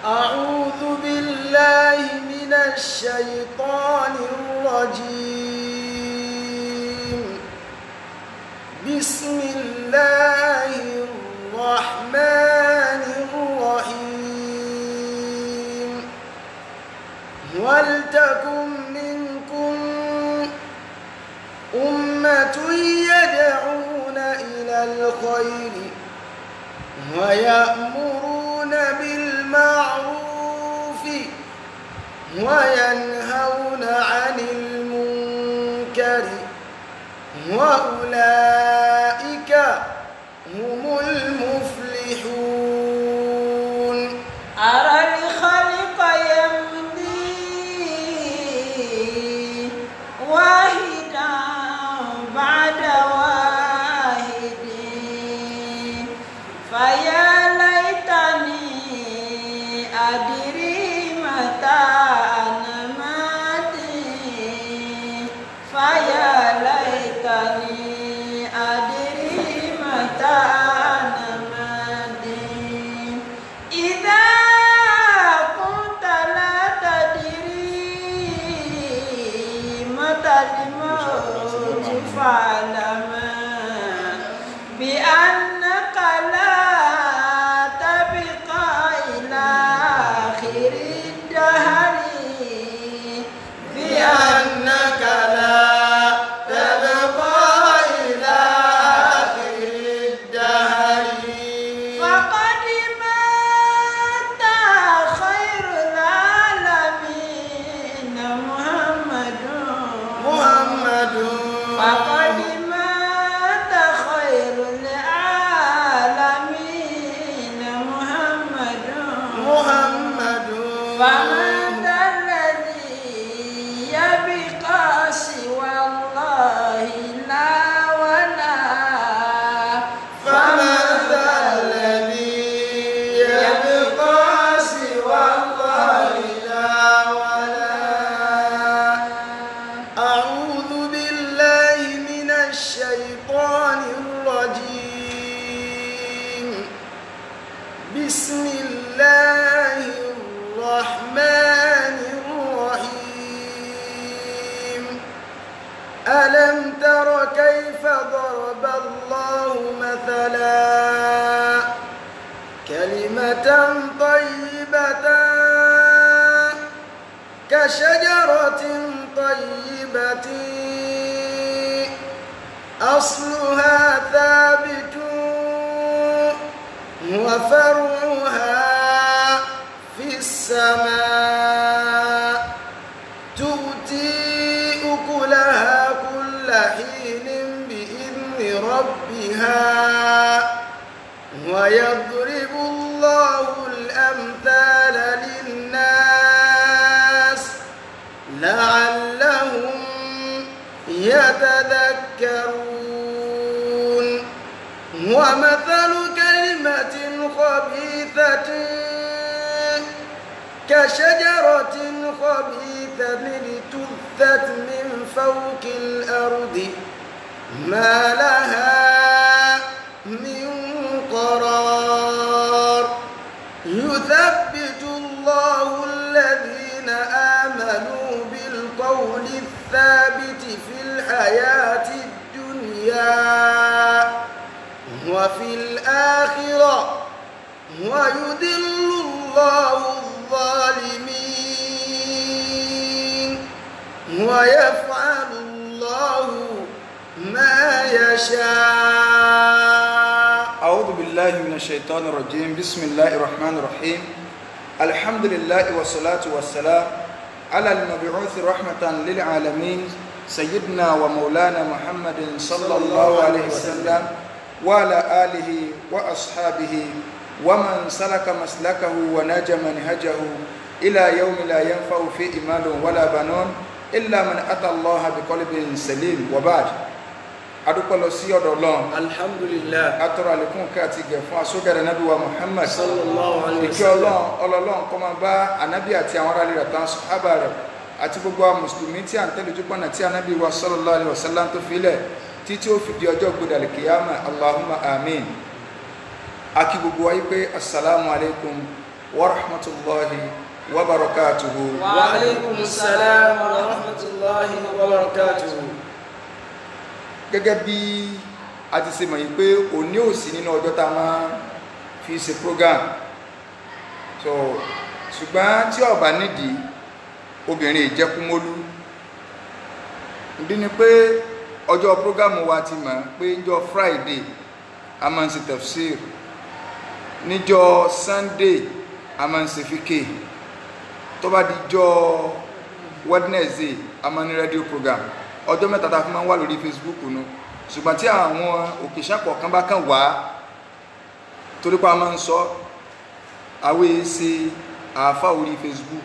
أعوذ بالله من الشيطان الرجيم بسم الله الرحمن الرحيم ولتكن منكم أمة يدعون إلى الخير ويأمرون بالمعروف وينهون عن المنكر وأولئك هم المفلحون أرى الخلق يمضي واحدا بعد واحد فيا ليتني أدري متى أنا ماتي فيا ليتني أدري متى أنا ماتي إذا كنت لا تدري متى الموت فاعلم بأنك لا تبقى إلى آخر الدهر بأنك لا تبقى إلى آخر الدهر فقد مات خير العالمين محمد محمد فقد مات خير العالمين محمد محمد فمن ذا الذي يبقى سوى الله لا ولا فمن ذا الذي يبقى سوى الله لا ولا أعوذ بالله من الشيطان الرجيم بسم الله الرحمن الرحيم ألم تر كيف ضرب الله مثلا كلمة طيبة كشجرة طيبة أصلها ثابت وفرعها في السماء تؤتي أكلها كل حين بإذن ربها ويضرب الله الأمثال للناس لعلهم يتذكرون ومثل كلمة خبيثة كشجرة خبيثة اجتثت من فوق الأرض ما لها من قرار يثبت الله الذين آمنوا بالقول الثابت في الحياة الدنيا وفي الآخرة ويذل الله الظالمين ويفعل الله ما يشاء أعوذ بالله من الشيطان الرجيم بسم الله الرحمن الرحيم الحمد لله والصلاة والسلام على المبعوث رحمة للعالمين سيدنا ومولانا محمد صلى الله عليه وسلم وعلى آله وأصحابه ومن سلك مسلكه وناج منهجه إلى يوم لا ينفع فيه مال ولا بنون إلا من أتى الله بقلب سليم وبعد adúpẹ́ lọ sí ọ̀dọ̀ ọlọ́run alhamdulillah atọ́rọ àlékún ká àti gẹ̀ fún asógẹ̀rẹ̀ nábì wa muhammad sallallahu alayhi wa ìkẹ́ ọlọ́run ọlọ́run kó máa bá anábì àti àwọn aráàlú rẹ̀ tán sọ́hábà rẹ̀ àti gbogbo àwọn mùsùlùmí tí à ń tẹ́lẹ̀ ojú pọ̀nà tí anábì wa sallallahu alayhi wa sallam tó filẹ̀ títí ó fi di ọjọ́ gbọdọ̀ kìyàmà allahumma amin akí gbogbo wa yí pé assalamu alaikum wa rahmatullahi wa barakatuhu. wa alaikum salam wa rahmatullahi wa barakatuh gẹ́gẹ́ bí a ti ṣe mọ̀ yìí pé òní ò sí nínú ọjọ́ tá a máa fi ṣe program so ṣùgbọ́n tí ó bá nídìí obìnrin ìjẹkúmólú ìdí ni pé ọjọ́ program wa ti mọ̀ pé níjọ́ Friday a máa ń ṣe tafsir níjọ́ Sunday a máa ń ṣe fíkè tó bá di jọ́ Wednesday a máa ní radio program ọjọ́ mẹ́ta tá a fi máa ń wà lórí Facebook nu ṣùgbọ́n tí àwọn òkèṣàpọ̀ kan bá kàn wá torí pa máa ń sọ àwọn èsì àáfà orí Facebook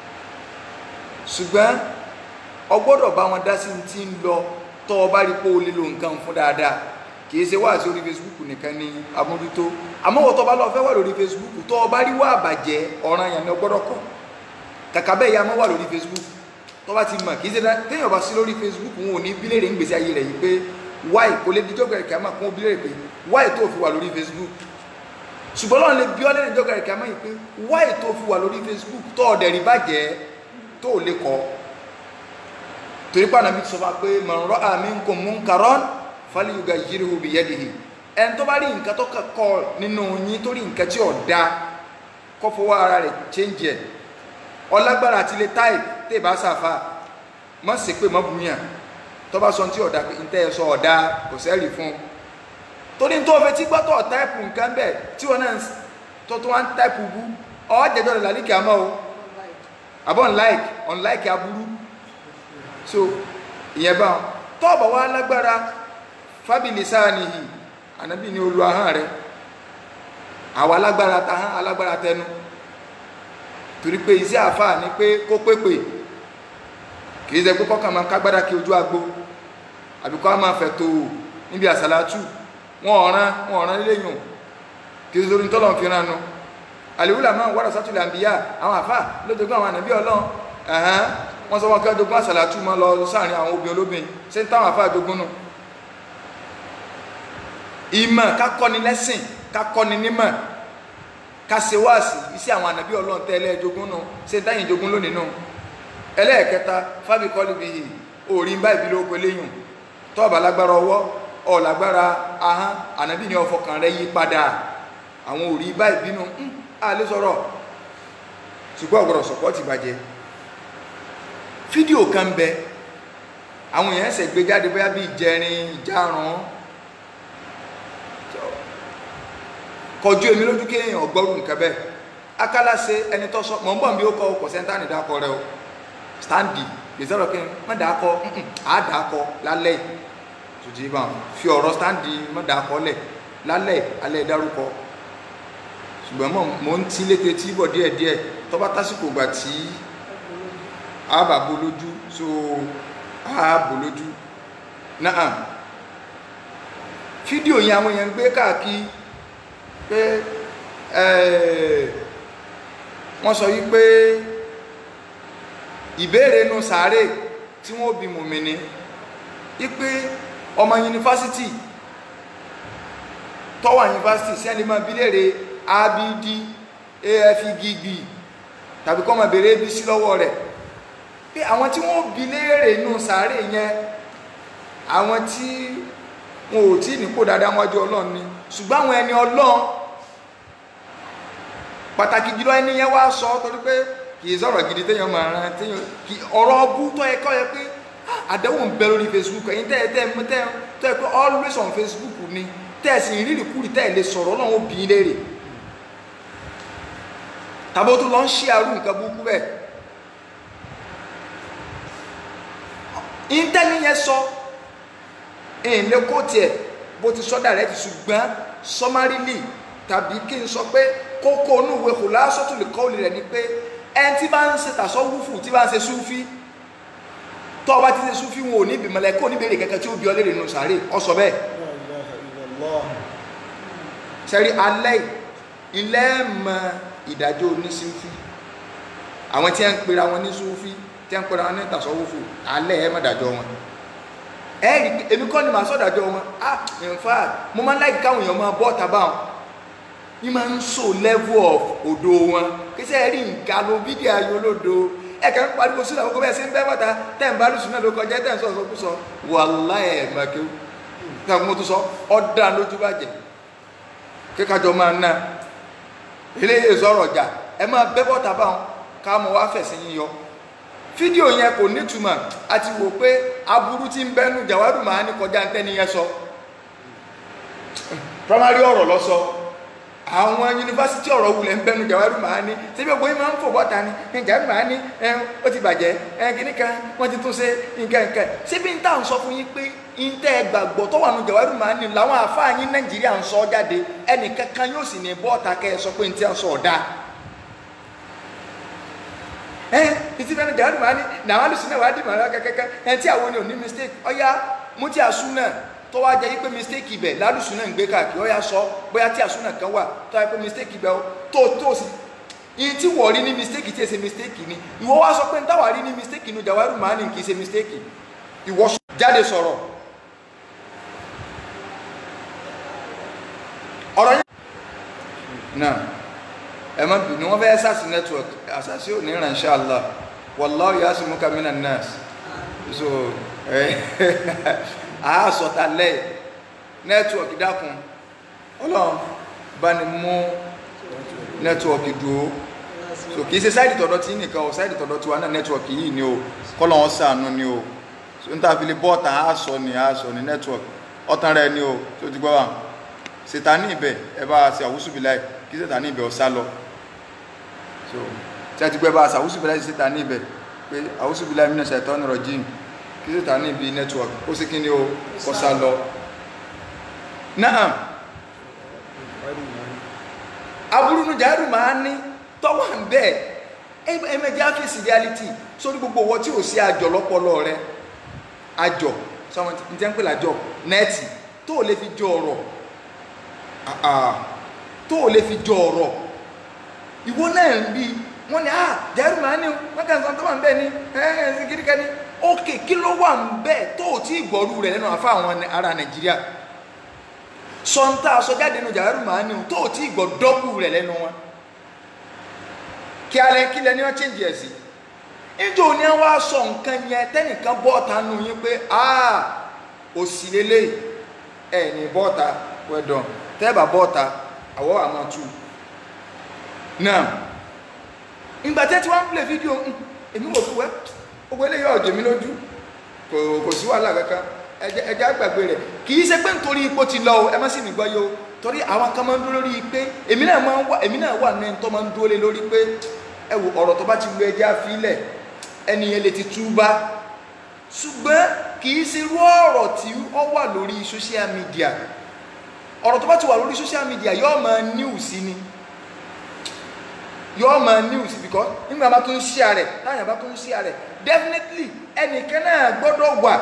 ṣùgbọ́n ọgbọ́dọ̀ bá wọn dá sí ti ń lọ tọ́ ọ bá rí pé o lè lo nǹkan fún dáadáa kìí ṣe wá sí orí Facebook nìkan ní amójútó àmọ́ wọ́n tọ́ bá lọ fẹ́ wà lórí Facebook tọ́ ọ bá rí wá àbàjẹ́ ọ̀ràn yẹn ni ọgbọ́dọ̀ kọ́ kàkà bẹ́ẹ̀ ya mọ́ wà lórí Facebook tó bá ti mọ̀ kìí ṣe téèyàn bá sí lórí Facebook wọn ò ní bílẹ̀ rẹ̀ ń gbèsè ayé rẹ̀ yìí pé wáì kò lè díjọ́ gẹ̀rẹ̀ kìámà kún bílẹ̀ rẹ̀ pé wáì tó fi wà lórí Facebook ṣùgbọ́n lọ́n lè bí ọ́ lẹ́rìn díjọ́ gẹ̀rẹ̀ kìámà yìí pé wáì tó fi wà lórí Facebook tó ọ̀dẹ̀ rí bàjẹ́ tó lè kọ́ torí pé Ànábì sọ fún wa pé man ra'a minkum munkaran falyughayyirhu biyadihi ẹni tó bá rí nǹkan tó kọ́ nínú yín tó rí nǹkan tí ò da kó fọwọ́ ara rẹ̀ change ẹ̀ ọlágbára àti ilé táìpì tẹ́ bá sàfà mọ́ sí pé mọ́ bùyàn tó bá sọ tí ọ̀dà pé ntẹ́ ẹ sọ ọ̀dà kò sẹ́rì fún un torí tó fẹ́ tí gbọ́tọ̀ táìpù nǹkan bẹ̀ tí wọ́n náà tó tó wá ń táìpù bú ọ́ jẹjọ́ rẹ̀ lálíkì àmọ́ o àbọ̀ unlike unlike aburú so ìyẹn bá wọn tọ́ọ̀bọ̀ wá lágbára fábìlì sáà nìyí ànábì ni olú ahọ́n rẹ̀ àwa alágbára tahán alágbára tẹnu torí pé iṣẹ́ àfáà ní pé kó pépè kìí ṣe pé kọ́kàn máa kágbádá kí ojú agbo àbíkọ́ á máa fẹ̀ tó níbi àsàlátù wọn ọ̀ràn wọn ọ̀ràn léyìn kìí ṣe lórí tọ́lọ̀ fi ránu àlèwúlà máa wọ́rọ̀ sátúlẹ̀ àbíyá àwọn àfáà lójoogun àwọn ànàbí ọlọ́run ẹ̀hán wọ́n sọ wọn kí ọjọ́gun àsàlátù máa lọ sáàrin àwọn obìnrin olóbìn ṣé ń táwọn àfáà jogún nù ìmọ̀ kákọ́ni lẹ́sìn kákọ́ni nímọ̀ kásewáàsì iṣẹ́ àwọn ànàbí ọlọ́run tẹ́lẹ̀ jogún nù ṣe táyìn jogún lónìí nù ẹlẹ́ẹ̀kẹta fábíkọ́lì bí i orí ń bá ìbí ló peléyùn tọ́ọ̀bà lágbára ọwọ́ ọ̀lágbára ahán ànàbí ni ọfọkàn rẹ yí padà àwọn orí bá ìbínú àlè sọ̀rọ̀ ṣùgbọ́n ọ̀gbọ̀rọ̀ sọ̀pọ̀ ti bàjẹ́ fídíò kan bẹ àwọn èèyàn ṣẹ̀ gbé jáde bóyá bí ìjẹrin ìjárun kọjú èmi lójú kéèyàn ọgbọ́rù nǹkan bẹ́ẹ̀ akálàṣe ẹni tó sọ mọ̀ ń bọ̀ bí ó kọ ọkọ̀ sẹ́ńtà ní dákọ rẹ o standi ìsọ̀rọ̀ kí n má dákọ á dákọ lálẹ́ tòjì bá fi ọ̀rọ̀ standi má dákọ lẹ̀ lálẹ́ alẹ́ dárúkọ ṣùgbọ́n mọ̀ mọ̀ ń tí létí tí bọ̀ díẹ̀ díẹ̀ tó bá tásìkò gbà tí a bà bo lójú so a bò lójú náà fídíò yẹn àwọn èèyàn gbé káàkiri pé wọ́n sọ wípé ìbéèrè inú sàárè tí wọ́n bí mùmìnì wípé ọmọ yunifásitì tọ́wà yunifásitì sí ẹni máa bí léèrè abd afgb tàbí kọ́ máa béèrè abc lọ́wọ́ rẹ̀ pé àwọn tí wọ́n bí léèrè inú sàárè yẹn àwọn tí wọn ò tí nípò dáadáa wájú ọlọ́run ni ṣùgbọ́n àwọn ẹni ọlọ́run pàtàkì jùlọ ẹni yẹn wá sọ torí pé kì í sọ̀rọ̀ gidi téèyàn máa ran téèyàn kì ọ̀rọ̀ ọbú tó yẹ kọ́ yẹ pé àdéhùn ń bẹ lórí Facebook ẹ̀yin tẹ́ ẹ tẹ́ ẹ tẹ́ ẹ tó yẹ pé always on Facebook ni tẹ́ ẹ sì ń rírì kúrì tẹ́ ẹ lè sọ̀rọ̀ ọlọ́run ó bí i léèrè tàbí ó tún lọ ń ṣí àrùn nǹkan burúkú bẹ́ẹ̀ ìntẹ́ni yẹn sọ èyí lè kó tiẹ̀ bó ti sọ dàrẹ́ ti ṣùgbọ́n sọmárìlì tàbí kí n sọ pé kókó inú ìwé kò lásọ̀tún lè kọ́ òlì rẹ̀ ni pé ẹni tí bá ń ṣe tàṣọ wúfù tí bá ń ṣe súfí tó ọba ti ṣe súfí wọn ò ní ìbìmọ̀lẹ̀ kó níbèrè kẹ́kẹ́ tí ó bí ọlẹ́rẹ̀ nù sàárè ọsọ bẹ́ẹ̀ sẹ́rí alẹ́ ilẹ̀ mọ ìdájọ́ oníṣúfí àwọn tí wọ́n ń pera wọn ní súfí tí wọ́n ń pera wọn ní tàṣọ wúfù alẹ́ ẹ̀ mọ̀ dájọ́ wọn ẹ̀rí èmi kọ́ ni màá sọ̀dájọ́ wọn ah in fact mo máa ń láì káwọn èèyàn máa bọ́ ọ̀tá báwọn ní máa ń so level of odo wọn kí sẹ́ rí nǹkan ló fídíò ayé olódo ẹ̀ka ń pariwo sílẹ̀ àwọn kọ́bẹ̀ẹ́sì ń bẹ́ bọ́ta tẹ̀ ń bá lùsùn náà ló kọjá tẹ̀ ń sọ̀sọ̀ kú sọ wàláhì ẹ̀ màkẹ́ náà mo tún sọ ọ̀dà lójú bàjẹ́ kíkájọ máa ná eléyìí sọ̀rọ̀ ọjà ẹ máa bẹ́ bọ́ta báwọn ká mọ wá fẹ̀sìn yín yọ fídíò yẹn kò nítumọ̀ àti wò pé aburú tí ń bẹ́nu jàwádùn máa ní kọjá ntẹ́ni yẹn sọ primary ọ̀rọ̀ lọ sọ àwọn yunifásitì ọ̀rọ̀ wulẹ̀ ń bẹ́nu jàwádùn máa ní síbi ògbóyin máa ń fò bọ́ta ni jàwádùn máa ní ẹ ó ti bàjẹ́ ẹ kìíní kan wọ́n ti tún ṣe nǹkan nǹkan síbi ń tà ń sọ fún yín pé ntẹ́ gbàgbọ́ tó wà nù jàwádùn máa ní làwọn àfáà yín nàìjíríà ń sọ jáde ẹnìkankan yóò sì ní bọ́ọ̀ta kẹ́ ẹ sọ pé ntẹ́ ń sọ ọ̀dà ẹ ìtì fẹ́ràn jàdù máa ní nàwọn alùsùn náà wàá dì màá kẹ́kẹ́kẹ́ ẹ tí àwọn ò ní mistake ọ̀yá mú tí àsùn náà tó wá jẹ́ yí pé mistake ibẹ̀ lálùsùn náà ń gbé káàkiri ọ̀yá sọ bóyá tí àsùn náà kan wà tó wá pé mistake ibẹ̀ tó tó sí yìí tí wọ́n rí ní mistake tí ẹ ṣe mistake ni ìwọ wá sọ pé ń táwa rí ní mistake nu jàwárù máa ní kì í ṣe mistake ìwọ jáde sọ̀rọ̀ ọ̀rọ̀ yẹn náà ẹ má bínú wọn fẹ́ sàṣì network àṣàṣì ò ní ràn ṣá Allah wallahu yasimuka minan nas so ẹ a sọta lẹ network dákun Ọlọ́run bá ní mú network dúró so kì í ṣe sáìdì tọ̀dọ̀ tí nìkan o sáìdì tọ̀dọ̀ tiwa náà network yìí ni o kọ́lọ̀ wọn sànú ni o so n ta fi lè bọ́ọ̀tà a sọ ni a sọ ni network ọ̀tàn rẹ ni o tó ti gbọ́ wa ṣètà ní ibẹ̀ ẹ bá ṣe àwùsùbìláì kí ṣètà ní ibẹ̀ ọ sá lọ so tí a ti gbẹ́ bá a sàwùsù bíláì síta ní ibẹ̀ pé àwùsù bíláì mìíràn ṣàìtọ́ ní rọ̀jìn kí síta ní ibi network ó sì kí ni ó kọ́ sá lọ náà aburú nu jàdù máa ní tọ́wọ́ ń bẹ́ẹ̀ ẹ̀mẹ́jẹ́ áfíìsì reality sórí gbogbo owó tí ò sí àjọ lọ́pọlọ rẹ àjọ sọmọ ní tẹ́ ń pè lájọ nẹ́ẹ̀tì tó ò lè fi jọ ọ̀rọ̀ tó ò lè fi jọ ọ̀rọ̀ ìwọ náà ń bí wọ́n ní ah jẹ́rù máa ní wọ́n kàn sọ tó wà ń bẹ́ẹ̀ ni ẹ̀ẹ́n kíríkà ní ókè kí ló wà ń bẹ́ẹ̀ tó ò tí ìgbọ́rú rẹ̀ lẹ́nu àfa àwọn ará nàìjíríà sọ́ńtà sọ́jáde nù jẹ́rù máa ní tó ò tí ìgbọ́ dọ́kù rẹ̀ lẹ́nu wọn kí alẹ́ kí lẹ́ni wọ́n change ẹ̀ sí níjó ni wọ́n á sọ nǹkan yẹn tẹ́nìkan bọ́ọ̀ta nù yín pé ah òsì lélẹ̀ ẹ̀ ní bọ́ọ̀ta wẹ̀dọ̀n tẹ́ẹ̀bà bọ́ọ̀ta àwọ̀ àmọ́ tù náà ìgbà tẹ́ tí wọ́n ń play fídíò èmi wò fún wẹ́ owó eléyìí ọ̀jẹ̀ mi lójú kò sí wàhálà kankan ẹjẹ́ àgbàgbé rẹ̀ kì í ṣe pé nítorí ipò ti lọ ẹ má sì mí gbọ́ yó torí àwọn kan máa ń dúró lórí pé èmi náà máa ń wà èmi náà wà ní ẹni tó máa ń dúró lé lórí pé ẹ wò ọ̀rọ̀ tó bá ti lu ẹjẹ́ àfilẹ̀ ẹni yẹn lè ti túbá ṣùgbọ́n kì í ṣe irú ọ̀rọ̀ tí ó wà lórí social media ọ̀rọ̀ tó bá ti wà lórí social media yóò máa news ni yóò máa news because nígbà bá tún share rẹ̀ táyà bá tún share rẹ̀ definitely ẹnìkan náà gbọ́dọ̀ wà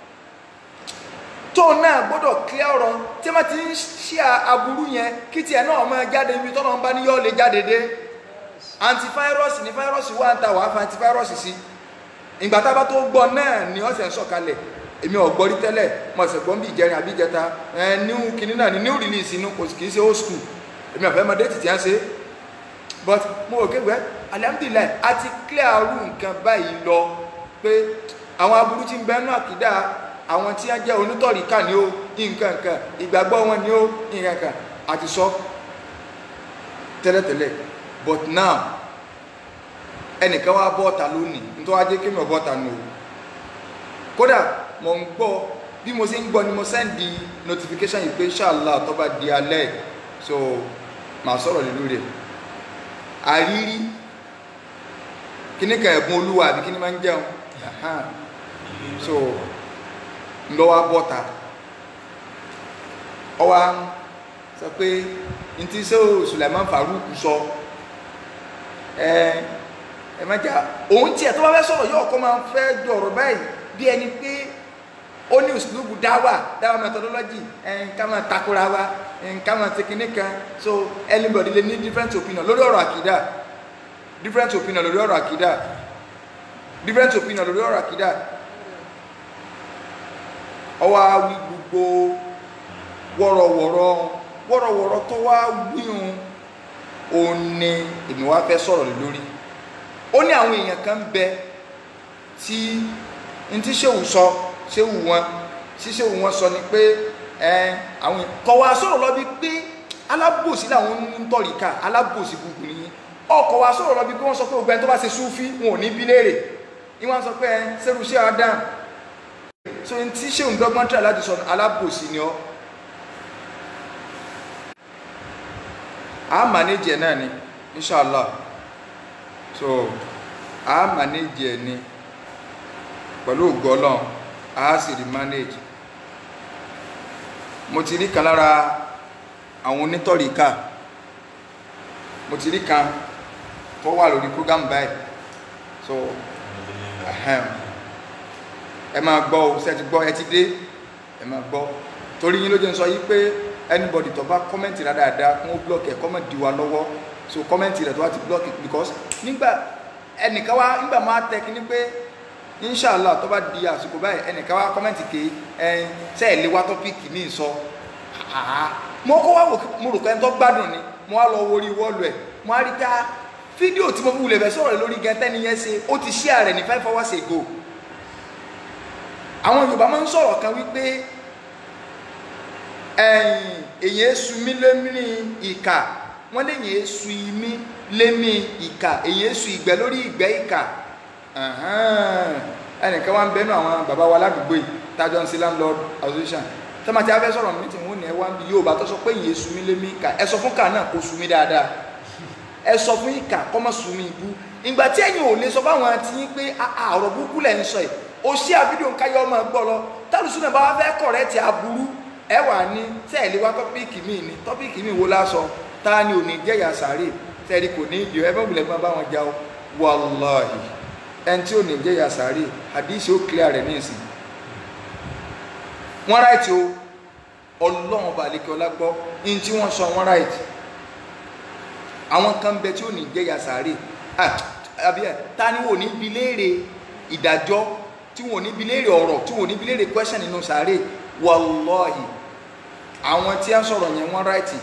tó náà gbọ́dọ̀ clear ọ̀rọ̀ tí wọ́n ti ń share aburú yẹn kí tiẹ̀ náà máa jáde ibi tọ́lọ́ ń bá ní yóò lè jáde dé antivirus ní virus wà ń ta wàá fa antivirus sí ìgbà tá a bá tó gbọ́ náà ni ọ̀sẹ̀ ń sọ̀kalẹ̀ èmi ò gbọ́ rí tẹ́lẹ̀ mo ṣẹ̀ gbọ́n bí ìjẹrin àbí ìjẹta ẹ new kinní náà ni new release inú kò kì í ṣe old school èmi ò fẹ́ mọ déètì tí a ń ṣe but mo rò kéwẹ́ alihamudulilayi a ti clear arú nǹkan báyìí lọ pé àwọn aburú tí ń bẹ́ẹ̀ náà kìdá àwọn tí wọ́n jẹ́ onítọ̀ríkà ni ó nǹkan kan ìgbàgbọ́ wọn ni ó nǹkan kan àti sọ tẹ́lẹ̀tẹ́lẹ̀ but now ẹnìkan wá bọ́ọ̀ta lónìí nítorí wá jẹ́ kí mi ò bọ́ọ̀ta nù o kódà mo ń gbọ́ bí mo ṣe ń gbọ́ ni mo sẹ́ndì notification yìí pé ṣáàlá tó bá di alẹ́ so màá sọ̀rọ̀ lé lórí ẹ̀ àrírí kíní kan ẹ̀bùn olúwa àbí kíní máa ń jẹun so ń lọ wá bọ́ta ọ wá sọ pé n ti sọ Sulaiman Farouk sọ ẹ ẹ má jà òun tiẹ̀ tó bá fẹ́ sọ̀rọ̀ yóò kọ́ máa ń fẹ́ jọ̀rọ̀ báyìí bí ẹni pé ó ní òsìlúbù dáwà dáwà methodology ẹn ká máa takora wa ẹn ká máa ṣe kinní kan so anybody lè ní different opinion lórí ọ̀rọ̀ àkìdá different opinion lórí ọ̀rọ̀ àkìdá different opinion lórí ọ̀rọ̀ àkìdá ọwọ́ awi gbogbo wọ̀rọ̀wọ̀rọ̀ wọ́rọ̀wọ́rọ̀ tó wá wíhun òun ni èmi wá fẹ́ sọ̀rọ̀ lé lórí ó ní àwọn èèyàn kan bẹ tí n tí ṣéwù sọ ṣéwù wọn tí ṣéwù wọn sọ ni pé ẹ àwọn kọ̀ wá sọ̀rọ̀ lọ bí pé alábòsí làwọn ń tọ̀ríkà alábòsí gbogbo nìyí ọkọ̀ wa sọ̀rọ̀ lọ bí pé wọ́n sọ pé gbogbo ẹni tó bá ṣe súfí wọn ò ní bí léèrè ní wọ́n sọ pé ẹ sẹ́rù ṣé adam so n tí ṣéwù dọ́gbọ́n tíra láti sọ alábòsí ni ọ́ a manage ẹ̀ náà ni inshallah so a manage ẹ̀ ni pẹ̀lú ògọ́lọ́n a sì rí manage mo ti rí kan lára àwọn onítọ̀ríkà mo ti rí kan tó wà lórí program báyìí so ahem. ẹ máa gbọ́ o ṣe ti gbọ́ ẹ ti dé ẹ máa gbọ́ torí yín ló jẹ́ ń sọ yí pé anybody tó bá kọ́mẹ́ǹtì rẹ̀ dáadáa kún ó blọ́ọ̀kì ẹ̀ kọ́mẹ́ǹtì wa lọ́wọ́ so kọ́mẹ́ǹtì rẹ̀ tó bá ti blọ́ọ̀kì because nígbà ẹnìkan wá nígbà máa tẹ kí ni pé inshallah tó bá di àsìkò báyìí ẹnìkan wá kọ́mẹ́ǹtì ké ẹ ṣe ẹ̀ lé wá tọ́pìkì ní ìsọ mo kọ́ wá wò mo rò pé ẹni tó gbádùn ni mo wá lọ wo orí wọ́ọ̀lù ẹ̀ mo á rí ká fídíò tí mo fi wulẹ̀ fẹ́ sọ̀rọ̀ lórí gẹ́tẹ́ nìyẹn ṣe ó ti share rẹ̀ ní five hours ago àwọn Yorùbá máa ń sọ̀rọ̀ kan wípé ẹ̀yìn èyí èsù mí lémi ìkà wọ́n lè yẹn èsù imí lémi ìkà èyí èsù ìgbẹ́ lórí ìgbẹ́ ìkà ẹnìkan wá ń bẹnu àwọn bàbá wa ládùúgbò yìí tájọ ń sí landlord association tọ́mátì afẹ́ sọ̀rọ̀ mi tí wọ́n ní ẹ wá ń bi Yorùbá tó sọ pé èyí èsù mí lémi ìkà ẹ sọ fún kà náà kó sú mi dáadáa ẹ sọ fún ìkà kọ́ mọ́ sú mi ibú ìgbà tí ẹ̀yin ò lè sọ fáwọn àti yín pé ọ̀rọ̀ burúkú lẹ̀ ń sọ yìí ó ṣí àfídíò ń káyọ̀ ọmọ gbọ́ lọ tálùsùn náà bá wá fẹ́ kọ̀rẹ́tì aburú ẹ wà ní tẹ́ẹ̀lé wá tọ́píìkì míì ní tọ́píìkì míì wo lásọ ta ni ò ní jẹ́yà sàárè tẹ́ẹ̀rí kò ní ìdí ẹ bá wulẹ̀ máa bá wọn jà ó wàláhì ẹni tí ò ní jẹ́yà sàárè àdìsí ó clear rẹ̀ ní ìsìn wọ́n ráìtì o ọlọ́run ọba àlekè ọlá gbọ́ ní tí wọ́n sọ wọ́n ráìtì àwọn kan bẹ tí ò ní jẹ́yà sàárè àbí ẹ ta ni wò ní bi léèrè ìdájọ́ tí wọn ò ní bi léèrè ọ̀rọ̀ tí wọn ò ní bi léèrè question nínú sàárè wàlọ́ọ̀hì àwọn tí a ń sọ̀rọ̀ yẹn wọ́n ráìtì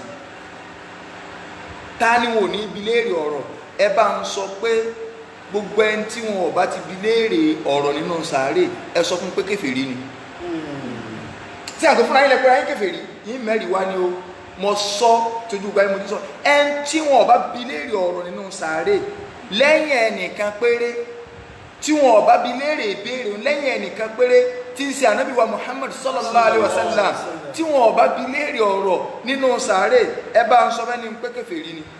ta ni wọn ò ní bi léèrè ọ̀rọ̀ ẹ bá ń sọ pé gbogbo ẹni tí wọn ò bá ti bi léèrè ọ̀rọ̀ nínú sàárè ẹ sọ fún pé kèfèrí ni tí àgbẹ̀ fúnra yín lẹ pé ayé kèfèrí yín mẹ́rin wá ni o mo sọ tójú gba yín mo ti sọ ẹni tí wọn ò bá bi léèrè ọ̀rọ̀ nínú sàárè lẹ́yìn ẹnìkan péré tí wọn ò bá bi léèrè ìbéèrè lẹ́yìn ẹnìkan péré tí ń ṣe ànábì wa muhammad sallallahu alayhi wa sallam tí wọn ò bá bi léèrè ọ̀rọ̀ nínú sàárè ẹ bá ń sọ fẹ́ ni pé kèfèrí ni.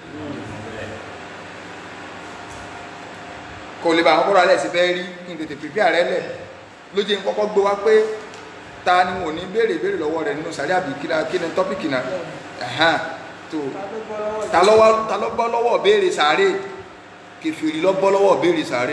kò lè bá àwọn kọ́ra alẹ́ sí fẹ́ rí kí n tètè pèpè ààrẹ lẹ̀ ló jẹ́ n kọ́kọ́ gbé wá pé ta ni wọn ò ní béèrè béèrè lọ́wọ́ rẹ̀ nínú sàárè àbí kí ni tọ́pìkì náà tó ta ló bọ́ lọ́wọ́ béèrè sàárè kèfèrí ló bọ́ lọ́wọ́ béèrè sàárè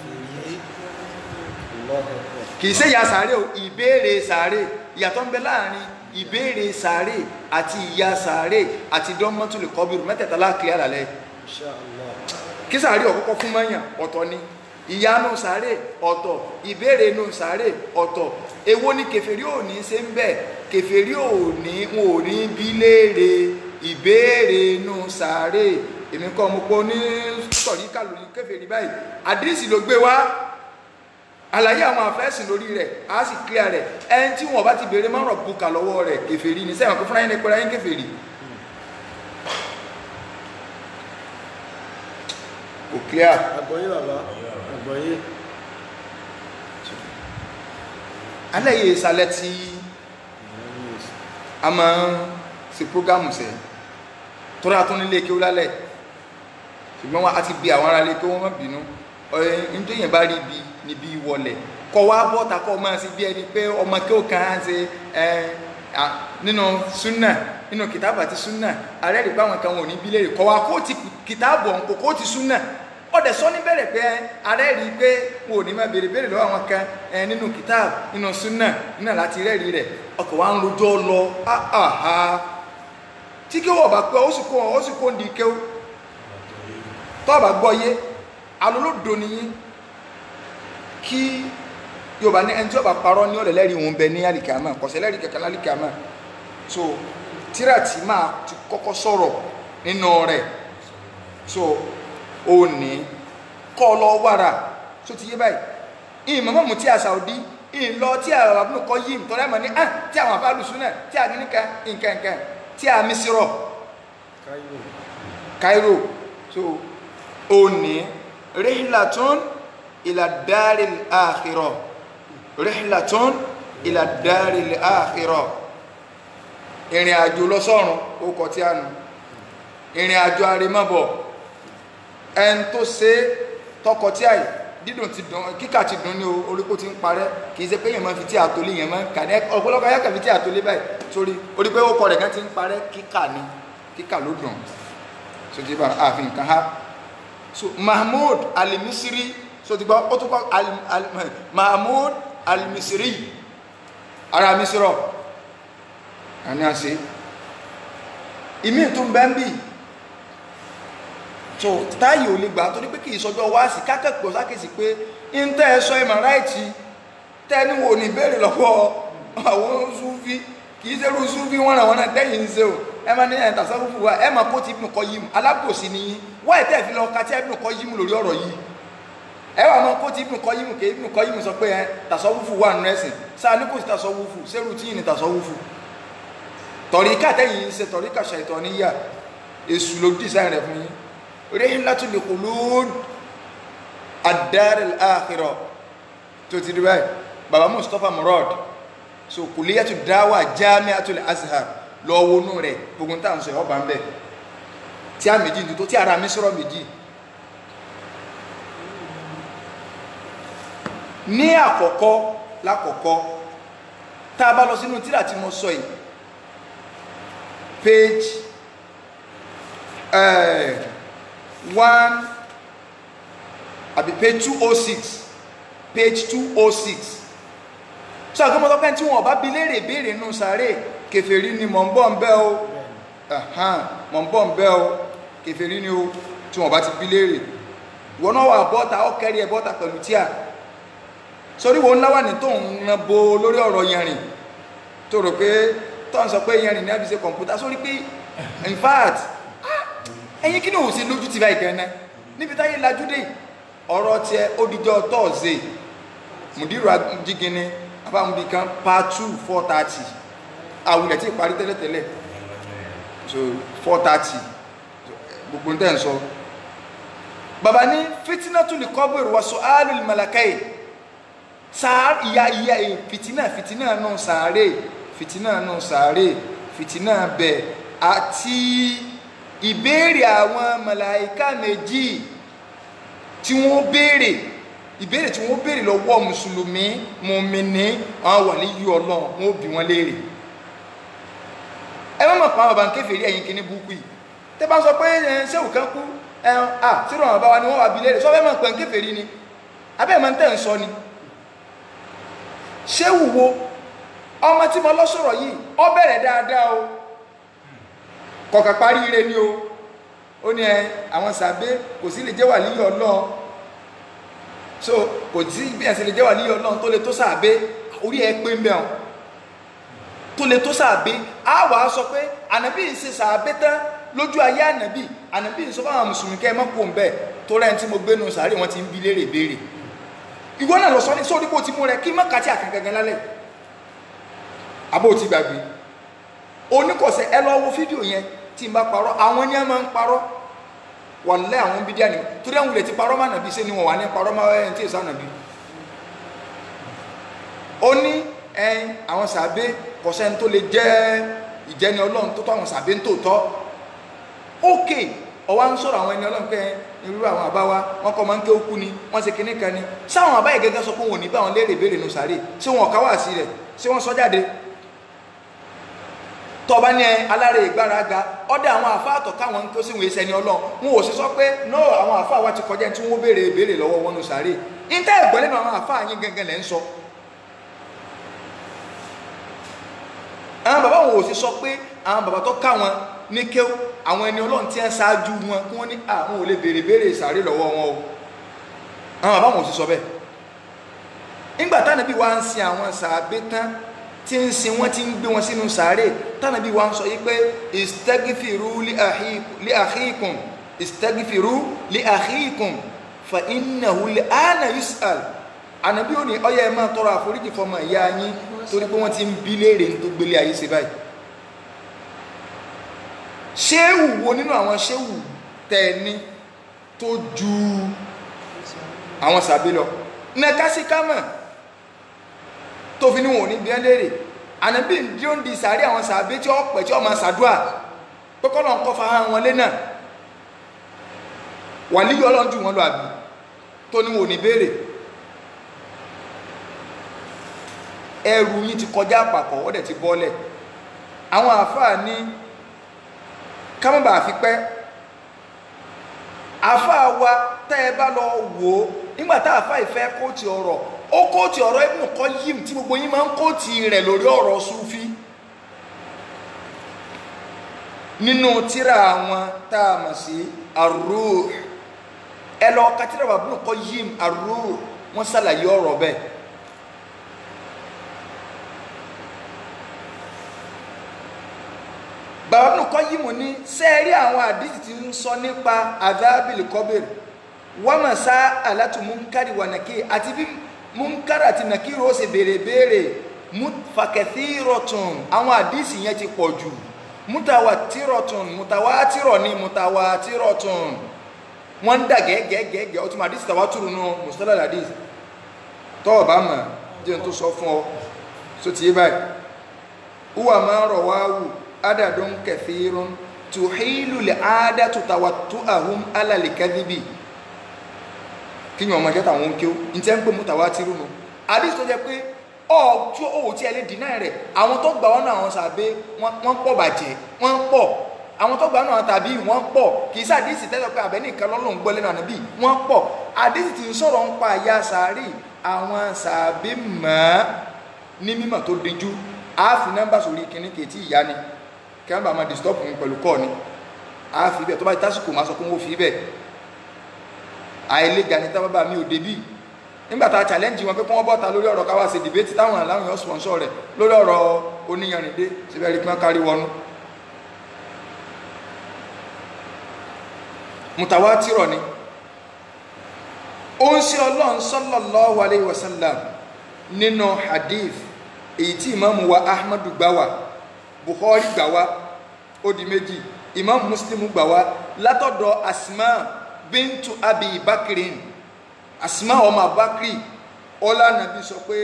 kìí ṣe ìyà sàárè o ìbéèrè sàárè ìyàtọ̀ ń bẹ láàrin ìbéèrè sàárè àti ìyà sàárè àti dánmọ́tòlè kọ́bìrù mẹ́tẹ̀ẹ̀ta láàkiri àlàlẹ́ kí sàárè ọ̀kọ́kọ́ fún mọ́yàn ọ̀tọ̀ ni ìyanu sàárè ọ̀tọ̀ ìbéèrè inú sàárè ọ̀tọ̀ èwo ni kèfèrí ò ní ṣe ń bẹ̀ kèfèrí ò ní wọn ò ní bí léèrè ìbéèrè inú sàárè èmi kọ́ mo pọ̀ ní sọ̀rí kàlórí kèfèrí báyìí àdírísì ló gbé wá àlàyé àwọn àfẹ́sìn lórí rẹ̀ á sì clear rẹ̀ ẹni tí wọ́n bá ti bèèrè mọ́rọ̀ bùkà lọ́wọ́ rẹ̀ kèfèrí ní sẹ́wọ̀n kó fúnra yín pẹ́ra yín kèfèrí kò clear àgbọ̀yé bàbá àgbọ̀yé alẹ́ yìí sálẹ̀ tí a máa ń ṣe prógámù sẹ́ tó rà tó nílé kí ó lálẹ̀ ṣùgbọ́n wọn a ti bí àwọn ará ilé kí wọ́n má bínú ọ̀yìn tó yẹn bá rí ibi níbi ìwọlẹ̀ kọ wá bọ́ta kọ máa sí bí ẹni pé ọmọ kí ó kàn án ṣe nínú súnà nínú kìtàbù àti súnà ààrẹ rí pé àwọn kan wọn ò ní bí léèrè kọ wá kó ti kìtàbù ọ̀hún kò kó ti súnà ọ̀dẹ̀ sọ ní bẹ̀rẹ̀ pé ààrẹ rí pé wọn ò ní máa béèrè béèrè lọ́wọ́ àwọn kan nínú kìtàbù nínú súnà náà láti rẹ́ẹ̀rí rẹ̀ ọkọ̀ wa ń rojọ́ lọ áhà tí kí wọ́n bá pẹ́ ó sì kó ó sì kó ń di kéw tọ́ bá gbọ́ yé alólódo nìyí kí yorùbá ní ẹni tí ó bá parọ́ ní ọ̀lẹ̀ lẹ́rìí òun bẹ ní àlìkàmà kọ̀sẹ̀ lẹ́rìí kẹ̀kẹ́ lálìkàmà so tíra tí máa ti kọ́kọ́ sọ̀rọ̀ nínú rẹ̀ so ó ní kọ́ ọ lọ wàrà tó ti yé báyìí ìmọ̀ mọ̀mù tí a Saudi ìlọ tí a àbúrò kọ́ yìí tọ́lá mọ̀ ní ah tí àwọn afáàlùsùn náà tí a ní nǹkan nǹkan nǹkan tí a Mísírọ̀ Cairo so ó ní rihlatun ila daril akhirah rihlatun ila daril akhirah ìrìn àjò lọ sọ́run ó kọ tí a nù ìrìn àjò arimọ́bọ̀ ẹn tó ṣe tọkọ tí a yìí dídùn ti dùn kíkà ti dùn ní oríkó ti ń parẹ́ kì í ṣe pé yẹn máa fi tí àtòlé yẹn máa ń kà ní ọ̀pọ̀lọpọ̀ ayákà fi tí àtòlé báyìí sórí orí pé ó kọ rẹ̀ kan ti ń parẹ́ kíkà ni kíkà ló dùn so ti bá àfi nǹkan ha so Mahmoud Al-Misri so ti gbọ́ ó tún kọ́ Al- Al- Mahmoud Al-Misri ara Misrọ̀ àní àṣẹ ìmí tó ń bẹ́ ń bì tó táyì ò lè gbà torí pé kì í sọjọ́ wá sí kákẹ́kọ̀ọ́ sákèsí pé ń tẹ́ ẹ sọ ìmọ̀ ráìtì tẹ́ni wò ní béèrè lọ́wọ́ àwọn súnfí kì í ṣerú súnfí wọn ràn wọn náà tẹ́yìn ń ṣe o ẹ máa ní ẹ̀ tàṣà fúnfún wa ẹ máa kó ti Ibn Qayyim alábòsí ni yín wá ẹ̀ tẹ́ fi lọ ka tí Ibn Qayyim lórí ọ̀rọ̀ yìí ẹ wà máa kó ti Ibn Qayyim kì í Ibn Qayyim sọ pé ẹ tàṣà fúnfún wà nù ẹ̀sìn sáà ní kò sí tàṣà fúnfún ṣerú tí yìí ni tàṣà fúnfún tọ̀ríkà tẹ́yìn ń ṣe tọ̀ríkà ṣàìtọ̀níyà èṣù ló dísáì rẹ̀ fún yín rihlatul khulud ad-dar al-akhirah tó ti rí báyìí baba mustapha murad so kuliyatu dawa jami'atul azhar lọ wọnú rẹ̀ gbogbo tá à ń sọ ọba ń bẹ̀ tí a méjì ní tó tí ara mi sọ̀rọ̀ méjì ní àkọ́kọ́ lákọ̀ọ́kọ́ tá a bá lọ sínú tírà tí mo sọ yìí page uh, one àbí page two oh six page two oh six so àgbẹ̀mọ́ tọ́pẹ́ tí wọ́n bá bi léèrè béèrè nù sáré kèfèrí ni mọ̀ ń bọ̀ ń bẹ́ o ẹ̀hán mọ̀ ń bọ̀ ń bẹ́ o kèfèrí ni o tí wọ́n bá ti bi léèrè wọ́n náà wà bọ́ta ó kẹ́rí ẹ bọ́ta pẹ̀lú tíà sórí wo ńlá wà ní tó ń ran bo lórí ọ̀rọ̀ yẹrin tó rò pé tó ń sọ pé yẹrin ní àbíṣe kọ̀ǹpútà sórí pé in fact ẹ̀yin kí ni òun ṣe lójú ti báyìí gan-an níbi táyé lajú dé ọ̀rọ̀ tiẹ̀ ó dijọ́ tọ́ọ̀zẹ̀ mùdírù jígini abámubi kan part two four thirty àwùlẹ̀ tí ìparí tẹ́lẹ̀tẹ́lẹ̀ so four thirty gbogbo tẹ́ ń sọ bàbá ní fitina tún lè kọ́bìrì wọ́n sọ áàlùl malakai sáà ìyá ìyá fitina fitina náà sàárè fitina náà sàárè fitina bẹ̀ àti ìbéèrè àwọn màláíkà méjì tí wọ́n béèrè ìbéèrè tí wọ́n béèrè lọ́wọ́ mùsùlùmí mùmíní àwọn wà ní yí ọlọ́run wọ́n bí wọ́n léèrè ẹ má mọ̀ pa àwọn bàbá ń kéfèé ẹ̀yìn kìíní burúkú yìí tẹ́ bá ń sọ pé ẹ̀ ṣéwù kan kú ẹ̀ à sírò àwọn bàbá ni wọ́n wà bí léèrè sọ fẹ́ mọ̀ pẹ̀ ń kéfèé rí ni abẹ́ mọ̀ ń tẹ̀ ń sọ ni ṣéwù wo ọmọ tí mo lọ sọ̀rọ̀ yìí ọ bẹ̀rẹ̀ dáadáa o kọ̀kà parí ire ni o ó ní ẹ àwọn sàbẹ kò sí lè jẹ́ wà líyọ̀ ọlọ́run so kò sí bí ẹ̀ sì lè jẹ́ wà líyọ̀ ọlọ́run tó lè tó sàbẹ orí ẹ pé ń bẹ̀ ọ́n tó lè tó sàbẹ á wà á sọ pé ànábì ń ṣe sàbẹ tán lójú ayé ànábì ànábì ń sọ fún àwọn mùsùlùmí kẹ́ ẹ mọ́ kó ń bẹ̀ tó rẹ̀ ń tí mo gbé nu sàárè wọn ti ń bi léèrè béèrè ìwọ náà lọ sọ ní sórí kó ti mú rẹ kí mọ́ kàtí àkàngangan lálẹ́ abó ti gbàgbé oníkọ̀sẹ̀ ẹ lọ wo fídíò yẹn tí n bá parọ́ àwọn ní ẹ máa ń parọ́ wàlẹ́ àwọn bídíà ni torí àwọn ilẹ̀ ti parọ́ máa nàbí ṣé ni wọ́n wà ní parọ́ máa ẹ̀ ń tí ì sá nàbí. ó ní ẹyin àwọn sàbẹ kọ̀sẹ́ni tó lè jẹ́ ìjẹni ọlọ́run tó tọ́ àwọn sàbẹ ń tòótọ́ ókè ọwọ́ ń sọ̀rọ̀ àwọn ẹni ọlọ́run pé irú àwọn àbá wa wọn kọ́ máa ń ké ókú ni wọ́n ṣe kinní kan ni sáwọn àbá yìí gẹ́gẹ́ sọ pé wọn ò ní bá wọn léèrè béèrè nù sàárè ṣé wọn ọ̀ká wà sí rẹ̀ ṣé wọ́n sọ jáde tọba ní ẹ alára ìgbáraga ọdẹ àwọn àfáàtọ̀ káwọn tó sì wọ́n ẹsẹ̀ ní ọlọ́run wọn ò sì sọ pé no àwọn àfáà wa ti kọjá tí wọ́n béèrè béèrè lọ́wọ́ wọn nù sàárè níta ẹ̀gbọ́n lẹ́nu àwọn àfáà yín gangan lẹ́ ń sọ. àwọn bàbá wọn ò sì sọ pé àwọn bàbá tó káwọn ní kéw àwọn ẹni ọlọ́run tí ń ṣáájú wọn kí wọ́n ní àwọn ò lè béèrè béèrè sàárè lọ́wọ́ wọn o àwọn bàbá wọn ò sì sọ bẹ́ẹ̀ nígbà táwọn ẹbí wa ń sin àwọn sàábé tán tí ń sin wọ́n ti ń gbé wọn sínú sàárè tánàbí wa ń sọ yìí pé istaghfiru li akhikum li akhikum istaghfiru li akhikum fa innahu al-ana yus'al ànàbí ò ní ọyẹ ẹ máa tọrọ àforíjì fọmọ ìyá yín torí pé wọ́n ti ń bí léèrè tó gbélé ayé ṣe báyìí ṣéwù wo nínú àwọn ṣéwù tẹ̀ẹ̀ni tó ju àwọn sàbí lọ nẹ́kásíkámọ̀ tó fi níwọ̀n ní bí ẹ́lẹ́rè ànábì tí ó ń di sàárì àwọn sàbí tí ó pẹ̀ tí ó máa sàdúà pẹ́kọ́lọ̀ ń kọ́ fa wọn lé náà wà líyọ́ ọlọ́run jù wọn lọ àbí tó níwọ̀n ní béèrè ẹrù yìí ti kọjá àpapọ̀ ó dẹ̀ ti bọ́lẹ̀ àwọn àfáà ní kámọ́bà fi pẹ́ àfáà wa tẹ́ ẹ bá lọ wò ó nígbà tá àfáà ìfẹ́ kóòtì ọ̀rọ̀ ó kóòtì ọ̀rọ̀ Ibn Qayyim tí gbogbo yín máa ń kóòtì rẹ̀ lórí ọ̀rọ̀ Sufi nínú tíra àwọn tá a mọ̀ sí Ar-Ruh ẹ lọ ka tíra wà Ibn Qayyim Ar-Ruh wọ́n ṣàlàyé ọ̀rọ̀ bẹ́ẹ̀ bàbá Ibn Qayyim ní sẹ́ẹ̀rí àwọn àdìsí tí ń sọ nípa adhabil qabr wọ́n sá alátù múnkárì wà nàkí àti bí múnkárì àti nàkí rò ṣe béèrè béèrè fàkẹ́tìrọ̀tún àwọn àdìsí yẹn ti pọ̀ jù mutawatirọ̀tún mutawatírọ̀ ní mutawatirọ̀tún wọ́n ń dà gẹ́gẹ́gẹ́gẹ́ ọtún àdìsí tàwátúrù nù mùsùlùmí àdìsí tọ́wọ̀ bá mọ̀ jẹ́ n tó sọ fún ọ so ti yé báyìí wúwà máa rọ̀ wá wù adadun kathirun tuhilu li adatu tawattu'ahum ala likadhibi kíyàn ọmọ ìjọta àwọn oúnjẹ ní tí ẹ ń pè mutawatiru nù àdìsí tó jẹ pé ọjọ́ òwò tí ẹ lè dínà rẹ̀ àwọn tó gbà wọn náà àwọn sàbẹ wọ́n pọ̀ bàjẹ́ wọ́n pọ̀ àwọn tó gbà wọn náà tàbí wọ́n pọ̀ kì í sí àdìsí tẹ́lẹ̀ pé àbẹ́ nìkan lọ́lọ́ ń gbọ́ lẹ́nu ànábì wọ́n pọ̀ àdìsí tí ń sọ̀rọ̀ ń pa àyà sàárì àwọn sàbẹ mọ́ ní mímọ̀ tó díjú àáfi nọ́mbà sórí kìnní kèétí ìyá ni kí wọ́n bá máa disturb mi pẹ̀lú kọ́ ni àáfi bẹ́ẹ̀ tó bá tásìkò máa sọ pé wọ́n fi bẹ́ẹ̀ àìlè gani tá bàbá mi ò débì nígbà tá a challenge wọn pé kí wọ́n bọ́ta lórí ọ̀rọ̀ káwá ṣe debate táwọn aláwọ̀ yẹn sponsor rẹ̀ lórí ọ̀rọ̀ oníyanrìndé síbẹ̀ rí kí wọ́n kárí wọnú. mutawatirọ̀ ni ó ń ṣe ọlọ́run sallallahu alayhi wa sallam nínú hadith èyí tí ìmáàmù wa ahmadu gbà wá bukhari gbà wá ó di méjì ìmáàmù muslim gbà wá látọ̀dọ̀ asma bintu abi bakirin asma ọmọ abakiri ọlá nàbí sọ pé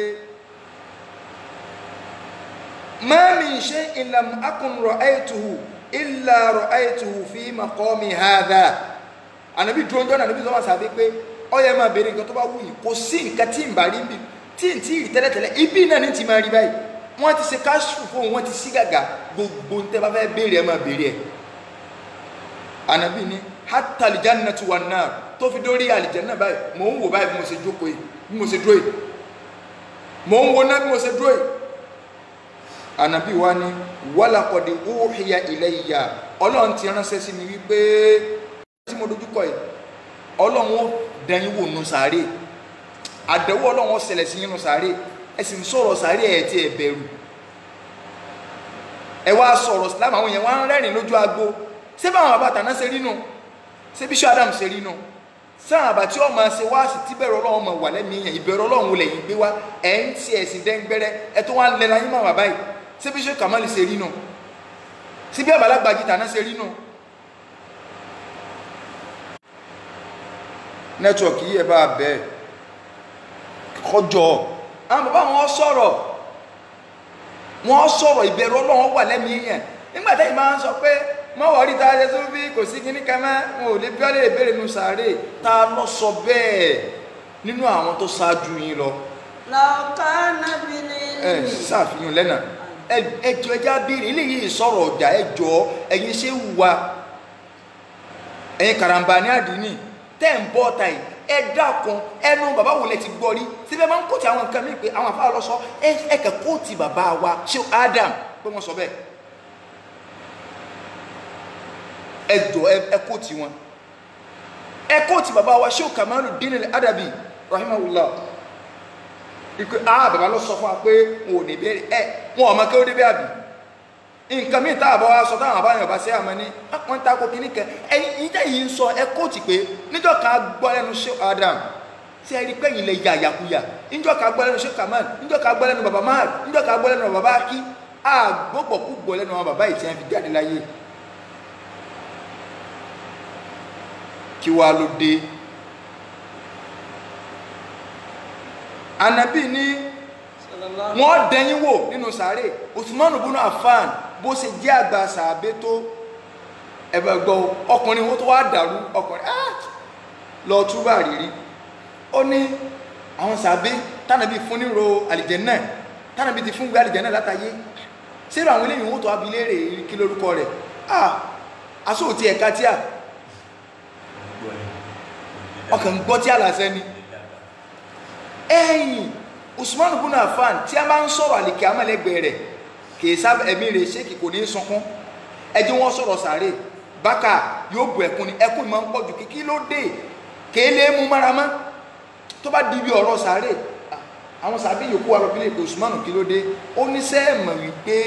ma min shay'in lam akun ra'aytuhu illa ra'aytuhu fi maqami hadha ànàbí dúró ń jọ́ nàbí sọ wá sàbí pé ọyẹ máa bèèrè nǹkan tó bá wù yìí kò sí nǹkan tí ń bá rí bí tí ń tí ì tẹ́lẹ̀tẹ́lẹ̀ ibi náà ní ti máa rí báyìí wọ́n ti ṣe káṣù fóun wọ́n ti sí gàgà gbogbo ń tẹ́ bá fẹ́ béèrè ẹ̀ máa béèrè ẹ̀ ànàbí ni hatta aljannatu wan nar tó fi dórí àlìjẹ́nà báyìí mò ń wò báyìí bí mo ṣe jókòó yìí bí mo ṣe dúró yìí mò ń wo náà bí mo ṣe dúró yìí ànàbí wa ni walaqad uhiya ilayya ọlọ́run ti ránṣẹ́ sí mi wípé tí mo dojúkọ yìí ọlọ́run ó dẹ̀yìn wò nù sàárè àdẹ̀wò ọlọ́run ó ṣẹlẹ̀ sí yín nù sàárè ẹ sì ń sọ̀rọ̀ sàárè ẹ̀ tí ẹ bẹ̀rù ẹ wá sọ̀rọ̀ sílámù àwọn yẹn wá ń rẹ́rìn lójú agbo ṣé báwọn àbàtà náà ṣe rí nù ṣé bíṣọ́ adam ṣe rí nù sáà àbá tí ọmọ ṣe wá sí tíbẹ̀rù ọlọ́run ọmọ wà lẹ́mìí yẹn ìbẹ̀rù ọlọ́run wọlé yìí gbé wá ẹ̀ ń ti ẹ̀sìn dẹ́ngbẹ́rẹ́ ẹ tó wá ń lẹ́la yín máa wà báyìí ṣé bíṣọ́ kàmáàlì ṣe rí nù ṣé bí àbálàgbà jìtà náà ṣe rí nù nẹ́tíwọ̀kì yìí ẹ bá bẹ́ẹ̀ kọjọ àwọn bàbá wọn sọ̀rọ̀ wọn sọ̀rọ̀ ìbẹ̀rù ọlọ́run wà lẹ́mìí yẹn nígbà tẹ́yìn máa ń sọ pé mọ́ wọ́n rí ta ṣe tó bí kò sí kíní kan mọ́ wọn ò lè bí ọ́lẹ́ ìbéèrè nu sàárè ta lọ sọ bẹ́ẹ̀ nínú àwọn tó ṣáájú yín lọ lọ́kànnà bìnrin ẹ ṣàfihàn lẹ́nà ẹjọ́ ẹjá béèrè eléyìí sọ̀rọ̀ ọjà ẹjọ́ ẹ̀yin ṣé wùwà ẹ̀yin karambà ní àdínì tẹ́ ń bọ́ ọ̀tá yìí ẹ dákun ẹnu bàbá wo lẹ ti gbọ́ rí síbẹ̀ máa ń kóòtù àwọn nǹkan míì pé àwọn afárá lọ sọ ẹ ẹ kẹ kóòtù bàbá wa ṣé Adam pé wọ́n sọ bẹ́ẹ̀ ẹ jọ ẹ kóòtù wọn ẹ kóòtù bàbá wa ṣé Kamaluddin al-Adabi rahimahullah ìpè ah bàbá lọ sọ fún wa pé wọn ò ní bẹ̀rẹ̀ ẹ wọn ọmọ kí ó débẹ̀ àbí nǹkan míì tá àbọ̀ wa sọ táwọn àbáyọ̀ bá ṣe àmọ́ ní wọ́n ta ko kínní kan ẹ̀yin ìjẹ́ yìí ń sọ ẹ kóòtù pé níjọ́ kan gbọ́ lẹ́nu ṣé Adam tí ẹ rí pé yìí lè ya àyàkuyà níjọ́ kan gbọ́ lẹ́nu ṣé Kamal níjọ́ kan gbọ́ lẹ́nu bàbá Mahad níjọ́ kan gbọ́ lẹ́nu bàbá Aki àgbọ̀pọ̀ kú gbọ́ lẹ́nu àwọn bàbá yìí tí wọ́n fi jáde láyé kí wàá ló dé Ànábì ní sallallahu wọ́n dẹ̀yìn wò nínú sàárè Usman ibn Affan bó ṣe jẹ́ àgbà sàábé tó ẹ̀bẹ̀ gbọ́ ọkùnrin ó tó wá dàrú ọkùnrin ah lọ túbà rírí ó ní àwọn sàábé tánàbí fún níro àlìjẹ́nnà tánàbí ti fún gbé àlìjẹ́nnà látàyé sírò àwọn eléyìí wọ́n tó wá bi léèrè kí lórúkọ rẹ̀ ah asóòtí ẹ̀ka tíà ọkàn ń gbọ́ tí àlàsẹ́ ni ẹ̀yìn Usman ibn Affan tí a bá ń sọ̀rọ̀ àlìkè amẹ́lẹ́gbẹ̀ẹ́ rẹ̀ kìí sábà ẹ̀mí rẹ̀ ṣé kì kò ní sunkún ẹjẹ́ wọn sọ̀rọ̀ sàárè bákà yóò bu ẹkún ni ẹkún máa ń pọ̀ jù kíkí ló dé kìí lè mú mára mọ́ tó bá di ibi ọ̀rọ̀ sàárè àwọn sàbí yòókù wa lọ́bílẹ̀ èdè Usman kí ló dé ó ní sẹ́ẹ̀mọ̀ wípé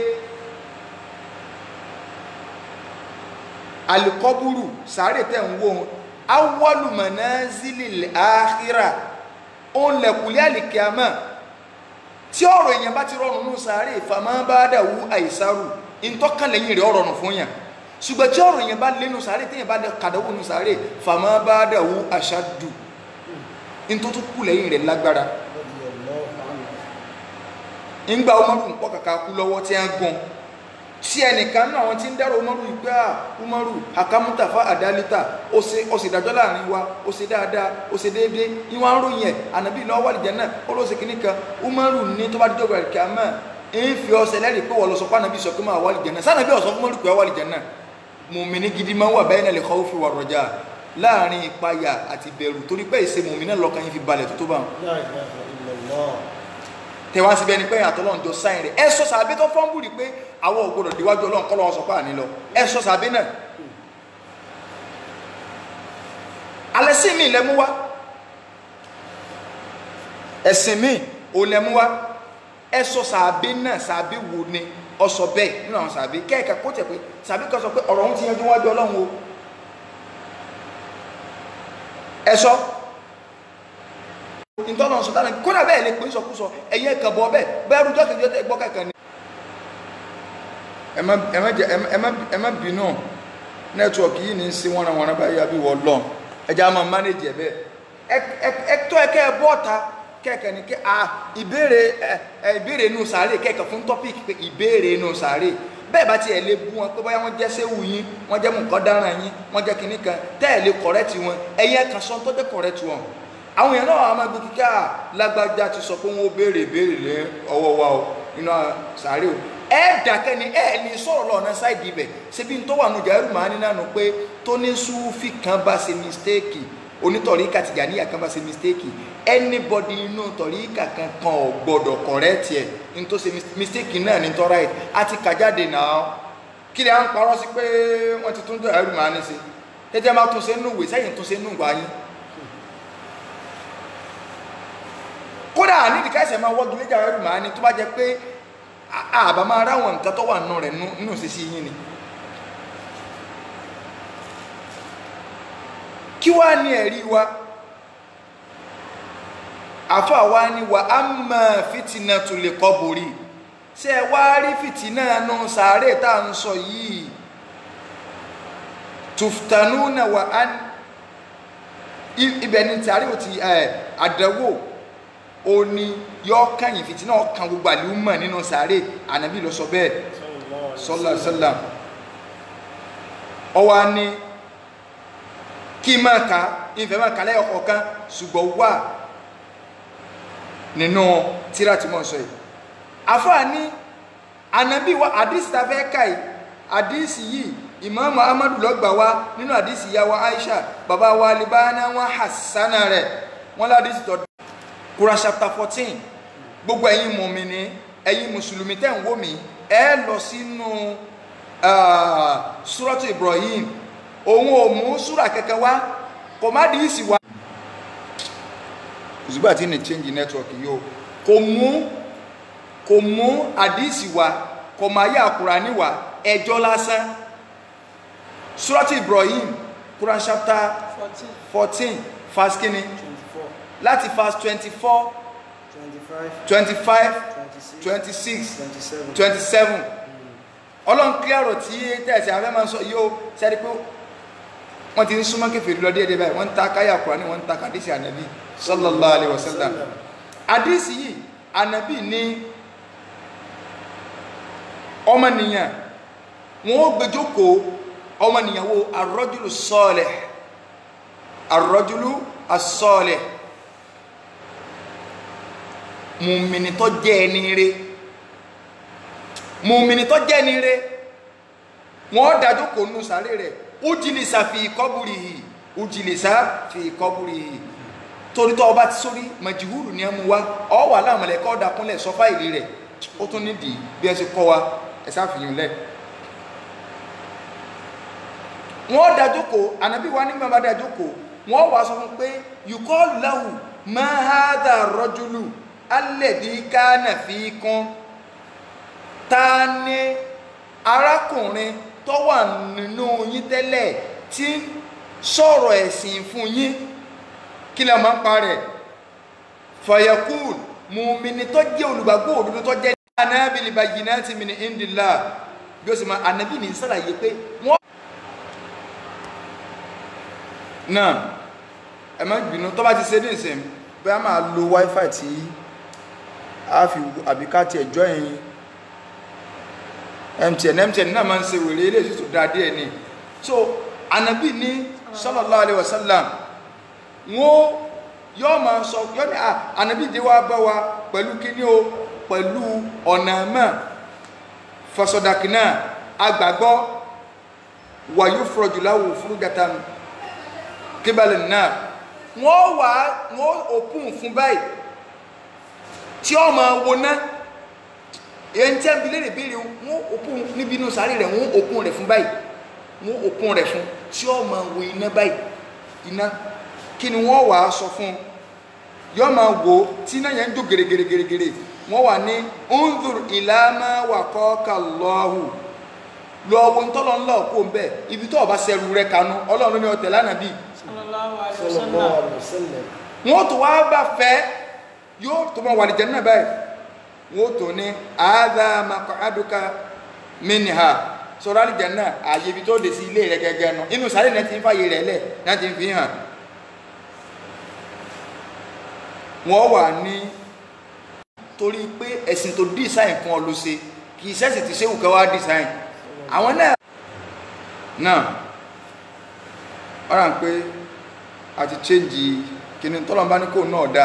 alikọ́búrú sàárè tẹ̀ ń wò ó awwalu manazilil akhirah òun lẹ̀kùnlé àlìkíámà tí ọ̀rọ̀ èèyàn bá ti rọrùn ní sàárè fàmọ́ bá dàwú àìsàrù ìtọ́kàn lẹ́yìn rẹ̀ ọ̀rọ̀ fún yàn ṣùgbọ́n tí ọ̀rọ̀ èèyàn bá lẹ́nu sàárè téèyàn bá kàdáwó ní sàárè fàmọ́ bá dàwú àṣàdù ìtọ́tù kù lẹ́yìn rẹ̀ lágbára ńgbà Umaru ń pọ̀ kàkà kú lọ́wọ́ tí wọ́n gún tí ẹnìkan náà àwọn tí ń dárò Umaru yìí pé à Umaru akamuta fa àdálítà ó ṣe ó sì dájọ́ láàrin wa ó ṣe dáadáa ó ṣe déédéé ìwọ̀n aròyìn ẹ̀ ànábì lọ́wọ́ àlìjẹ́ náà ó ló ṣe kínní kan Umaru ní tó bá dídọ́ gbàgbé kí a mọ̀ ń fi ọsẹ lẹ́rìí pé wọ́n lọ sọ pé ànábì sọ pé máa wà àlìjẹ́ náà sànàbí ọ̀sọ́ fún Umaru pé wà àlìjẹ́ náà mùmíní gidi máa ń wà bẹ́ẹ̀ náà lè khawfi wà rọjà láàrin ìpayà àti bẹ̀rù torí pé ìṣe mùmíní náà lọ́kàn yín fi balẹ̀ tó tó bá wọn La ilaha illallah. tẹwàá síbẹ̀ ni pé àtọ́lọ́run jọ sáyìn rẹ̀ ẹ sọ sàbẹ́ tó fọ́n bùrì pé àwọn ògbọ́dọ̀ déwájú ọlọ́run kọ́ lọ́wọ́ sọ pé àní lọ ẹ sọ sàbẹ́ náà alẹ́ sí mi lẹ́mú wá ẹ̀sìn mi ò lẹ́mú wá ẹ sọ sàbẹ́ náà sàbẹ́ wo ni ọ sọ bẹ́ẹ̀ nínú àwọn sàbẹ́ kẹ́ẹ̀ka kó tẹ̀ pé sàbẹ́ kan sọ pé ọ̀rọ̀ òun ti yanjú wájú ọlọ́run o ẹ sọ ntọ́nà sọ̀tàn kódà bẹ́ẹ̀ lè pín sọkúsọ ẹ̀yẹ kẹbọ bẹ́ẹ̀ bẹ́ẹ̀ rújọ́ kejì ọ̀tẹ̀ gbọ́ kẹ̀kẹ́ ni. ẹ má ẹ má jẹ ẹ má ẹ má bínú nẹ́tíwọ̀kì yìí ní í sí wọ́nrawọ́nra báyìí àbí wọ́n lọ ẹja máa mánéjì ẹ bẹ́ẹ̀ ẹ ẹ ẹ tọ́ ẹ kẹ́ ẹ bọ́ ọ̀ta kẹ́kẹ́ ni kẹ́ a ìbéèrè ẹ ẹ ìbéèrè inú sàárè kẹ́kẹ́ fún tọ́pìkì pé ìbéèrè inú sàárè bẹ́ẹ̀ bá tiẹ̀ lè bú wọn pé báyà wọ́n jẹ́ séwù yín wọ́n jẹ́ mùkọ́dáràn yín wọ́n jẹ́ kinní kan tẹ́ ẹ̀ lè kọ̀rẹ́tì wọn ẹ̀yẹ kan sọ tó jẹ́ kọ̀rẹ́tì wọn àwọn èèyàn náà máa gbé kíkà lágbájá ti sọ pé wọn ó béèrè ìbéèrè lé ọwọ́ wa o nínú sàárè o ẹ dàkẹ́ ni ẹ ní sọ̀rọ̀ lọ́nà sáìdì ibẹ̀ ṣebí tó wà nùjà ẹrù màá nínú àná pé tó ní súfì kan bá ṣe mistake onítọ̀ríkà tìjàníyà kan bá ṣe mistake anybody inú tọ̀ríkà kan kan ò gbọ́dọ̀ correct ẹ̀ ní tó ṣe mistake náà ní tọ́ right àti kàjáde náà kí ni à ń parọ́ sí pé wọ́n ti tún dọ̀ ẹrù màá ní sí tẹ́tẹ́ máa tún ṣe nù wèé sẹ́yìn tún ṣe nù wá yín kódà nídìí káìsẹ̀ máa wọ́gi léjà rẹ̀ máa ní tó bá jẹ pé àbá máa ráwọn nǹkan tó wà nù rẹ̀ nínú sí sí yín ni kí wá ní ẹ̀rí wa àfà wa ni wà á mọ̀ fìtínà tó lè kọ́ borí ṣé ẹ wá rí fìtínà nù sàárè tá à ń sọ yìí tùftanúnà wà á ibẹ̀ ni tàrí ò ti àdánwò ó ní yọ kàyìn fìtínà ọkàn gbogbo àlùmọ̀ nínú sàárè ànábì ló sọ bẹ́ẹ̀ sallallahu alaihi wasallam ọwọ́ ni kí máa ka ìfẹ́ máa kà lẹ́yọ̀ kọ̀ọ̀kan ṣùgbọ́n wà nínú tíra tí mo sọ yìí àfáà ní ànábì wa àdìsí ta fẹ́ kà yìí àdìsí yìí ìmáàmù amadu lọ́gbà wá nínú àdìsí ìyá wa aisha bàbá wa libana wọn hasana rẹ̀ wọn ládìsí tọ́ Quran chapter fourteen gbogbo ẹ̀yin mùmínì ẹ̀yin mùsùlùmí tẹ́ ń wò mí ẹ lọ sínú suratu Ibrahim òun ò mú súrà kẹkẹ wá kò má di ìsì wá. òṣùgbà tí ní change network yìí o kò mú kò mú àdísì wá kò máa yá Kùránì wá ẹjọ́ lásán surati Ibrahim Quran chapter fourteen fourteen verse kínní twenty-four láti verse twenty-four twenty-five twenty-five twenty-six twenty-six twenty-seven twenty-seven ọlọ́run kí ọ̀rọ̀ tí tẹ̀sí afẹ́ máa ń sọ yóò sẹ́ni pé wọ́n ti ń súnmọ́ kẹfìrí lọ díẹ̀ díẹ̀ báyìí wọ́n ń ta káyà Kùránì wọ́n ń ta kàdísì ànábì sallallahu alaihi wasallam àdísì yìí ànábì ní ọmọnìyàn wọn ó gbẹjọkọ ọmọnìyàn wo arrajulu salih arrajulu as-salih mùmìnì tó jẹ́ ẹni rere mùmìnì tó jẹ́ ẹni rere wọ́n dájú kò nù sáré rẹ̀ ujilisa fi qabrihi ujilisa fi qabrihi torí tó ọba ti sórí màjìhúrù ní ẹmu wa ọ wà láàmúlẹ̀ kọ́ dàkúnlẹ̀ sọ fáìlì rẹ̀ ó tún nídìí bí ẹ ṣe kọ́ wa ẹ sáfihàn lẹ̀ wọ́n dájú kò ànábì wa nígbà bá dájú kò wọ́n wà sọ fún pé yuqalu lahu ma hadha rajulu alladhi kana fikum ta ni arákùnrin tó wà nínú yín tẹ́lẹ̀ tí ń sọ̀rọ̀ ẹ̀sìn fún yín kí lè máa ń parẹ̀ fayakul mùmíní tó jẹ́ olùgbàgbọ́ òdodo tó jẹ́ anábìlì bayyinati min indillah bí ó sì máa anábì ní sàlàyé pé wọ́n. náà ẹ má gbìnú tó bá ti ṣe ní ìsìn bí a máa lo wifi tí a fi àbíká tiẹ̀ jọ ẹ̀yìn mtn mtn náà máa ń ṣe wèrè ilé ìṣètò dáadé ẹ ni so anabi ní sallallahu alaihi wasallam wọn yóò máa sọ yóò ní anabi dé wá bá wa pẹ̀lú kíní o pẹ̀lú ọ̀nà mọ́ fasọdàkínà agbàgbọ́ wàyú fúrọ̀jùláwò fúrúgàtà kíbalẹ̀ náà wọ́n wà wọ́n òpin fún báyìí tí ó máa wo náà èyí tí a bi léèrè béèrè wọn òkun níbi inú sáré rẹ wọn òkun rẹ fún báyìí wọn òkun rẹ fún tí ó máa wo iná báyìí iná kí ni wọn wàá sọ fún yóò máa wò ó tí iná yẹn ń jó gèrègèrègèrè wọn wà ní unzur ìlànà wàkọ́ọ̀kà lọ́hù lọ́wọ́ ntọ́lọ́ ńlá òkú ńbẹ ibi tó ọba sẹ́rù rẹ kanú ọlọ́run ní ọtẹ̀ lánàá bíi sallallahu alaihi sallallahu wasallam alaihi wasallam wọn tó wá bá fẹ́ yóò tó máa wà ní jẹ́ náà báyìí wọ́n tó ní àádá makọ̀ádùká mínìhà sọ̀rọ̀ àlìjẹ̀nà ààyè ibi tó dé sí ilé rẹ̀ gẹ́gẹ́ nù inú sáré náà ti ń fàyè rẹ̀ lẹ̀ náà ti ń fi hàn wọ́n wà ní torí pé ẹ̀sìn tó dísáìn fún ọ ló ṣe kì í sẹ́sì ti ṣéwù kẹwàá dísáìn àwọn náà náà ọ̀rà ń pé a ti chéǹjì kìnnì tọ́lọ́mbá ní kò náà dáa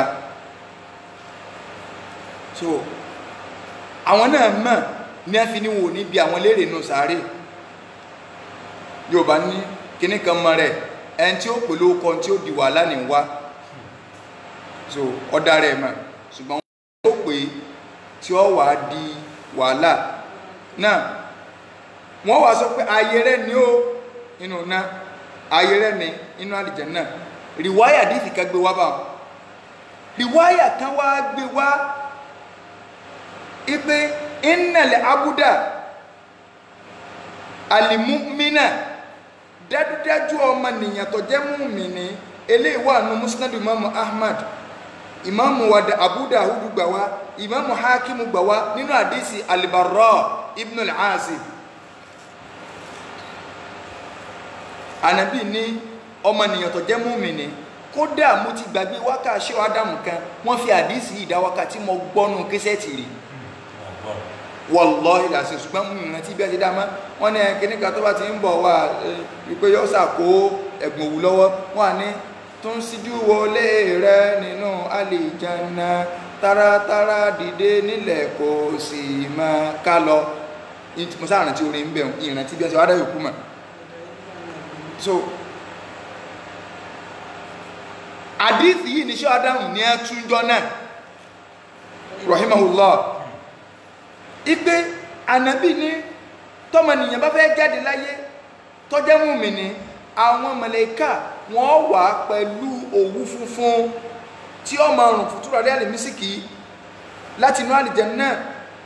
so àwọn náà mọ̀ ní a fi ní wò níbi àwọn léèrè nù sáré yorùbá ní kíní kan mọ rẹ ẹni tí ó pè lóko tí ó di wàhálà ní wá so ọ̀dà rẹ̀ mọ̀ ṣùgbọ́n wọ́n ó pè tí ó wàá di wàhálà náà wọ́n wàá sọ pé ayé rẹ̀ ni ó inú náà ayé rẹ̀ ni inú àlìjánnà rìwáyà dìtì kan gbé wá báwọn rìwáyà kan wá gbé wá ipe innal abuda alimumina dájúdájú ọmọ nìyàn tó jẹ́ múmìnì eléyìí wà nù musnad imamu ahmad imamu wada abu dawud gbà wá imamu hakimu gbà wá nínú àdísì alibarra ibn al-azib anabi ní ọmọ nìyàn tó jẹ́ múmìnì kódà mo ti gbàgbé wákàṣẹ́ ádámù kan wọ́n fi àdísì ìdáwákà tí mo gbọ́nù késẹ́ẹ̀tì rí wallahi làṣẹ ṣùgbọ́n mú ìrìn tí bí ẹ ti dá mọ́ wọ́n ní kíní kan tó bá ti ń bọ̀ wá wípé yóò ṣàkó ẹ̀gbọ̀n òwú lọ́wọ́ wọ́n á ní tó ń síjú wọlé rẹ nínú àlìjáná táratára dìde nílẹ̀ kò sì máa ká lọ mo sáà rántí orin ń bẹ̀ ìrìn tí bí ẹ ti wá dá yòókù mọ̀ so àdìsí yìí ní ṣọ́ adáhùn ní ẹtúnjọ́ náà rahimahullah ipe ànábì ní tọmọnìyàn bá fẹ́ jáde láyé tọ́jẹ́ mùmínì àwọn màláíkà wọ́n wà pẹ̀lú òwú funfun tí ó máa rùn fún túrọ̀rí àlèmísìkì láti inú àlìjánnà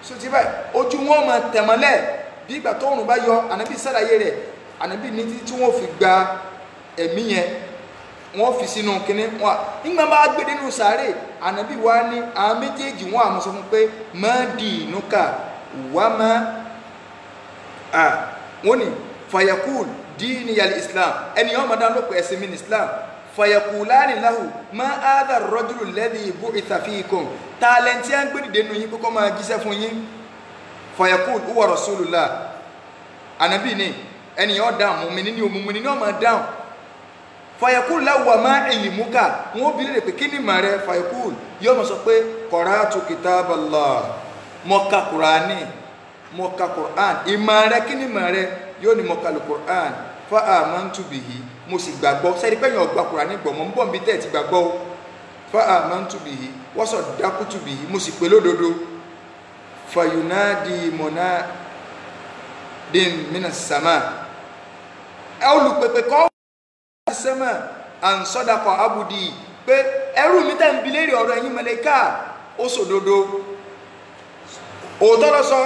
sotí báyìí ojú wọn máa tẹ̀mọ́lẹ̀ bí ìgbà tó òrùn bá yọ ànábì sàlàyé rẹ̀ ànábì ní títí tí wọ́n fi gba ẹ̀mí yẹn wọ́n fi sínú kínní wọn nígbà bá gbé nínú sàárè ànábì wa ní àwọn méjèèjì wọn àmọ́ sọ fún pé má di inú ká wá má à wọ́n ní fayakul díìní yàrá islam ẹni yọ́n máa dá lóko ẹ̀sìn mi ní islam fayakulani lahu ma áádà rọ́júlù lẹ́dí ibú ìtàfíìkùn tààlẹ́ntì à ń gbé dìde nù yín kókó máa jíṣẹ́ fún yín fayakul uwa rasulullah ànábì ní ẹni yọ́n dáhùn mùmíní ní òmùmíní ní ọmọ dáhùn fayakul láwùwà má ìlìmúkà wọn bí lè pé kí ni màá rẹ fayakul yóò mọ̀ sọ pé qara'tu kitaballah mọ̀ka kùránì mọ̀ka kùrán ìmọ̀ rẹ kí ni màá rẹ yóò ní mọ̀ka lù kùrán fa amantu bihi mo sì gbàgbọ́ sẹ́ni pẹ́yìn ọgbà kùránì gbọ̀ mọ́ ń bọ̀ nbí tẹ̀ ti gbàgbọ́ o fa amantu bihi wa saddaqtu bihi mo sì pé lódodo fayunadi munadin minas sama olùpèpè kọ́ sẹ́mà ànsọ́dàkọ̀ abudi pé ẹrú mi tẹ́ ń bi léèrè ọ̀rọ̀ ẹ̀yin mẹlẹ́ká ó sòdodo òótọ́ lọ sọ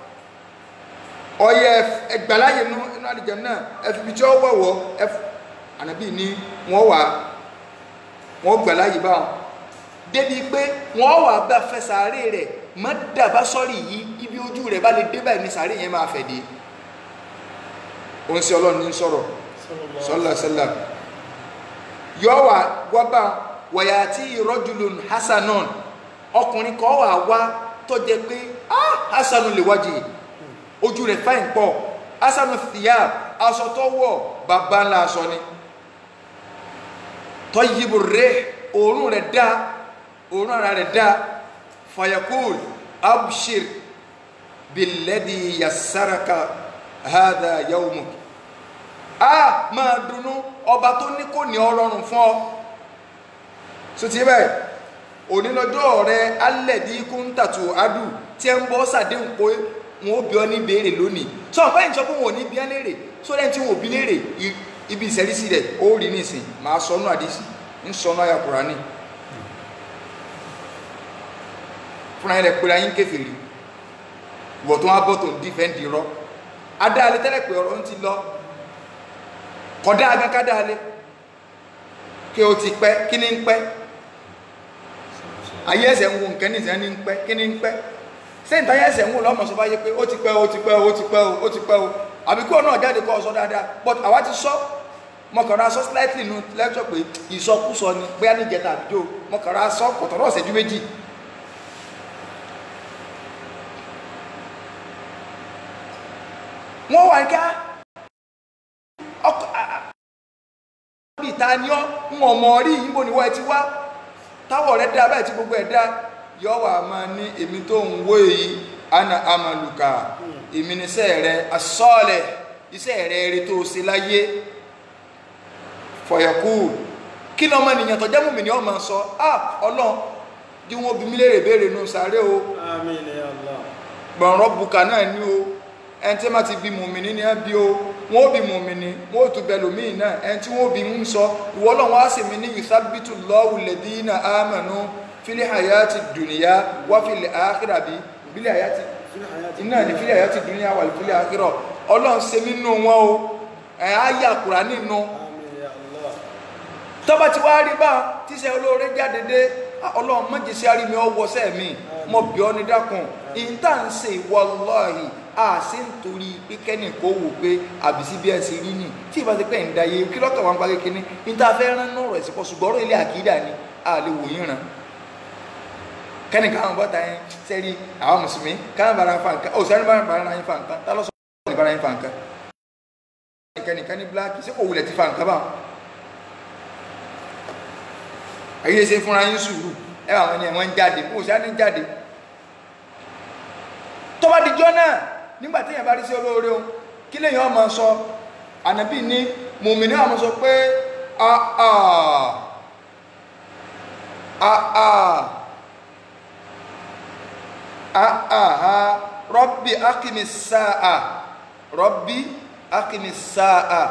ọyẹ ẹgbàláyè nú inú àdìjẹ náà ẹfìbí tí ó wọ̀wọ́ ẹf ànábì ní wọ́n wà wọ́n gbàláyè báwọn débi pé wọ́n wà bá fẹ́ sàárè rẹ̀ má dàbá sọ́rí yìí ibi ojú rẹ̀ bá lè dé báyìí ní sàárè yẹn máa fẹ̀ dé òun sí ọlọ́run ní sọ̀rọ̀ sọ́lá sọ́lá yọ wà wọ́bà wọ̀yà tí rọ́jùlùn hasanon ọkùnrin kan wà wá tó jẹ pé ah hasanu lè wájì ojú rẹ̀ fáìn pọ̀ hasanu fìyà aṣọ tó wọ̀ bàbá ńlá aṣọ ni tó yíbo rẹ̀ òórùn rẹ̀ dá òórùn ara rẹ̀ dá fayakul abshir bilẹ́dì yasaraka hada yawmuk a máa dunnú ọba tó ní kò ní ọrọrùn fún ọ so ti bẹ́ẹ̀ onílọ́jọ́ rẹ alẹ́dí kúńtàtù adu tí ẹ ń bọ́ sàdéhùn pé wọn ò bí ọ ní béèrè lónìí sọ fẹ́ ìjọ pé wọn ò ní bí ẹ léèrè so lẹ́yìn tí wọn ò bí léèrè ibi ìṣẹ́rísí rẹ̀ ó rí nísìn máa sọnù àdísì ń sọnù àyà Kùránì fúnra yẹn lẹ pé ayé ń kèfèrí ìwọ̀ tó wá bọ́ tó ń dífẹ́ǹdì rọ adáalé tẹ́lẹ̀ pé ọ̀rọ̀ ń ti lọ kọ̀dá agakádá alẹ́ kí o ti pẹ́ kí ní ń pẹ́ ayé ẹsẹ̀ ń wo nǹkan ní ìsẹ́ ní ń pẹ́ kí ní ń pẹ́ sẹ́yìn táyé ẹsẹ̀ ń wo lọ́mọ sọ bá yé pé ó ti pẹ́ ó ti pẹ́ ó ti pẹ́ ó ti pẹ́ ó àbí kí o náà jáde kọ́ ọ sọ dáadáa but àwa ti sọ mọ̀kànlá sọ slightly nu lẹ́tọ̀ pé ìsọkúsọ ni bóyá ní ìjẹta àbíjó mọ̀kànlá sọ kọ̀tọ̀rọ̀ ọ̀sẹ̀jú méjì wọ́n wà ká ọkọ̀ bí ta ni ọ́ ń ọmọ rí ìbò níwọ̀ ẹ ti wá táwọ̀ rẹ̀ dá báyìí tí gbogbo ẹ̀ dá yọ wà máa ní èmi tó ń wó èyí ana amaluka èmi ní iṣẹ́ rẹ̀ asọ́ọ̀lẹ̀ iṣẹ́ rẹ̀ rí tó ṣe láyé fọ̀yẹ̀kú kí ni ọmọ ènìyàn tó jẹ́ mùmí ni ọ máa sọ ah ọlọ́run bí wọ́n bí mi léèrè béèrè nù sáré o Àmín ya Allah. gbọ̀nrọ̀ bùkà náà ní o ẹni tí wọ́n ti bí mùmìnì ní ẹ bí o wọ́n ó bí mùmìnì wọ́n ó tún bẹ lòmíì náà ẹni tí wọ́n ó bí ń sọ ìwọ Ọlọ́run wá sì mí ní yuthabbitu Allahu alladhina amanu fil hayati dunya wa fil akhirati fil hayati iná ní fil hayati dunya wà fil akhirati Ọlọ́run ṣe mí nù wọn o ẹ̀ á yà kúrà nínú Àmín ya Allah. tọ́ba ti wá rí bá tíṣẹ́ olóore jáde dé Ọlọ́run mọ̀jẹ̀ sí arí mi ọwọ́ sẹ́ẹ̀mí mọ̀ bí ọ́ ní dákun ìta ń ṣe wallahi a ṣe ń torí pé kẹ́nì kó wò pé àbísí bí ẹ ṣe rí nì tí ìbá ti pẹ́ ń da yé kí lọ́kàn wá ń parí kíní níta fẹ́ rán náà rẹ̀ sí pọ̀ ṣùgbọ́n ọ̀rọ̀ ilé àkídà ni a lè wò yín ràn kẹ́nì káwọn bọ́ta yẹn sẹ́rí àwọn mùsùlùmí káwọn bára fa nǹkan ò sẹ́ni bára bára yín fa nǹkan tá lọ́sọ̀ ní bára yín fa nǹkan kẹ́nì kan ní bíláàkì sí kò wulẹ̀ ti fa nǹkan báwọn ayé ṣe fúnra yín sùúrù ẹ wà wọn ni wọn ń jáde kò sí á ní jáde tó bá dijọ́ náà nígbà tí èèyàn bá rí sí olóore o kí lèèyàn máa sọ ànábì ní mùmíní àwọn sọ pé àà àà àà rọ́bì akimi sáà rọ́bì akimi sáà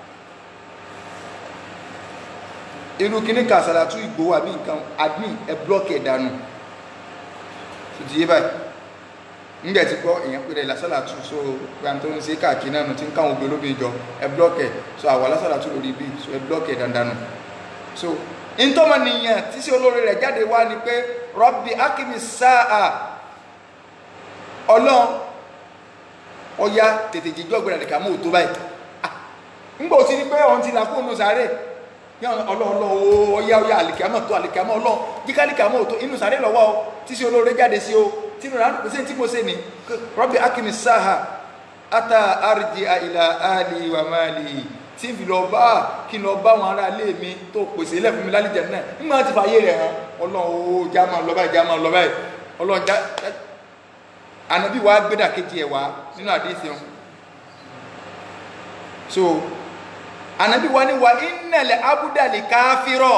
irú kíní kan àsàlátú ìgbòho àbí nǹkan admin ẹ blọ́ọ̀kì ẹ̀ dànù tó ti yé báyìí ńgbẹ̀ tí gbọ́ èèyàn pèrè lásàlátù so gba tó ń ṣe káàkiri náà nù tí ń káwọn obìnrin olóbìn jọ ẹ blọ́ọ̀kì ẹ̀ so àwa lásàlátù lórí bí so ẹ blọ́ọ̀kì ẹ̀ dandan nù so ntọ́mọ nìyẹn tí sí olórí rẹ̀ jáde wá ni pé rọ́bì akimi sáà ọlọ́run ọya tètè jíjọ́ ọgbẹ̀rẹ̀ àdìkà mọ́ òtó báyìí Ah, ńgbà ó ti ní pé òun ti là kó nù sáré ọlọ́ọ̀lọ́ ọya ọya àlìkàmọ́ tó àlìkàmọ́ ọlọ́ jíká àlìkàmọ́ òtó inú sáré lọ́wọ́ o tí sí olórí jáde sí o tí mo rán pèsè tí mo ṣe ni rọ́bì akimi sáà ata arji àìlà àlì wà máa lè tí n fi lọ bá kí n lọ bá àwọn ará ilé mi tó pèsè ilẹ̀ fún mi lálejò náà nígbà tí fàyè rẹ̀ hàn ọlọ́run ó já máa lọ báyìí já máa lọ báyìí ọlọ́run já ànábì wa gbédà kejì ẹ̀ wá nínú àdéhìí wọn so ànábì wa ní wa ìnàlẹ̀ abúdàlì káfírọ̀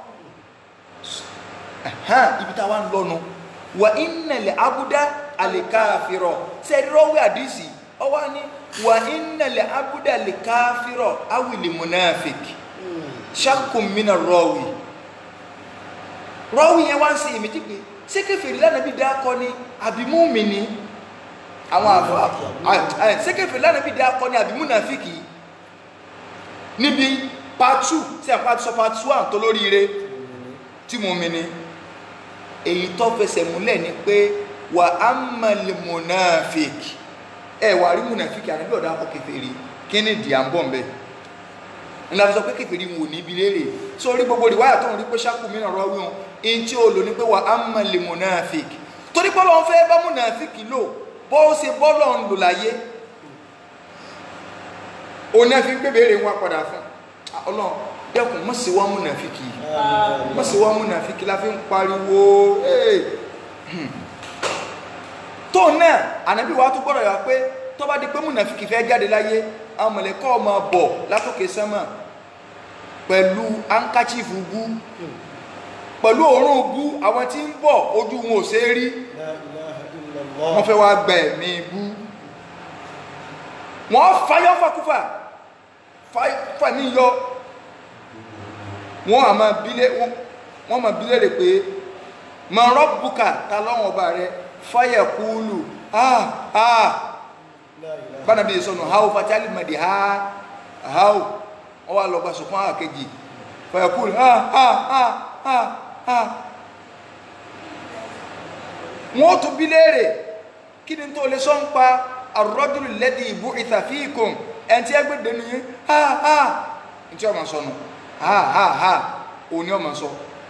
ẹ̀hán ibi táwa ń lọ́nu wa ìnàlẹ̀ abúdàlì káfírọ̀ sẹ́dúrọ́wé àdéhìí ọwọ́ ni wa ìnàlẹ̀ abúdàlì káfírọ̀ awìlì munafik ṣakùn mìíràn rọ́wì rọ́wì yẹn wá ń ṣe èméjì pé ṣé kèfèrí lánàbí dákọ ni àbí mùmínì àwọn àfọ ṣé kèfèrí lánàbí dákọ ni àbí múnàfíkì níbi pàtù tí a pàtù sọ pàtù à ń tó lóríire tí mùmínì èyí tó fẹsẹ̀ múlẹ̀ ni pé wà á mọ̀lẹ̀ múnàfíkì ẹ wà rí múnàfíkì ànábì ọ̀dà akọ kèfèrí kí ni ìdí à ń bọ̀ ń bẹ̀ ńlá fi sọ pé kèfèrí wò níbi léèrè sórí gbogbo ìwáyà tó ń rí pé ṣáàkù mìíràn rọ wíwọn in tí o lò ní pé wà á mọ̀ lè munafik torí bọ́lọ̀ ń fẹ́ bá munafik lò bó ṣe bọ́lọ̀ ń lò láyé òun náà fi ń gbébèrè wá padà fún ọlọ́run dẹ́kun mọ̀ sí wá munafik yìí mọ̀ sí wá munafik la fi ń pariwo tó náà ànábì wa tó gbọ́dọ̀ yà pé tó bá di pé munafik fẹ́ jáde láyé àwọn mọ̀lẹ́kọ́ ọmọ bọ̀ látòkè sánmà pẹ̀lú ankachifu bú pẹ̀lú òórùn bú àwọn tí ń bọ̀ ojú wọn ò ṣe é rí wọ́n fẹ́ wá gba ẹ̀mí bú wọ́n fayọ́ fakúfà fà ní yọ wọ́n àmà bílé wọ́n mà bílé rẹ̀ pé ma rọ́bùkà ta lọ́wọ́ ọba rẹ̀ fáyẹ̀ kúlù ah ah bana bi sọnù ha o fatali madi ha ha o ọ wa lọ gba sọkún ha kejì fayakul ha ha ha ha ha wọn tún bi léèrè kí ni tó lè sọ ń pa arrajulu alladhi bu'itha fikum ẹn tí ẹgbẹ́ dẹnu yín ha ha n tí ọmọ sọnù ha ha ha òun ni ọmọ sọ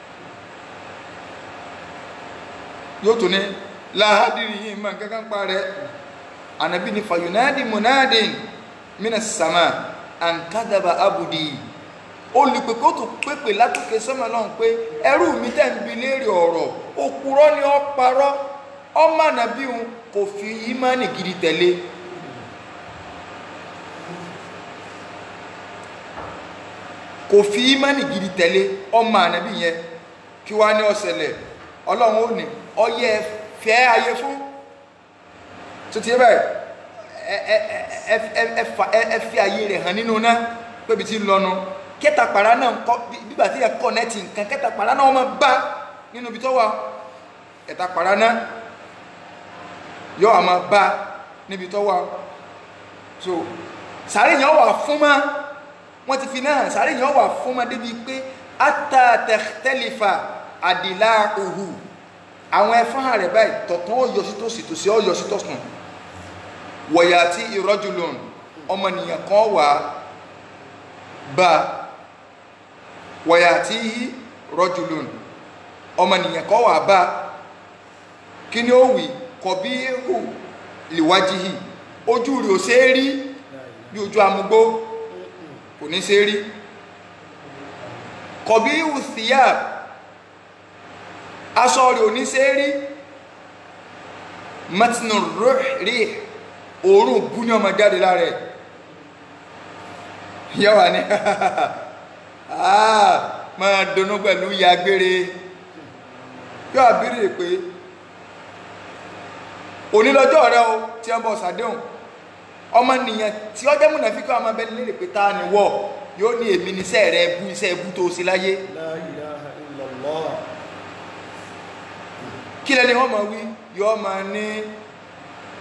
yóò tún ní láhádìrí yìí mọ kankan pa rẹ anabi ni fayunadi munadin mina sama an kadaba abudi olùpèpè ó tún pèpè látòkè sọmọ náà pé ẹrú mi tẹ̀ ń bi léèrè ọ̀rọ̀ òpùrọ́ ni ó parọ́ ọmọ ànàbí òun kò fi ìmánì gidi tẹ̀lé kò fi ìmánì gidi tẹ̀lé ọmọ ànàbí yẹn kí wá ní ọ̀sẹ̀lẹ̀ ọlọ́run ó ní ọyẹ fẹ́ ayé fún tó ti yẹ báyìí ẹ fi ayé rẹ̀ hàn nínú náà pébi tí ń lọ́nu kẹta pàrà náà kọ bíbà tí ẹ kọ nẹ́ẹ̀tì nǹkan kẹta pàrà náà wọ́n máa bá nínú ibi tó wà ẹ̀ta pàrà náà yọ àmọ́ bá níbi tó wà so sàárè yẹn wà fún ma wọ́n ti fi náà sàárè yẹn wà fún ma débi pé atatẹ̀tẹ̀lifà àdìlá òhù àwọn ẹfọ́n rẹ̀ báyìí tọ̀tún ó yọ sí tòsì tòsì ó yọ sí tọ̀sùn wọ̀yà tí ìrọ́jùlùn ọmọnìyàn kan wà bá wọ̀yà tí rọ́jùlùn ọmọnìyàn kan wà bá kí ni ó wì kọ̀bí hù lìwájìhì ojú rẹ̀ ò ṣe é rí bí ojú amúgbó kò ní ṣe é rí kọ̀bí hù síyà aṣọ rẹ̀ ò ní ṣe é rí matinu rí òórùn bú ní ọmọ jáde lára ẹ̀ yẹ́wà ní máa donú pẹ̀lú ìyá gbére yóò àbírí pé onílọ́jọ́ rẹ o tí wọ́n bọ̀ sàdéhùn ọmọ nìyàn tí ọjọ́ múnà fi kọ́ ọmọ bẹ́ẹ̀ lérè pé ta ni wọ́ yóò ní èmi ní iṣẹ́ rẹ bú iṣẹ́ bú tó sí láyé La ilaha illallah. kí lẹ́ni wọ́n máa wí yóò máa ní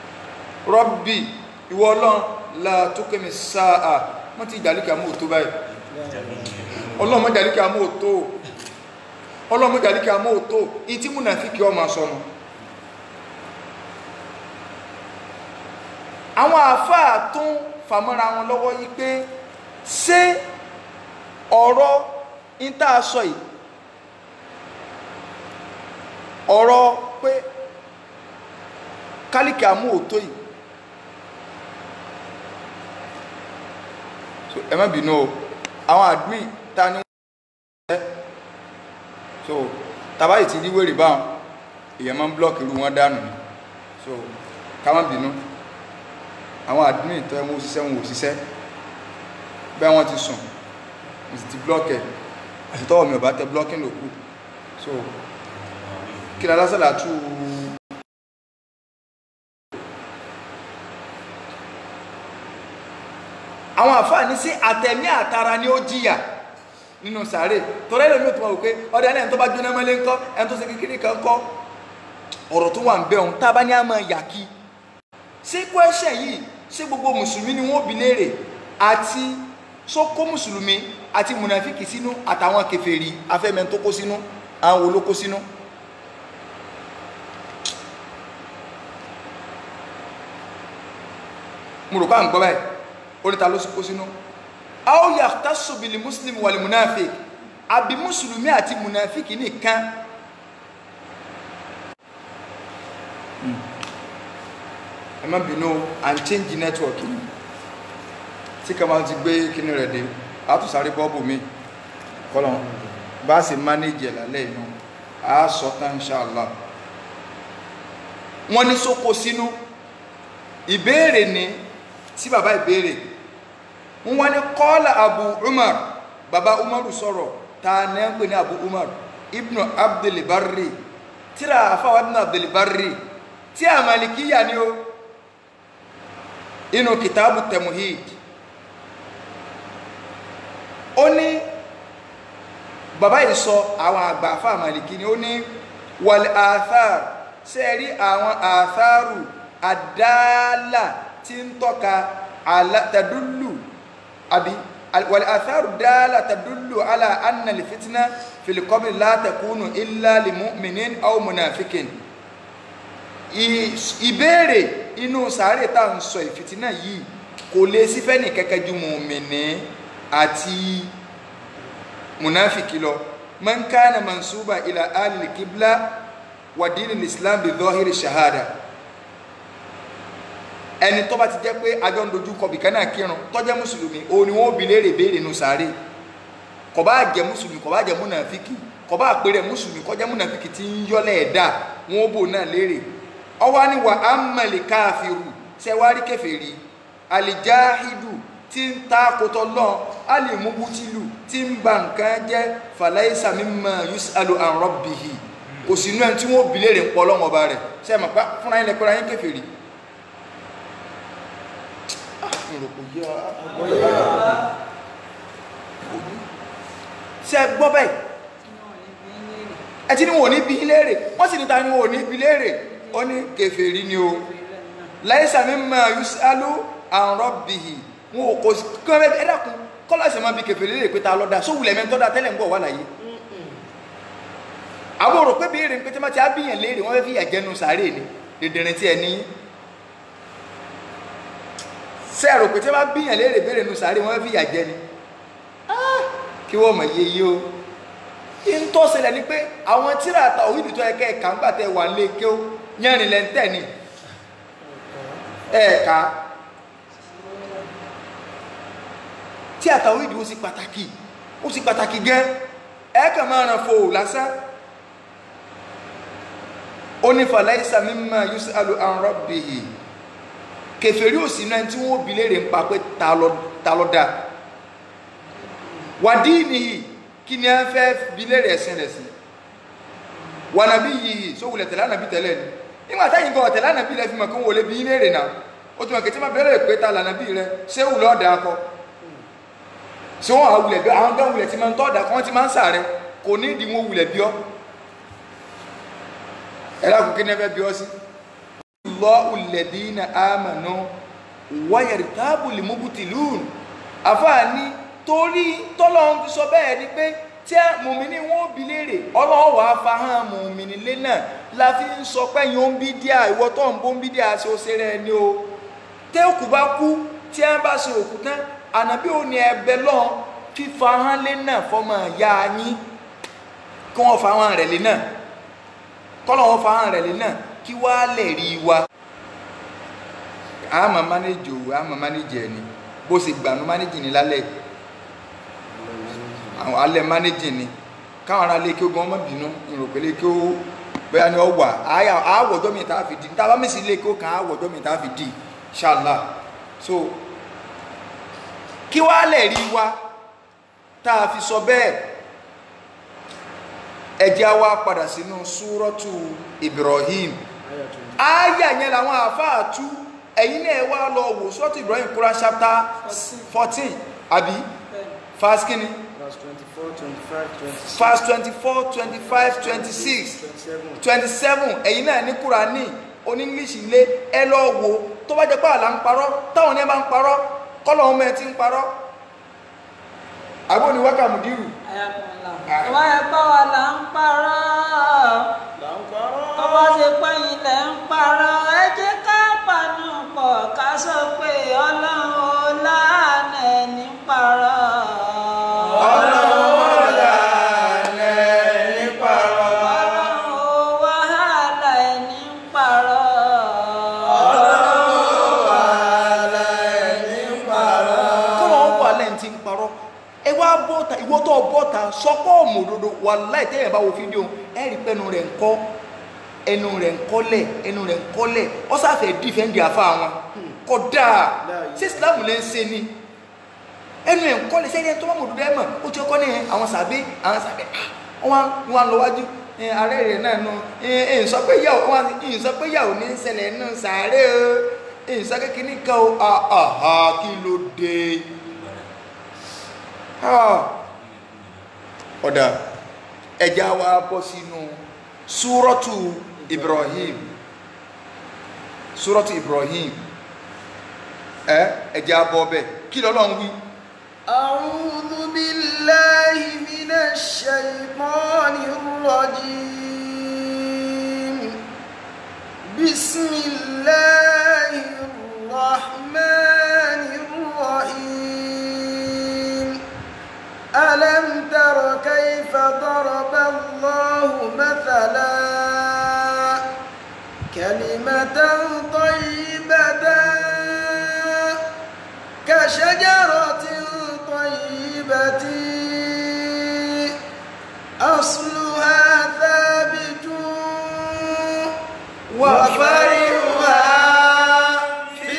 rọ́bì ìwọ ọlọ́run la tó kẹ́mi sáà wọ́n ti jàlíkà mú òtó báyìí ọlọ́run mọ́ jàlíkà mú òtó ọlọ́run mọ́ jàlíkà mú òtó ìtí múnàfíkì ọmọ sọnù àwọn àáfàá tún fàmọ́ra wọn lọ́wọ́ yí pé ṣé ọ̀rọ̀ ìta sọ yìí ọ̀rọ̀ pé kálíkì àmú òtó yìí so ẹ má bínú o àwọn àdúì ta ni wọ́n ṣe so tàbáyì ti rí wèrè báwọn èèyàn máa ń blọ́ọ̀kì irú wọn dànù ni so ká má bínú àwọn àdúì tó ẹ mú òṣìṣẹ́ wọn òṣìṣẹ́ bẹ́ẹ̀ wọ́n ti sùn mo sì ti blọ́ọ̀kì ẹ̀ àti tọ́wọ́ mi ò bá tẹ blọ́ọ̀kì lòkù so kí ni alásàlá tú àwọn àfáàní sí àtẹ̀mí àtara ni ó jìyà nínú sàárè torí ẹlòmí ò tó máa wò pé ọdẹ ẹni tó bá jóná mọ́lé ńkọ́ ẹni tó ṣe kékeré kan kọ́ ọ̀rọ̀ tó wà ń bẹ̀ òun tá a bá ní àmọ́ yàkí ṣé kwẹ́sẹ̀ yìí ṣé gbogbo mùsùlùmí ni wọ́n bi léèrè àti sókó mùsùlùmí àti mùnàfíkì sínú àtàwọn kèfèrí afẹ́mẹ́ tó kó sínú àwọn wo ló kó sínú mo rò pa ń gbọ́ báyìí oríta ló kó sínú aw yahtassu bil muslim wal munafiq àbí mùsùlùmí àti mùnàfíkì nìkan ẹ má bínú à ń change network yìí tí kama ti gbé kíní rẹ̀ dé a tún sáré bọ́ọ̀bù mi kọ́lọ̀ bá a sì manage ẹ̀ lálẹ́ inú a sọ tán inshallah wọ́n ní sóko sínú ìbéèrè ni tí bàbá ìbéèrè wọ́n wá ní kọ́lá abu umar bàbá umaru sọ̀rọ̀ ta ní ń pè ní abu umar ibnu abdulbarri tíra àfáwà ibnu abdulbarri tí a malikiya ni ó inú kìtàbù temuhid ó ní bàbá yìí sọ àwọn àgbà àfáà maliki ni ó ní wal athar ṣe rí àwọn atharu àdáàlà tí ń tọ́ka tàdúlù àbí wal atharu dáàlà tàdúlù ala anna lè fitina fil qabri la takunu illa li mu'minin aw munafikin ìbéèrè inú sàárè tá ń sọ ìfìtínà yìí kò lè sífẹ́ ní kẹ́kẹ́ ju mùmìnì àti munafiki lọ man kana mansuba ila alil kibla wa dinil islam bi dhahiri shahada ẹni tó bá ti jẹ́ pé ajọ́ ń dojú kọ bìkan náà kírun tó jẹ́ mùsùlùmí òun ni wọ́n bi léèrè béèrè nù sáré kò bá jẹ́ mùsùlùmí kò bá jẹ́ múnàfíkì kò bá pèrè mùsùlùmí kò jẹ́ múnàfíkì tí ń yọ́lẹ̀ ẹ̀dá wọn bò náà léèrè ọwọ́ ni wà á mọ̀lẹ̀ káàfìrù sẹ́wárí kèfèrí alìjáhìdù tí ń ta kótó lọ́n alìmúbútìlù tí ń ba nǹkan jẹ́ fàlàísà mímọ̀ yusalu an rabbihi kò sí inú ẹni tí wọ́n bi léèrè ń pọ̀ lọ́wọ́ ọba rẹ̀ sẹ́ẹ̀ mọ̀ pé fúnra yín lẹ́kọ́ra yín kèfèrí ṣe gbọ́ bẹ́ẹ̀ ẹ ti ní wọn ò ní bí léèrè wọ́n sì ní ta ni wọn ò ní bí léèrè ó ní kèfèrí ni o láìsà mímọ̀ yusalu an rabbihi wọn ò kò sí kí wọ́n bẹ́ẹ̀ ẹ̀dàkùn kọ́lá ṣe máa bí kèfèrí léèrè pé ta lọ́dà sówùlẹ̀ mẹ́tọ́dà tẹ́lẹ̀ ń bọ̀ wà láyé àwọn òrò pé béèrè pé tí wọ́n ti á bíyàn léèrè wọ́n fẹ́ fi ìyàjẹ́nu sàárè ni dèdèrè tí ẹ ní ṣe ẹ̀rọ pé tí wọ́n bá bíyàn léèrè béèrè nu sàárè wọ́n fẹ́ fi ìyàjẹ́ ni kí wọ́n mọ̀ yé yé o ń tó ṣẹlẹ̀ ni pé àwọn tíra àtà òyìnbó tó ẹ̀kẹ́ ẹ̀ka ńgbà tẹ wà lé kí ó yẹrin lẹ́ńtẹ̀ ni ẹ̀ẹ̀ka tí àtà òyìnbó ó sì pàtàkì ó sì pàtàkì gẹ́ ẹ̀ẹ́kà máa ràn fò lásán ó ní fàlàísà mímọ̀ yusalu an rabbihi kèfèrí òsì náà tí wọ́n bi léèrè ń pa pé ta ló dá wàdí nìyí kí ni a fẹ́ bi léèrè ẹ̀sìn rẹ̀ sí wà nàbí yìí só wulẹ̀ tẹ̀lé ànàbí tẹ̀lé ni nígbà táyìn gan tẹ̀lé ànàbí rẹ̀ fi mọ̀ kí wọ́n lè bi léèrè náà ó tún mọ̀ kí tí wọ́n bẹ̀rẹ̀ pé ta lànàbí rẹ̀ ṣé wùlẹ̀ ọ̀dà akọ ṣé wọ́n àwulẹ̀ bí àwọn gan wulẹ̀ ti máa ń tọ́ ọ̀dà kí wọ́n ti máa ń sàrẹ̀ kò ní ìdí wọn wulẹ̀ bí ọ́ ẹ lákùn kí ní ẹ fẹ́ bí ọ́ sí Allahu alladhina amanu wa yartabu al-mubtilun àfààní torí tọ́lọ́run ti sọ bẹ́ẹ̀ ni pé tí mùmíní wọn ò bi léèrè ọlọ́run wàá fa hàn mùmíní lé náà la fi ń sọ pé yóò ń bí díà ìwọ tó ń bó ń bí díà ṣe ó ṣe rẹ ni o tẹ́ òkú bá kú tí ẹ bá ṣe òkú tán ànábì ò ní ẹbẹ lọ́n fífa hàn lé náà fọmọ ìyá yín kí wọ́n fa hàn rẹ̀ lé náà kọ́lọ̀ wọn fa hàn rẹ̀ lé náà kí wàá lè rí i wa àmọ́ mánéjì òwò àmọ́ mánéjì ẹ̀ ni bó ṣe gbànú mánéjì ní lálẹ́ àwọn alẹ́ mánéjì ni káwọn ará lé kí ó gan ọmọ bínú ìròpé lé kí ó bóyá ni ọ wà àyà àwọ̀jọ́ mi tá a fi di tá a bá mèsì lé kí ó kàn àwọ̀jọ́ mi tá a fi di ṣáàlà so kí wàá lè rí wa tá a fi sọ bẹ́ẹ̀ ẹ jẹ́ á wá padà sínú súrọ́tù Ibrahim àyà yẹn làwọn àáfàá tú ẹ̀yin náà wá lọ wò súrọ́tù Ibrahim Quran chapter fourteen àbí verse kínní Verse 24, 25, 26, verse twenty-four twenty-five twenty-six 27. twenty-seven ẹ̀yin náà ní Kúránì oní English ilé ẹ lọ wò tó bá jẹ́ pé àlà ń parọ́ táwọn ní ẹ bá ń parọ́ kọ́lọ̀ ọmọ ẹ ti ń parọ́ àbọ̀ ní wákàmù dírù ayakunla tó bá yẹ pé wa là ń parọ́ Là ń parọ́. tó bá ṣe pé ilẹ̀ ń parọ́ ẹ jẹ́ ká pàánù pọ̀ ká sọ pé ọlọ́run ò láàánú ẹni parọ́. ọlọ́run ò wàhálà ẹni parọ́. kọ́lọ̀ wọn wà lẹ́yìn tí ń parọ́ ẹ wá bọ́ta ìwọ tó bọ́ta sọ́kọ́ òmòdodo wà láì tẹ́yẹ̀ bá wo fídíò ẹ rí pẹ́nu rẹ̀ ń kọ́ ẹnu rẹ̀ ń kọ́lẹ̀ ẹnu rẹ̀ ń kọ́lẹ̀ ọ sáfẹ́ dífẹ́ǹdì àfa wọn kódà ṣé Islam lè ń ṣe ni ẹnu ẹ̀ ń kọ́lẹ̀ sẹ́yìn ẹni tó bá mòdodo ẹ̀ mọ̀ ó ti kọ́ ní àwọn sàbí àwọn sàbí wọn wọn lọ wájú ẹ, ààrẹ rẹ̀ náà nù ẹ ẹ sọ pé yàwó wọn ẹ sọ pé yàwó ní ń ṣẹlẹ̀ nù sàárẹ̀ o ẹ sọ kékeré kan o àhà kí ló dé ọ̀dà ẹja wa bọ́ sínú súrọ́tù Ibrahim súrọ́tù Ibrahim ẹ ẹja bọ́ bẹ́ẹ̀ kí lọ́lọ́run wí. أعوذ بالله من الشيطان الرجيم بسم الله الرحمن الرحيم ألم تر كيف ضرب الله مثلا كلمة طيبة كشجرة طيبة أصلها ثابت وفرعها في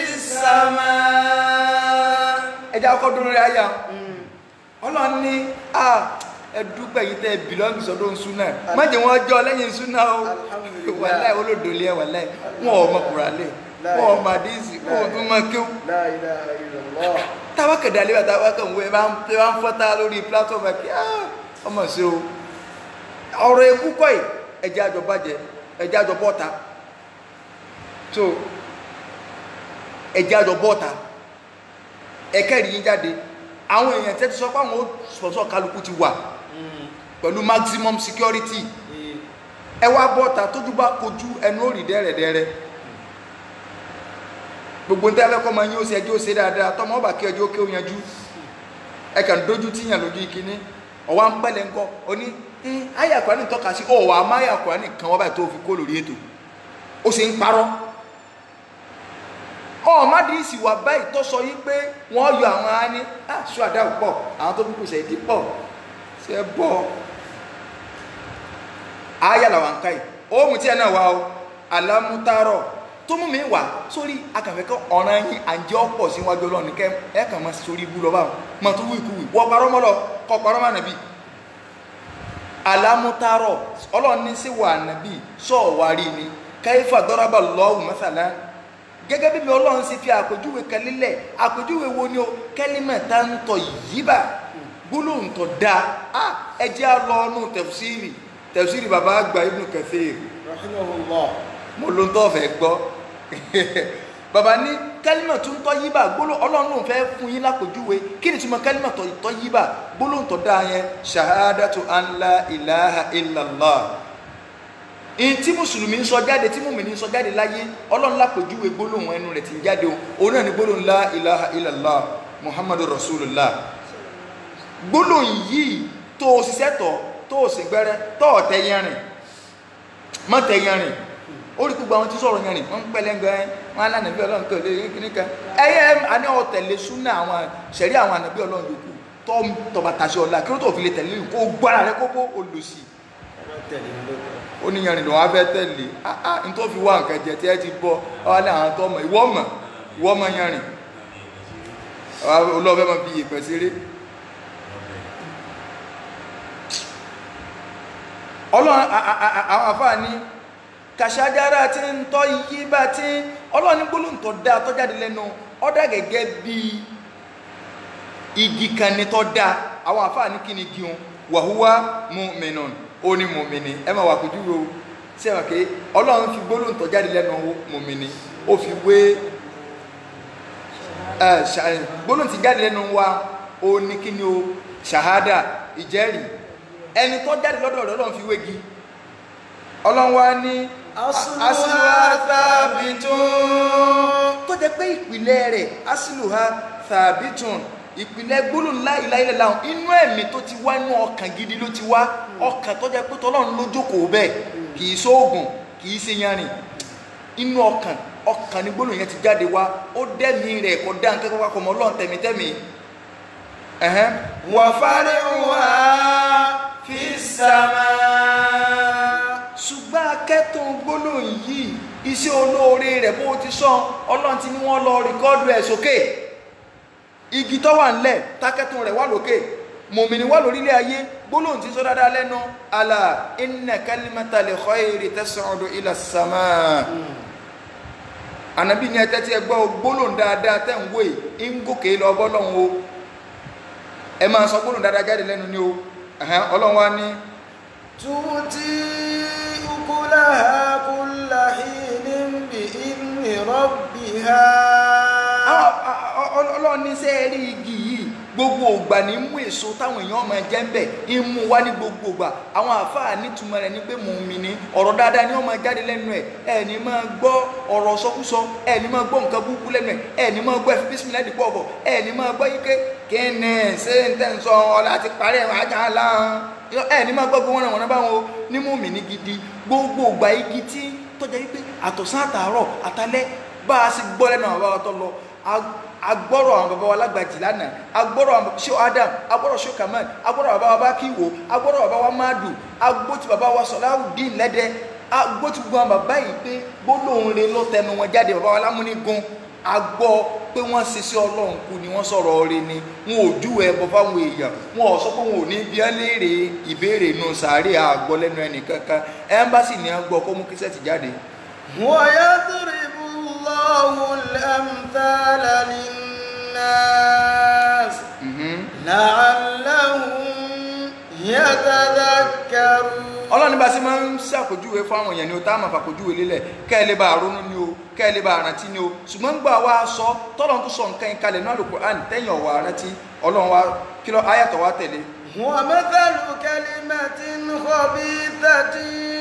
السماء ẹja ọkọ dúró rẹ ayá Ọlọ́run ní a ẹdúpẹ́ yìí tẹ bìlọ́ọ̀gì sọ́dọ̀ ń súnà má jẹ́ wọ́n jọ lẹ́yìn súnà o Alhamdulillah. wàláì olódòlé ẹ wàláì wọn ò mọ kùrálẹ̀ wọn ò mọ àdéhìsì wọn ò tún mọ kéwù لا إله إلا الله táwa kẹ̀dá lé wa táwa kàn wọ́n ẹ bá ń tẹ bá ń fọ́tá lórí platform ẹ̀ kí á ọmọ sí o ọ̀rọ̀ ikú kọ́ ẹ̀ ẹ̀jẹ̀ àjọ bàjẹ́ ẹ̀jẹ̀ àjọ bọ́ta so ẹ̀jẹ̀ àjọ bọ́ta ẹ̀kẹ́rì yín jáde àwọn èèyàn tẹ́tí sọ pé àwọn ó sọ̀sọ̀ kálukú ti wà pẹ̀lú maximum security ẹ wá bọ́ta tójú bá kojú ẹnu ó rí dẹ́rẹ̀dẹ́rẹ́ gbogbo ń tẹ́lẹ̀ kọ́ máa yín ó ṣe ẹjọ́ ṣe dáadáa tọmọ ọba kí ẹjọ́ kí ó yanjú ẹ kàn dójú tíyàn lójú ìkíní ọwọ́ ń pẹ́lẹ̀ ńkọ́ oní ayé àkùránì tọ́ka sí ọ̀wọ́ àmọ́ ayé àkùránì kan wọ́n báyìí tó fi kó lórí ètò ó sì ń parọ́ ọ̀ọ́mádìísì wà báyìí tó sọ yí pé wọ́n yọ àwọn á ní àṣọ àdáwò pọ̀ àwọn tó kúkú sẹ̀dí pọ̀ ṣe bọ́ ayé làwọn ká yìí ohun tí ẹ náà wá o alámútárọ̀ tó mú mi wá sórí akànfẹ́kọ́ ọ̀ràn yín àǹjẹ́ ọ̀pọ̀ síwájú ọlọ́run ní kẹ́ ẹ kàn máa sórí ibú lọ́wọ́ mọ̀ tó wù ikú wì wọ́n parọ́ mọ́lọ kọ́ parọ́ mọ́ nàbí alámútárọ̀ ọlọ́run ní sí wà nàbí sọ̀wárí ni káyífà dọ́rábà lọ́wọ́ mẹ́sàlá gẹ́gẹ́ bí mi ọlọ́run sì fi àpèjúwe kan lílẹ̀ àpèjúwe wo ni o kẹ́límẹ̀ tá ń tọ̀ yíbà gbólóhùn tó dáa á ẹ jẹ́ á lọ ọ́nù tẹ̀fsírì tẹ̀fsírì bàbá àgbà Ibn Kathir رحمه الله mo ló ń tọ́ fẹ́ gbọ́ bàbá ní kálímà tó ń tọ́ yíbà gbóló ọlọ́run ló ń fẹ́ fún yín lápòjúwe kí ni túmọ̀ kálímà tó tọ́ yíbà gbóló ń tọ́ da yẹn shahadatu an la ilaha illallah in tí mùsùlùmí ń sọ jáde tí mùmí ń sọ jáde láyé ọlọ́run lápòjúwe gbólóhùn ẹnu rẹ̀ ti ń jáde o òun náà ni gbólóhùn la ilaha illallah muhammadu rasulullah gbólóhùn yìí tó o ṣiṣẹ́ tọ̀ tó o sì gbẹ́rẹ́ tó o tẹ yẹn rìn mọ́ tẹ yẹn rìn ó rí gbogbo àwọn tí sọ̀rọ̀ yẹn rìn wọ́n ń pẹ́lẹ́ gan ẹ́ wọ́n á lánàá bí ọlọ́run kan lé kíní kan ẹ̀yẹ àní ọ̀ tẹ̀lé súnà àwọn ṣẹ̀rí àwọn ànàbí ọlọ́run yòókù tó tọba tàṣẹ ọ̀la kí ló tó fi lè tẹ̀lé kó gbára rẹ kó bó olùsí ó ní yẹn rìn lọ́wọ́ abẹ́ tẹ̀lé ah ah n tó fi wá nǹkan jẹ tí ẹ ti bọ́ ọ ní àwọn tó mọ̀ ìwọ mọ̀ ìwọ mọ̀ yẹn rìn olóòfẹ́ máa fi ìpẹ́ ṣeré ọlọ́run àwọn àfáà ní kàṣájára tí ń tọ́ yí bá tí ọlọ́run ní gbólóhùn tó dáa tó jáde lẹ́nu ó dà gẹ́gẹ́ bí igi kan ní tó dáa àwọn àfáà ní kí ni igi wọn wàhúwá mu'minun ó ní mùmìnì ẹ máa wà kójú wo sí ẹ̀wọ̀n pé ọlọ́run fi gbólóhùn tó jáde lẹ́nu mùmìnì ó fi wé gbólóhùn tí jáde lẹ́nu wa ó ní kí ni o ṣàhádà ìjẹ́rìí ẹni tó jáde lọ́dọ̀ rẹ̀ ọlọ́run fi wégi ọlọ́run wa ní asìlùhà thabitun tó jẹ́ pé ìpìlẹ̀ rẹ̀ asìlùhà thabitun ìpìlẹ̀ gbólóhùn la ilaha illallah inú ẹ̀mí tó ti wá inú ọkàn gidi ló ti wá ọkàn tó jẹ́ pé tọ́lọ́run ló jókòó bẹ́ẹ̀ kì í sóògùn kì í ṣe yanrìn inú ọkàn ọkàn ní gbólóhùn yẹn ti jáde wá ó dẹ́mi rẹ̀ kọ́ dá nǹkan kọ́kọ́ mọ́ ọlọ́run tẹ̀mítẹ́mí وفرعها في السماء ṣùgbọ́n akẹ́tùn gbólóhùn yìí iṣẹ́ olóore rẹ̀ bó ti sọ ọlọ́run ti ní wọ́n lọ rìkọ́dù ẹ̀ sókè igi tó wà ńlẹ̀ tákẹ́tùn rẹ̀ wà lókè mòmìnì wà lórílẹ̀ ayé gbólóhùn ti sọ dáadáa lẹ́nu àlà inna kalimatal khayri tas'udu ila samaa ànábì ní ẹtẹ́ tí ẹ gbọ́ gbólóhùn dáadáa tẹ̀ ń wòye ń gòkè lọ bọ́lọ́hún o ẹ máa sọ gbólóhùn dáadáa jáde lẹ́nu ni o ọlọ́run wa ní تؤتي أكلها كل حين بإذن ربها ọlọ́run ní sẹ́ẹ̀rí igi yìí gbogbo ògbà ní mú èso táwọn èèyàn máa jẹ ń bẹ̀ ń mú wá ní gbogbo ògbà àwọn àáfàá nítumọ̀ rẹ̀ ní pé mò ń mi ní ọ̀rọ̀ dáadáa ni wọ́n máa jáde lẹ́nu ẹ̀ ẹ̀ ní máa gbọ́ ọ̀rọ̀ sọkúsọ ẹ̀ ní máa gbọ́ nǹkan burúkú lẹ́nu ẹ̀ ẹ̀ ní máa gbọ́ ẹ̀fí bísí láti pọ̀ bọ̀ ẹ̀ ní máa gbọ́ yíké kíni ṣé ń tẹ̀ ń sọ ọ̀la ti parí ẹ̀ wájà láhàn ẹ̀ ní máa gbọ́ gbogbo wọn àwọn báwọn ní mú mi ní gidi gbogbo ògbà igi tí tọ́jà wípé àtọ̀sán àtàárọ̀ àtalẹ́ bá a sì gbọ́ lẹ́nu àwọn bàbá tó lọ agbọ́rọ̀ àwọn bàbá wa lágbàjì lánàá agbọ́rọ̀ àwọn ṣé adam agbọ́rọ̀ ṣé kamal agbọ́rọ̀ bàbá wa bákìwò agbọ́rọ̀ bàbá wa madu agbóti bàbá wa sọláwùdín lẹ́dẹ́ agbóti gbogbo àwọn bàbá yìí pé gbólóhùn rẹ̀ ló tẹnu wọn jáde bàbá wa lámúnigun agbọ́ pé wọ́n ṣe sí ọlọ́run kú ni wọ́n sọ̀rọ̀ ọ̀rẹ́ ni wọn ò jú ẹbọ fáwọn èèyàn wọn ò sọ pé wọn ò ní bí wọ́n léèrè ìbéèrè nù sàárè àgbọ̀ lẹ́nu ẹnìkankan ẹ́mbásì ni wọ́n gbọ́ kó mú kíṣẹ́ẹ̀tì jáde. ويضرب الله الأمثال للناس لعلهم يتذكرون ọlọ́run bá sí máa ń ṣàpèjúwe fún àwọn èèyàn ni o tá a máa fàpèjúwe lélẹ̀ kẹ́ ẹ lè bá ronú ni o kẹ́ ẹ lè bá rántí ni o ṣùgbọ́n gbà wá sọ tọ́lọ́run tó sọ nǹkan yín kalẹ̀ náà Al-Qur'an tẹ́yìn ọ̀wà rántí ọlọ́run wa kí lọ ayàtọ̀ wa tẹ̀lé. ومثل كلمة خبيثة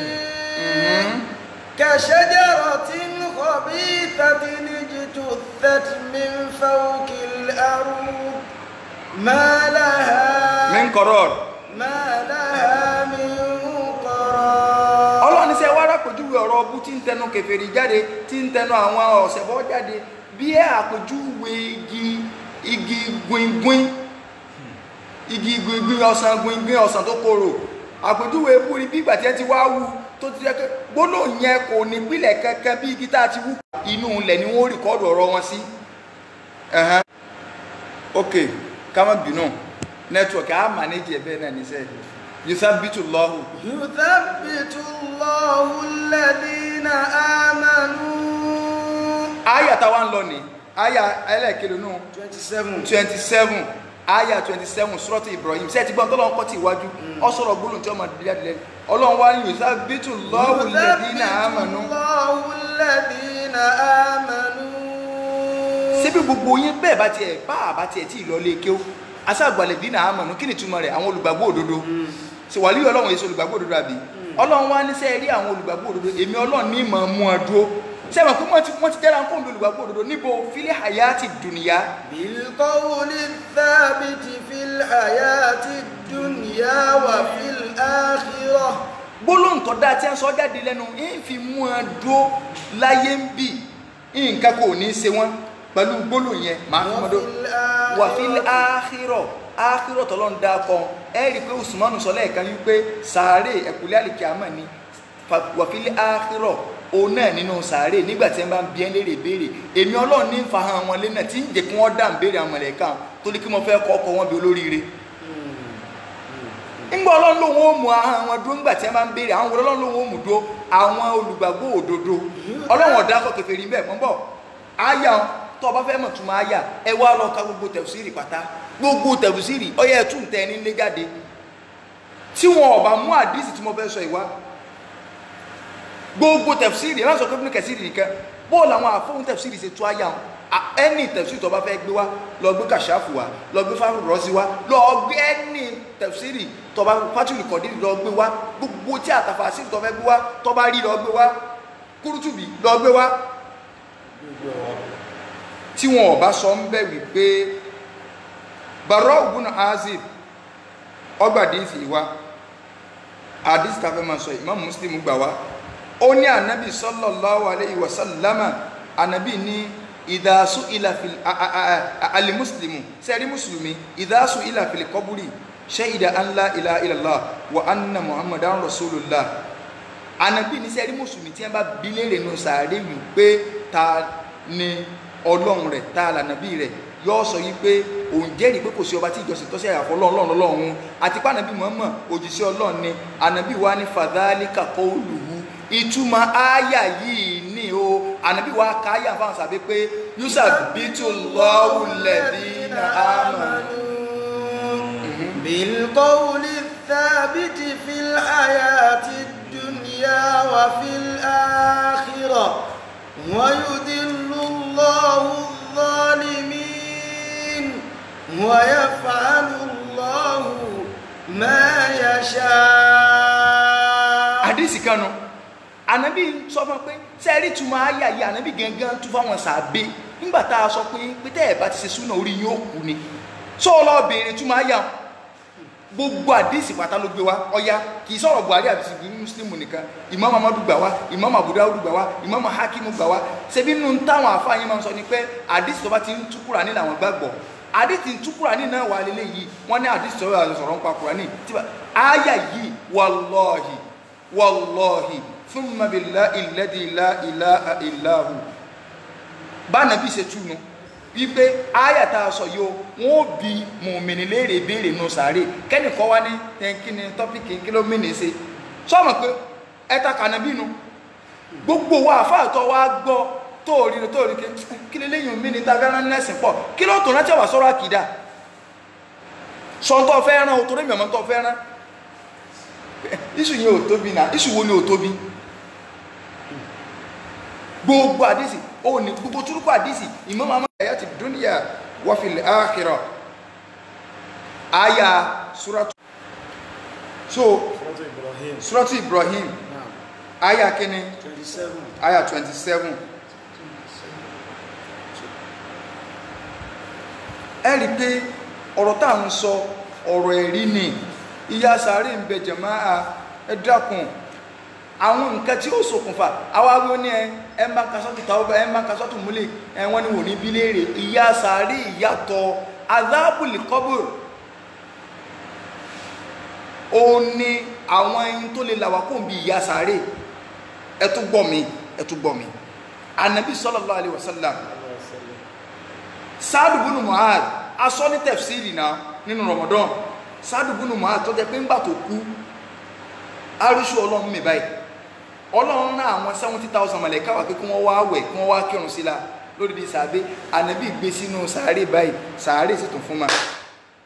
كشجرة خبيثة اجتثت من فوق الأرض ما لها min qarar ما لها من قرار ọlọ́run ní sẹ́ wá rápèjúwe ọ̀rọ̀ ọbú tí ń tẹnu kèfèrí jáde tí ń tẹnu àwọn ọ̀sẹ̀bọ jáde bí ẹ àpèjúwe igi igi gbìngbìn igi gbìngbìn ọsàn gbìngbìn ọsàn tó korò àpèjúwe ebú ni bí ìgbà tí ẹ ti wá wú tó ti jẹ́ pé gbólóhùn yẹn kò ní pìlẹ̀ kankan bí igi tá a ti wú inú ilẹ̀ ni wọ́n rìkọ́dù ọ̀rọ̀ wọn sí. Ẹ̀hẹ́n. ok ká má bínú nẹ́tíwọ̀kì á mànéjì ẹ̀ bẹ́ẹ̀ náà ní sẹ́ẹ̀ yuthabitu Allahu يثبت الله الذين آمنوا aya táwa ń lọ ní aya ẹlẹ́ẹ̀kẹ́lẹ́ nù 27 twenty seven aya twenty seven suratu ibrahim ṣé ẹ ti gbọ́n tọ́lọ́run kọ́ ti ìwájú ọ sọ̀rọ̀ gbólóhùn tí ọmọ jáde lẹ́nu ọlọ́run wá ní yuthabbitu Allahu alladhina amanu الله الذين آمنوا síbi gbogbo yín bẹ́ẹ̀ bá tiẹ̀ bá àbá tiẹ̀ tí ì lọ lé kéw aṣáàgbàlẹ̀ dínà àmọ̀nù kí ni túmọ̀ rẹ̀ àwọn olùgbàgbọ́ òdodo ṣe wà lílọ ọlọ́run èso olùgbàgbọ́ òdodo àbí ọlọ́run wá ní sẹ́ẹ̀rí àwọn olùgbàgbọ́ òdodo èmi ọlọ́run ní mọ̀ mú ọ dúró sẹ́wọ̀n pé wọ́n ti wọ́n ti dára ń kóńdó olùgbàgbọ́ òdodo níbo fílẹ̀ hayati dùnìyà بالقول الثابت في الحياة الدنيا وفي الآخرة gbólóhùn tó dáa tí a ń sọ jáde lẹ́nu ń fi mú ọ dúró láyé ń bì nǹkan kò ní í ṣe wọ́n pẹ̀lú gbólóhùn yẹn máa fi mọ́ dó وفي wàfíl áhírọ̀ áhírọ̀ tọ́lọ́ ń dá kan ẹ rí i pé usmanu sọ lẹ́ẹ̀kan wípé sàárè ẹ̀kúlẹ̀ àlìkíámà ni Fa- wàfíl áhírọ̀ òun náà nínú sàárè nígbà tí wọ́n bá ń bí ẹ́ léèrè béèrè èmi ọlọ́run ní fa hàn wọn lẹ́nà tí ń jẹ́ kí wọ́n dá ń béèrè àwọn mọ̀lẹ́kà torí kí mo fẹ́ kọ́ ọkọ̀ wọn bí olóríire ńgbà ọlọ́run lòun ó mú ahọ́n wọn dúró ńgbà tí wọ́n bá ń béèrè àwọn wo ọlọ́run lòun ó mú dúró àwọn olùgbàgbọ́ òdodo ọlọ́run ọ̀dà kọ́ kèfèrí bẹ́ẹ̀ mọ́ bọ̀ àyà tó o bá fẹ́ mọ̀ tún máa yà ẹ wá lọ ka gbogbo tẹ̀fùsírì pátá gbogbo tẹ̀fùsírì ọyẹ ẹ̀ tún tẹ̀ ní ilé jáde tí wọn ò bá mú àdísì tí mo fẹ́ sọ ìwá gbogbo tẹ̀fùsírì ẹ̀ má sọ pé fún kẹsìrì nìkan bóòlù àwọn àfọwọ́n tẹ̀fùsírì ṣe tú àyà wọn ẹni tẹ̀fùsírì tó bá fẹ́ gbé wá lọ gbé kàṣáfù wá lọ gbé fáwọn rọ́ọ̀sì wá lọ gbé ẹni tẹ̀fùsírì tó bá fátìlì kọ̀dírì lọ gbé wá gbogbo tí àtàfàsírì tó fẹ́ gbé wá tó bá rí lọ gbé wá kúrútùbí lọ gbé wá tí wọn ò bá sọ ń bẹ̀ wípé bàrọ̀ ògùn azib ọgbà díìsì wa àdísì tàfẹ́ máa sọ Imam Muslim gbà wá ó ní ànábì sallallahu alayhi wa sallama ànábì ní ìdásù ìlàfil alimuslimu sẹ́rí mùsùlùmí ìdásù ìlàfil kọ́búrì shahida an la ilaha illallah wa anna muhammadan rasulullah ànábì ní sẹ́rí mùsùlùmí tí wọ́n bá bi léèrè nù sàárè wípé ta ni ọlọ́run rẹ̀ tá a lànàbí rẹ̀ yóò sọ yí pé òun jẹ́rìí pé kò sí ọba tí ìjọsìn tọ́sí àyàfọ́ ọlọ́run ọlọ́run àti pé ànàbí Muhammad òjíṣẹ́ ọlọ́run ni ànàbí wa ní fadhalika qawluhu ìtumọ̀ ááyà yìí ní o ànàbí wa ká ááyà fáwọn sàbí pé yusabbitu Allahu alladhina amanu. بالقول الثابت في الحياة الدنيا وفي الآخرة ويذل الله الظالمين ويفعل الله ما يشاء àdìsí kanu ànábì sọ fún pé sẹ́ẹ̀rì túmọ̀ ayé ayé ànábì gangan tún fáwọn sàbẹ̀ nígbà tá a sọ pé pété ẹ̀ bá ti ṣe súnà orí yóò kú ni sọ lọ béèrè túmọ̀ ayé àwọn gbogbo àdìsí pátá ló gbé wa ọya kì í sọ̀rọ̀ buhari àti sìgbì muslimu nìkan imam amadu gbà wá imam abudulayi gbà wá imam hakimu gbà wá ṣebí nínú táwọn afáàyàn máa ń sọ ni pé àdìsí tó bá ti ń tú Kùránì làwọn gbàgbọ́ àdìsí ń tú Kùránì náà wà lélẹ̀ yìí wọ́n ní àdìsí tó yà sọ̀rọ̀ ń pa Kùránì tí bá àyà yìí wàlọ́ọ̀hì wàlọ́ọ̀hì thumma billahi alladhi la ilaha illa hu bá nàbí ṣe túnu wípé àyà tá a sọ yìí o wọn ò bi mùmìnì léèrè béèrè nù sàárè kẹ́nìkan wá ní kíni tọ́pìkì kílómìnì ṣe sọ́mọ̀ pé ẹta kànábì nu gbogbo wa àfáàtọ̀ wa gbọ́ tóòrí tóòrí kí lè léyìn mí ní tàbí nẹ́sìn pọ̀ kí ló tó rántí àwà sọ́rọ̀ àkìdá sọ́ntọ́ fẹ́ rán o torí mi ọmọ tó fẹ́ rán iṣu yẹn ò tóbi náà iṣu wo ni ò tóbi gbogbo àdísì ó ní gbogbo túrúkú àdísì Imam Ahmad hayati dunya wa fil akhirah aya suratu so Suratu Ibrahim suratu Ibrahim Naam. aya kini 27 aya 27 ẹ rí pé ọ̀rọ̀ tá à ń sọ ọ̀rọ̀ ẹ̀rí ni ìyà sàárè ń bẹ jàmáà ẹ dákun àwọn nǹkan tí ó ṣokùnfà àwa wí ó ní ẹ ẹ máa ń ka sọ́tù tàwọn ẹ máa ń ka sọ́tù múlẹ̀ ẹ wọ́n ní wò ní bíléèrè ìyà sàárè ìyàtọ̀ azábùlì kọ́bùrù ó ní àwọn ẹyin tó lè làwà kó ń bi ìyà sàárè ẹ tún gbọ́ mi ẹ tún gbọ́ mi anabi sallallahu alaihi wasallam sáàdù búnú muhal asọ́ ní tẹ̀fsíìrì náà nínú ramadan sáàdù búnú muhal tó jẹ́ pé ńgbà tó kú arúṣù ọlọ́run mi báyìí ọlọ́run náà àwọn seventy thousand mọ̀lẹ́ká wà pé kí wọ́n wá wẹ̀ kí wọ́n wá kírun sí la lórí di sàbẹ ànábì gbé sínú sàárè báyìí sàárè sì tún fún ma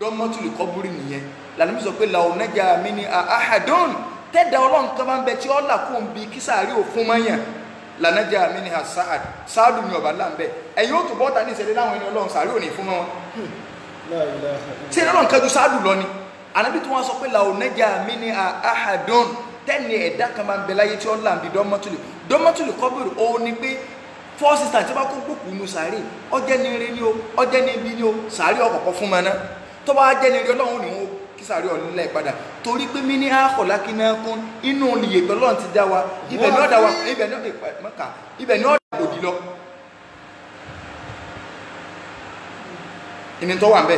dọ́mọ́tòlì kọ́búrì nìyẹn lànà mi sọ pé làwọn nẹ́jà mi ni ahadun tẹ́dà ọlọ́run kan máa ń bẹ tí ó là kó ń bi kí sàárì òfun máa yàn lànàjà mi ni saad saadu ni ọba láǹbẹ ẹ̀yin ó tún bọ́ta ní ìṣẹ̀lẹ̀ láwọn ẹni ọlọ́run sàárì ò ní fún wọn La ilaha tí ẹni ọlọ́run kájú saadu lọ ni ànábì tí wọ́n sọ pé làwọn nẹ́jà mi ni ahadun tẹ́ni ẹ̀dá kan máa ń bẹ láyé tí ó là ń bi dọ́mọ́tòlì dọ́mọ́tòlì kọ́búrì òun ni pé four sisters tí wọ́n bá kó gbòkú nu sàárì ọjẹ́ ní eré ni o ọjẹ́ ní ibi ni o sàárì ọkọ̀ọ̀kọ̀ fún ma ná tó bá jẹ́ ní eré ọlọ́run ni wọn kí sàárì ọ̀lẹ́lẹ̀ padà torí pé mí ní àkọ̀lá kí náà kún inú olùyè pẹ̀lọ́run ti dá wa ibẹ̀ ní ọ̀dà wa ibẹ̀ ní ọ̀dà mọ́kà ibẹ̀ ní ọ̀dà òdì lọ ìní tó wà ń bẹ̀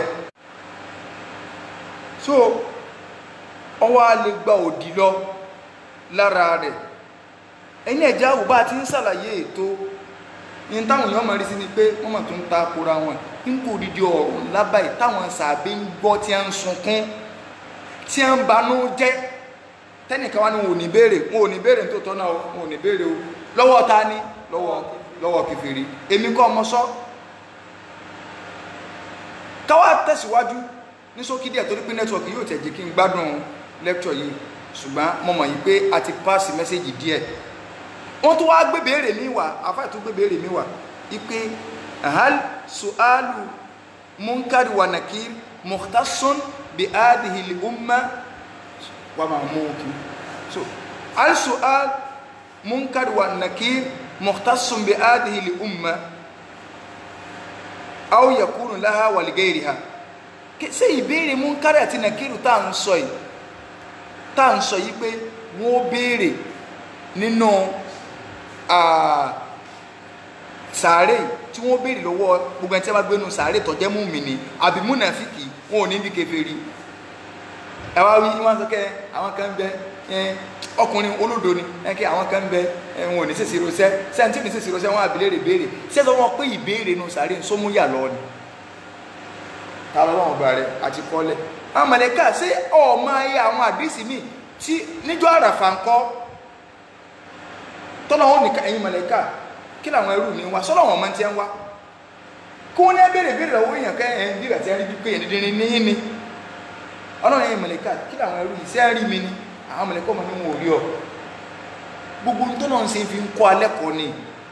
so ọwọ́ a lè gba òdì lọ lára rẹ̀ ẹ̀yìn ẹ̀já wò bá ti ń ṣàlàyé ètò ní táwọn èèyàn máa rí sí ni pé wọ́n mọ̀ tó ń ta kura wọn ń kó odidi ọ̀rọ̀ lábàáyé táwọn sàbẹ̀ ń gbọ́ tí a ń sunkún tí a ń banú jẹ́ tẹ́nìkan wá ní wọn ò ní béèrè wọn ò ní béèrè tó tọ́ náà wọn ò ní béèrè o lọ́wọ́ ta ni lọ́wọ́ lọ́wọ́ kèfèrí èmi kọ́ ọmọ sọ́ káwá tẹ̀síwájú ní ṣókí díẹ̀ torí pé nẹ́tíwọ̀kì yóò tẹ̀ jẹ́ kí n gbádùn lẹ́kítọ̀ yìí ṣùgbọ́n mo mọ̀ yìí pé a ti pass mẹ́sẹ̀gì díẹ̀ wọ́n tó wá gbé béèrè mi wá àfáà tó gbé béèrè mi wá ipe hal su'alu munkari wa nakir mukhtasun bi hadhihi al umma wa ma'muki so hal su'al munkari wa nakir mukhtasun bi hadhihi al umma aw yakunu laha wa li ghayriha ṣé ìbéèrè munkari àti nakiru tá à ń sọ yìí tá à ń sọ yìí pé wọ́n béèrè nínú sàárè tí wọ́n béèrè lọ́wọ́ gbogbo ẹni tí a bá gbé nu sàárè tó jẹ́ mùmínì àbí múnàfíkì wọn ò ní bí kèfèrí ẹ wá wí wọn sọ kẹ àwọn kan bẹ ẹ ọkùnrin olódo ni ẹ kẹ àwọn kan bẹ ẹ wọn ò ní sèṣì rosẹ sẹńtì ò ní sèṣì rosẹ wọn àbílẹ̀ rè béèrè sẹ́sọ wọn pé ìbéèrè nu sàárè sómúyà lọ ni ta lọ́wọ́ ọba rẹ àti kọ́lẹ̀ àwọn mọ̀lẹ́kà ṣé ọ̀ọ́mọ ayé àwọn àdìsí mi tí níjọ́ àràfà ńkọ́ tọ́lọ̀ wọn nìkan ẹ̀yin mọ̀lẹ́kà kí làwọn ẹrú mi wá sọ́lọ̀ wọn máa ti ń wá kó ní béèrè béèrè lọ́wọ́ èèyàn kẹ́ ẹ̀ ń bí ìrẹ̀tí ẹ̀rí bí pé èèyàn dídín ní ní ọlọ́run ẹ̀yin mọ̀lẹ́kà kí làwọn ẹrú yìí sẹ́ẹ̀rí mi ni àwọn mọ̀lẹ́kà ọmọ ní wọn ò rí ọ gbogbo tó náà ń ṣe fi ń kọ́ alẹ́ kọ́ ni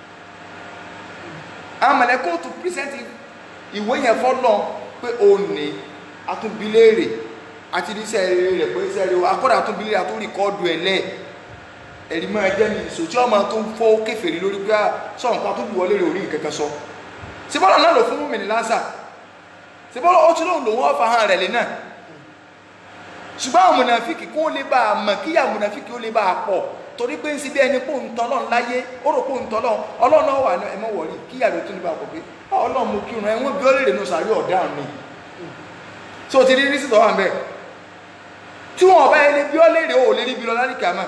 àwọn mọ̀lẹ́kà ó tún pírísẹ́ǹtì ìwé yẹn fọ́lọ́ pé ó ní atúnbíléèrè àti ní sẹ́ẹ̀rẹ̀ rẹ̀ pé sẹ́ẹ̀rẹ̀ akọ́dà atúnbíléèrè atúnrìkọ́ọ̀dù ẹ̀ lẹ́ẹ̀ ẹ̀rí máa jẹ́ ní ìṣò tí ọmọ tó ń fọ́ kéfèrè lórí pé sọ nǹkan tó wọlé rẹ̀ orí ìkẹ́kẹ́ sọ síbọ́lá náà lò fún mùmìnì lásà síbọ́lá ó tún lòun lòun ọ̀fà hàn rẹ̀ lé náà ṣùgbọ́n àwọn mùnàfíkì kó lè bá a mọ̀ kíyà mùnàfíkì ó lè bá a pọ̀ torí pé ń sí bí ẹni pò ń tọ́lọ̀ láyé ó rò pò ń tọ́lọ̀ ọlọ́run náà wà ẹmọ wọ̀rí kíyà rẹ̀ tún lè bá a pọ̀ pé ọlọ́run mo kírun ẹ̀wọ̀n bí ó lè rè nù sàárì ọ̀daràn ni tí o ti rí rí sí tọ́wà ń bẹ̀ tí wọn ọba ẹni bí ó lè rè ó lè rí bí lọ lálẹ́ kàmá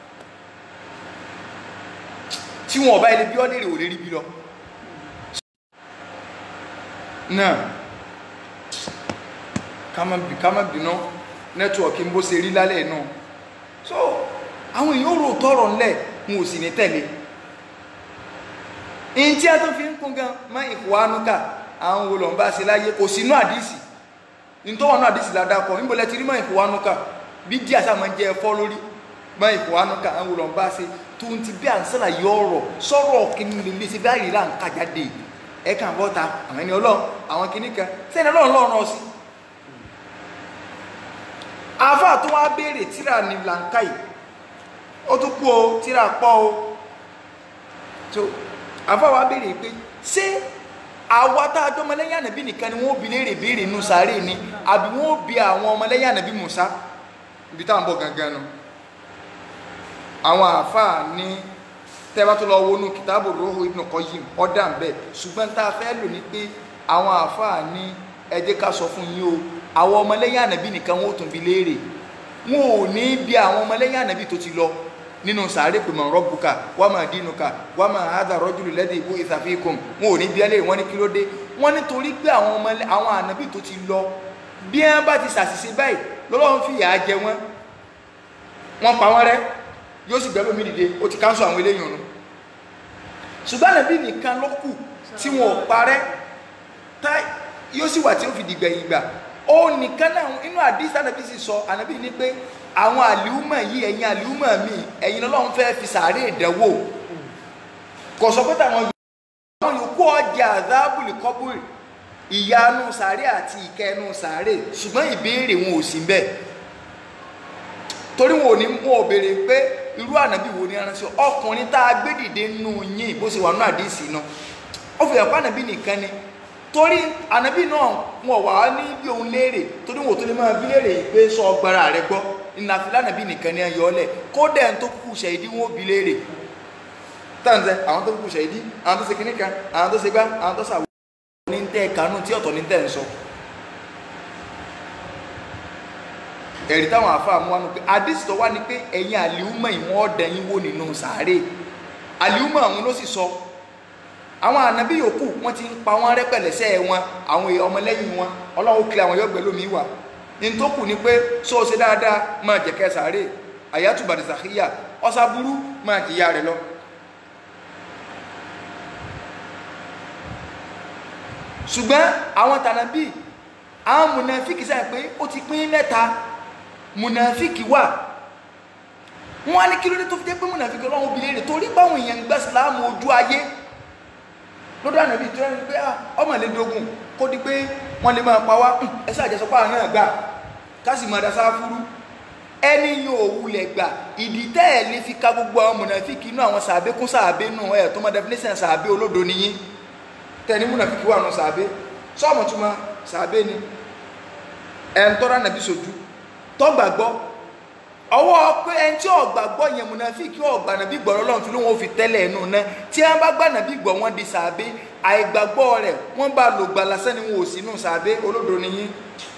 tí wọn ọba ilé bí ọ lérè ò lè rí bí lọ náà ká má bínú nẹ́tíwọ̀kì ń bó ṣe rí lálẹ́ náà so àwọn èèyàn rò tọrọ ńlẹ̀ wọn ò sì ní tẹ̀lé in tí a tó fi ń kún gan má ìhùwánúkà àwọn wo lọ́n bá ṣe láyé kò sínú àdísì ní tó wà náà àdísì ládàkọ̀ níbo lẹ ti rí má ìhùwánúkà bí díà sáà máa ń jẹ ẹfọ́ lórí má ìhùwánúkà àwọn wo lọ́n bá ṣe tó ń ti bí à ń sàlàyé ọ̀rọ̀ sọ̀rọ̀ kìíní lè lè ṣe bí àyè là ń kà jáde ẹ kàn bọ́ ta àwọn ẹni ọlọ́run àwọn kìíní kan sẹ́ni ọlọ́run lọ́rùn ọ̀sìn. àáfà tó wá béèrè tíra ní làǹkà yìí ó tún kú o tíra pọ̀ o tó àáfà wá béèrè pé ṣé àwa tá a jọ ọmọlẹ́yìn ànàbí nìkan ni wọ́n bi léèrè béèrè nù sáré ni àbí wọ́n bi àwọn ọmọlẹ́yìn ànàbí Mùsá ibi táwọn bọ̀ gangan nù àwọn àáfàá ní tẹ́bá tó lọ wọnú kìtàbù Ruhu Ibn Qayyim ọ̀dà ń bẹ̀ ṣùgbọ́n tá a fẹ́ lò ní pé àwọn àáfàá ní ẹ jẹ́ ká sọ fún yín o àwọn ọmọlẹ́yìn ànàbí nìkan wọn ò tún bi léèrè wọn ò ní bí àwọn ọmọlẹ́yìn ànàbí tó ti lọ nínú sàárè pé man rabbuka wa ma dinuka wa ma hadha rajulu alladhi bu'itha fikum wọn ò ní bí ẹlẹ́rìí wọn ní kí ló dé wọn nítorí pé àwọn ọmọ àwọn ànàbí tó ti lọ bí wọn bá ti ṣàṣìṣe báyìí lọ́lọ́run fìyà jẹ wọn wọn pa wọn rẹ́ yóò sì gbẹ́lómi dìde ó ti káńsù àwọn eléyìn ọ̀nà ṣùgbọ́n nàbí nìkan ló kù tí wọn ò parẹ́ tá yóò sì wà tí ó fi dìgbẹ̀yìn gbà ó nìkan náà inú àdìsí ànábì sì sọ ànábì ní pé àwọn àlìúmọ̀ yìí ẹ̀yin àlìúmọ̀ mi ẹ̀yin lọ́lọ́run fẹ́ fi sàárè ìdánwò kò sọ pé táwọn àwọn yòókù ọjà àdábùlì kọ́bùrì ìyanu sàárè àti ìkẹnu sàárè ṣùgbọ́n ìbéèrè wọn ò sí bẹ́ẹ̀ torí wọn ò ní wọn ò béèrè pé irú ànábì wo ni aránṣẹ́ ọkùnrin tá a gbé dìde nù yín bó ṣe wà nù àdìsí náà ó fi hàn pé ànábì nìkan ni torí ànábì náà wọn wà ní bí òun léèrè torí wọn ò tó lè máa bí léèrè pé sọ ọgbàrá rẹ gbọ́ ìnàfilà ànábì nìkan ni ẹyọ ọlẹ kódà ẹni tó kúkú ṣàìdí wọn ò bí léèrè tàǹzẹ àwọn tó kúkú ṣàìdí àwọn tó ṣe kíní kan àwọn tó ṣe gbá àwọn tó ṣàwọ ní tẹ kanú tí ọ̀tọ̀ ní tẹ ń sọ ẹ̀rí táwọn àfáà mú wa nù pé àdìsí tó wá ní pé ẹ̀yin àlìúmọ̀ ìwọ̀n ọ̀dẹ̀ yín wò nínú sàárè àlìúmọ̀ àwọn ló sì sọ àwọn ànábì yòókù wọn ti ń pa wọn rẹpẹlẹsẹ wọn àwọn èèyàn ọmọlẹ́yìn wọn Ọlọ́run kiri àwọn yọgbẹ lómi wà ní tó kù ni pé sọ ṣe dáadáa máa jẹkẹ sàárè àyàtúbàdì sàkíyà ọsà burú máa jìyà rẹ lọ. ṣùgbọ́n àwọn tànàbí àwọn mùnàfíkì sáà pé ó ti pín mẹ́ta mùnàfíkì wà wọ́n á ní kí ló dé tó fi jẹ́ pé mùnàfíkì Ọlọ́run obìnrin rẹ̀ torí báwọn èèyàn ń gbà síláàmù ojú ayé lọ́dọ̀ ànàbí tí wọ́n rí pé ọmọ lè dogun kó di pé wọ́n lè máa pa wá ẹsẹ̀ àjẹsọpá náà gbà kásì máa dasá fúrú ẹni yóò wulẹ̀ gbà ìdí tẹ́ ẹ̀ lè fi ka gbogbo àwọn mùnàfíkì inú àwọn sàbẹ́ kún sàbẹ́ nù ẹ̀ tó mọ definition sàbẹ́ olódo nìyí tẹ́ ní mùnàfíkì wà nù sàbẹ́ sọ́ọ̀mù túmọ̀ sàbẹ́ ni ẹ̀ ń tọ́ra nàbí sojú tọ́gbàgbọ́ ọwọ́ pé ẹni tí ọ̀gbàgbọ́ yẹn mùnàfíkì ọ̀gbà nàbí gbọ̀rọ̀ lọ́n fi ló wọn fi tẹ́lẹ̀ ẹnu náà tí wọ́n bá gbà nàbí gbọ̀ wọ́n di sàbẹ́ àìgbàgbọ́ rẹ̀ wọ́n bá lò gbà lásán ni wọn ò sínú sàbẹ́ olódo nìyí.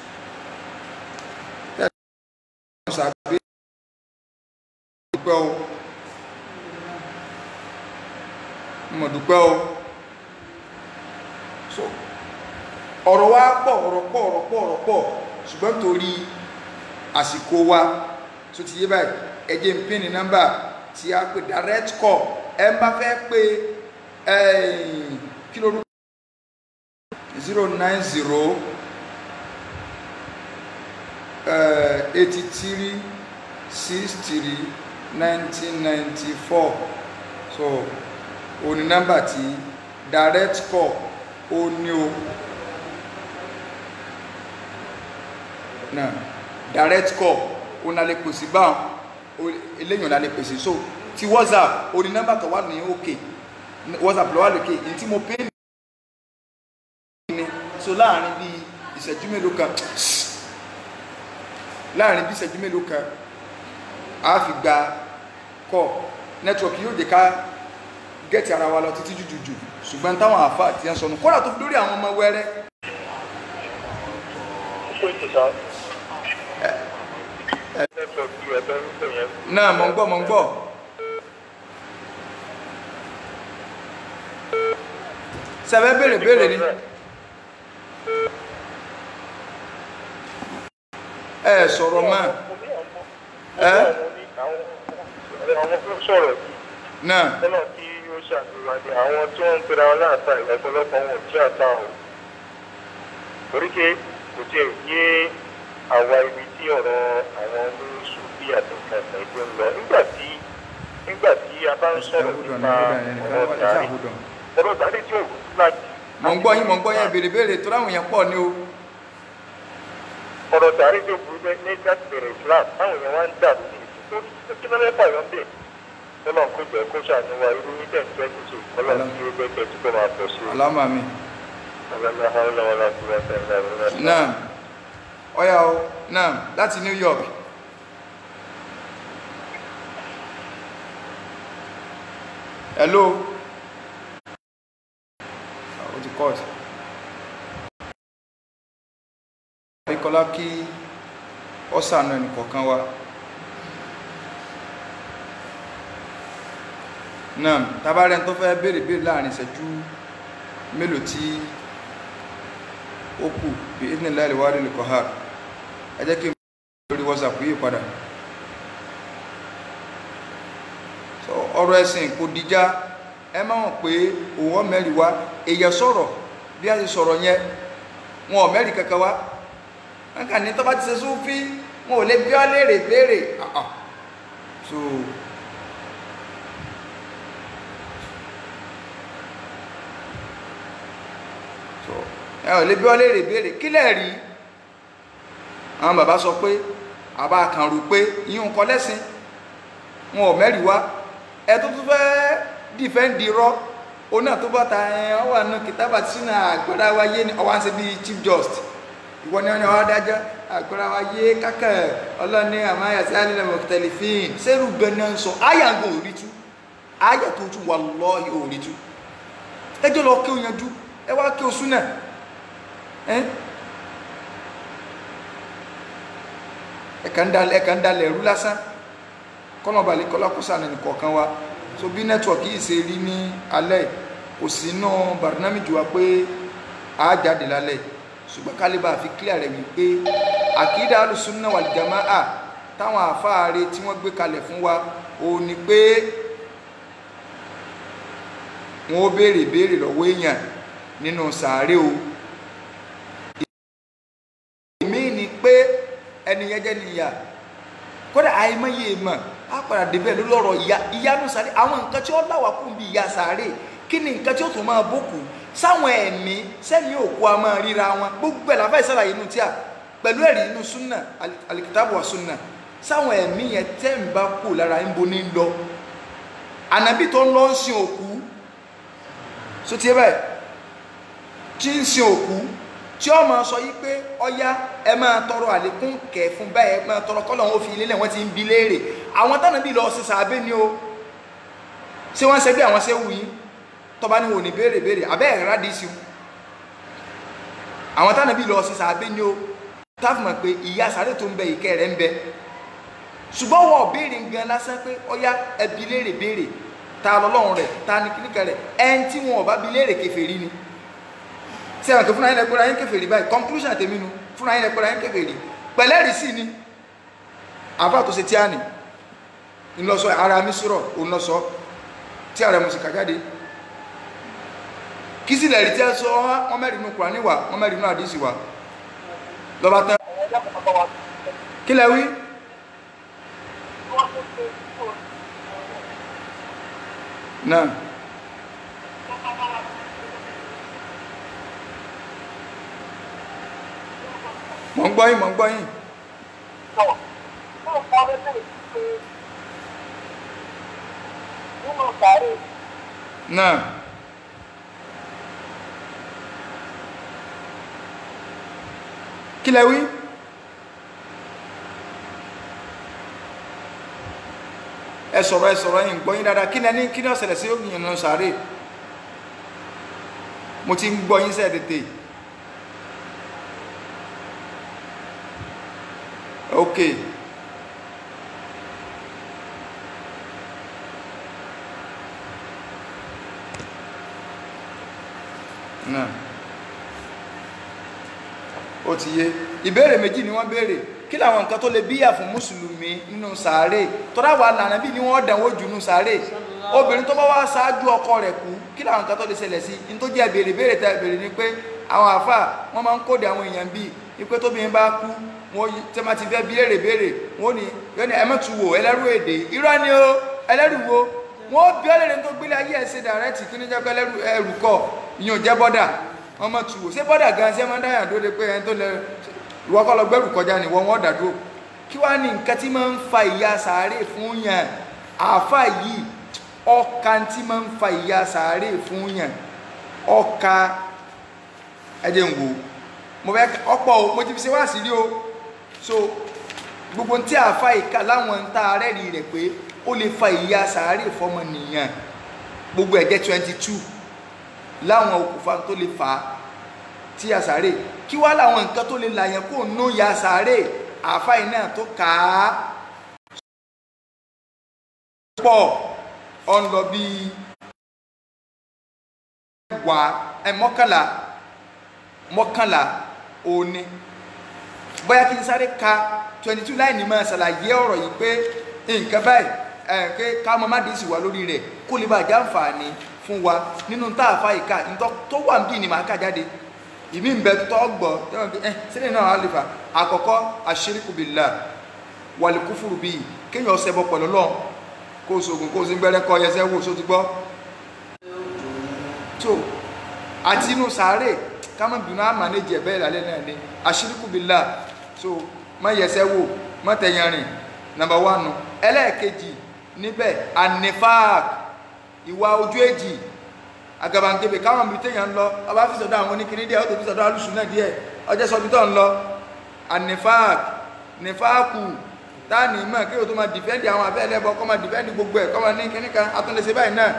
sàbẹ́ dúpẹ́ o mọ̀ dúpẹ́ o so ọ̀rọ̀ wa pọ̀ ọ̀rọ̀ pọ̀ ọ̀rọ̀ pọ̀ ọ̀rọ̀ pọ̀ ṣùgbọ́n torí àsìkò wa tó ti yé báyìí ẹ jẹ́ n pín ní nọ́mbà tí a pè direct call ẹ bá fẹ́ pé kí ló rú zero nine zero eighty three six three nineteen ninety four so òní nọ́mbà tí direct call ó ní o náà direct call ó nà lè pèsè báwọn eléyìn nà lè pèsè so ti whatsapp ó ní nọ́mbà tó wà ní òkè whatsapp ló wà lókè èyí tí mo pè ní so láàrin bí ìṣẹ́jú mélòó kan láàrin bí ìṣẹ́jú mélòó kan a fi gba kọ́ nẹ́tíwọ̀kì yóò jẹ́ ká gẹ́ẹ̀tì ara wa lọ títí jùjùjù ṣùgbọ́n táwọn àfa àti ẹ̀ ń sọnù kódà tó fi lórí àwọn ọmọ wẹ́rẹ́. náà mọ̀ ń gbọ́ mọ̀ ń gbọ́. sẹ́fẹ́ béèrè béèrè ni. ẹ sọ̀rọ̀ mọ́ ẹ. àwọn fún sọ̀rọ̀ yìí náà lọ́nà tí ó ṣàdúrà ní àwọn tí wọ́n ń pera wọn láàtà ìlọ́pọ̀lọpọ̀ wọn tí àtà ọ̀ torí pé kò tí ì yé àwa ibi tí ọ̀rọ̀ àwọn oníṣù bí àtúnkàn ẹgbẹ́ ń lọ nígbà tí nígbà tí a bá ń sọ̀rọ̀ nípa ọ̀rọ̀ tàrí ọ̀rọ̀ tàrí tí ò láti. mọ̀ ń gbọ́ yín mọ̀ ń gbọ́ yín béèrè béèrè tó láwọn èèyàn pọ̀ ní o. ọ̀rọ̀ tàrí tí ó burú bẹ́ẹ̀ ní láti bẹ̀rẹ̀ Islam táwọn èèyàn wá ń dà sí i kí ló lẹ́pà yọ̀ ń bẹ̀ ọlọ́run kò jẹ́ kó ṣàníwá irú ní ten twenty two ọlọ́run tí ó gbé tẹ̀sí kó máa pọ̀ sí i. alámà mi. ọlọ́run ọlọ́run láti wá sẹ́yìn láti náà ọ̀yà o náà láti New York. hello. ó ti kọ́ọ̀tù. àríkọlá kí ọ̀sán ẹnì kọ̀ọ̀kan wa. náà tabarẹ́ tó fẹ́ béèrè béèrè láàrin ìṣẹ́jú mélòó tí ó kù bí ìdíni láìlè wá rí lùkọ́ ha ẹ jẹ́ kí n lórí whatsapp yìí padà so ọ̀rọ̀ ẹ̀sìn kò dìjà ẹ má mọ̀ pé òun mẹ́rin wá èèyàn sọ̀rọ̀ bí a ti sọ̀rọ̀ yẹn wọn ò mẹ́rin kankan wá wọn kàn ní tó bá ti ṣe súnfí wọn ò lè bí ọ léèrè béèrè Ah, ah. so so ẹ ò lè bí ọ léèrè béèrè kí lẹ̀ rí àwọn bàbá sọ pé àbá kan rò pé yíyún kọ lẹ́sìn wọn ò mẹ́rìí wá ẹ tó tún fẹ́ dìfẹ́ǹdì rọ òun náà tó bá ta ẹ ọ wà nù kìtàbà sínú àgbàdá wa yé ni ọwọ́ à ń ṣe bíi chief just ìwọ ni wọn ni wọn adájọ́ àgbàdá wa yé kákà ọlọ́ni àmáyà sí alẹ́ lẹ́mọ̀ tẹlifíìn sẹ́rù gbẹ̀nà ń sọ àyà ń gbọ́ òrí tú àyà tó tún wà lọ́ọ̀hì òrí tú ẹjọ́ lọ kí o yanjú ẹ wá kí o súnà ẹ́ ẹ̀ka ń dalẹ̀ ẹ̀ka ń dalẹ̀ ẹ̀rú lásán kọ́nà balẹ̀ kọ́lá kó sànà nìkọ̀ọ̀kan wa so bí nẹ́tíwọ̀kì yìí ṣe rí ní alẹ́ kò sí iná barnamiju wa pé a jáde lálẹ́ ṣùgbọ́n kálíbà fi clear rẹ̀ wípé àkídà alùsùnà wal jamaa táwọn àfáàrẹ tí wọ́n gbé kalẹ̀ fún wa ò ní pé wọ́n ó béèrè béèrè lọ́wọ́ èèyàn nínú sàárè o èmi ni pé ẹnìyẹn jẹ́ níyà kódà àìmọye mọ̀ á padà débẹ̀ lórí ọ̀rọ̀ ìyá ìyanu sáré àwọn nǹkan tí ó láwà kún bí ìyá sáré kí ni nǹkan tí ó tún máa bókù sáwọn ẹ̀mí sẹ́ni òkú a máa ríra wọn gbogbo ẹ̀ láfẹ́ ìsàlàyé inú tíà pẹ̀lú ẹ̀rí inú súnà alikitabu wa súnà sáwọn ẹ̀mí yẹn tẹ́ ń bá kú lára ń bo ní lọ ànábì tó ń lọ ń sin òkú so tiẹ̀ báyìí tí ń sin òkú tí ó máa sọ yí pé ọyá ẹ máa tọrọ àlékún kẹ fún báyìí ẹ máa tọrọ kọlọ wọn fi ilé lẹ wọn ti ń bi léèrè àwọn tánà bí lọ sí sàbẹ ni o ṣé wọn ṣe bí àwọn ṣe wù yín tọba ni wò ní béèrè béèrè abẹ ẹ rádìí sí o àwọn tánà bí lọ sí sàbẹ ni o táàfù mọ̀ pé ìyá sàrè tó ń bẹ ìkẹ́ rẹ̀ ń bẹ ṣùgbọ́n wọ́n béèrè gan lásán pé ọyá ẹ bi léèrè béèrè ta lọ́lọ́run rẹ̀ ta ní kíníkà rẹ̀ ẹni tí wọn ò bá bi léèrè kèfèrí ni tí àwọn tó fúnra yín lẹ́gbẹ́ra yín kèfèrí báyìí conclusion tèmi nu fúnra yín lẹ́gbẹ́ra yín kèfèrí pẹ̀lẹ́rì sí ni àbá tó ṣe tí a nì ńlọsọ ara mi sọ̀rọ̀ òun lọ sọ tí ààrẹ mo sì kà jáde kí sì lẹ́rìí tí a sọ wọ́n mẹ́rin nù Kùránì wà wọ́n mẹ́rin nù àdìsí wà lọ́ba tán kí lẹ wí. náà. mọ̀ ń gbọ́ yín mọ̀ ń gbọ́ yín. náà. kí lẹ wí. ẹ sọ̀rọ̀ ẹ sọ̀rọ̀ yín gbọ́ yín dáadáa kí ni ẹni kí ni ó ṣẹlẹ̀ sí òyìnbó nínú sàárè mo ti ń gbọ́ yín sẹ́ẹ̀ tètè. ok náà ó ti yé ìbéèrè méjì ni wọ́n béèrè kí làwọn nǹkan tó lè bíyà fún mùsùlùmí nínú sàárè tọ́lá wà lànà bí ni wọ́n dánwó jù nínú sàárè obìnrin tó bá wá ṣáájú ọkọ rẹ̀ kú kí làwọn nǹkan tó lè ṣẹlẹ̀ sí ní tó jẹ́ béèrè béèrè tẹ́ béèrè ni pé àwọn àáfà wọ́n máa ń kóde àwọn èèyàn bíi ipe tóbìnrin bá kú wọ́n tẹ́ máa ti fẹ́ bí léèrè béèrè wọ́n ní yọ́n ní ẹ̀mẹ́tù wò ẹlẹ́rú èdè irọ́ ni o ẹlẹ́rú wo wọ́n bí ọ́lẹ́rẹ́ tó gbélé ayé ẹ̀ ṣe dàrẹ́tì kí ní jẹ́ pé ẹlẹ́rú ẹrù kọ ìyẹn ò jẹ́ bọ́dà wọ́n mọ̀ tù wò ṣé bọ́dà gan ṣé máa ń dáyà dóde pé ẹni tó lẹ ìwọ kọ́ lọ gbẹ́rù kọjá ni wọ́n wọ́n dàdúró kí wàá ní nǹkan tí máa ń fa ìyà sàárè fún yàn àáfà yìí ọkà tí máa ń fa ìyà sàárè fún yàn ọkà ẹ̀jẹ̀ ń wò mo fẹ́ ọ̀pọ̀ o mo ti fi ṣe wá sí rí o so gbogbo tí àáfà ìka láwọn ń ta arẹ́rì rẹ̀ pé ó lè fa ìyà sàárè fọmọ nìyàn gbogbo ẹ̀jẹ̀ twenty two láwọn okùnfà tó lè fà á tí a sàárè kí wá láwọn nǹkan tó lè làyàn kó nú ya sàárè àáfàá iná tó kà á pọ̀ ọ̀n lọ bí wà ẹ mọ́kànlá mọ́kànlá òní bóyá kí n sáré ka twenty two láì ní máa ṣàlàyé ọ̀rọ̀ yìí pé nǹkan báyìí ẹ̀ pé ká mọ́ má dín sí wa lórí rẹ̀ kó lè bàjẹ́ àǹfààní fún wa nínú tá a fa ìka tó wà níbí ni màá kà jáde ìmí ń bẹ tọ́ gbọ́ tẹ́wọ̀n bí ẹ sílẹ̀ náà àlefa àkọ́kọ́ àṣíríkù billah wàlíkúfùrù bíi kéèyàn ọ̀sẹ̀ bọ pẹ̀lú lọ́n kó o sògùn kó o sì ń gbẹ́rẹ́ kọ́ ẹyẹsẹ́ wò só ti gbọ́ tó àti inú sàárè kámọ́ bínú àmàlẹ́jì ẹ̀ bẹ́ẹ̀ lálẹ́ náà ni àṣíríkù billah so má yẹsẹ́ wò má tẹ̀yàn rìn nàmbà wánu ẹlẹ́ẹ̀kejì níbẹ̀ anifak ìwà ojú èjì agabangebe káwọn ibi téèyàn ń lọ ọba fi sọ́dọ̀ àwọn oníkiri díẹ̀ ó tó fi sọ́dọ̀ alùsùn náà díẹ̀ ọjọ́ sọ bí tó ń lọ anifak nifaku táàní mọ̀ kí o tó máa dìfẹ́ndì àwọn abẹ́ ẹlẹ́bọ kọ́ máa dìfẹ́ndì gbogbo ẹ̀ kọ́ máa ní kíní kan atúnlẹ̀ṣẹ̀ báyìí náà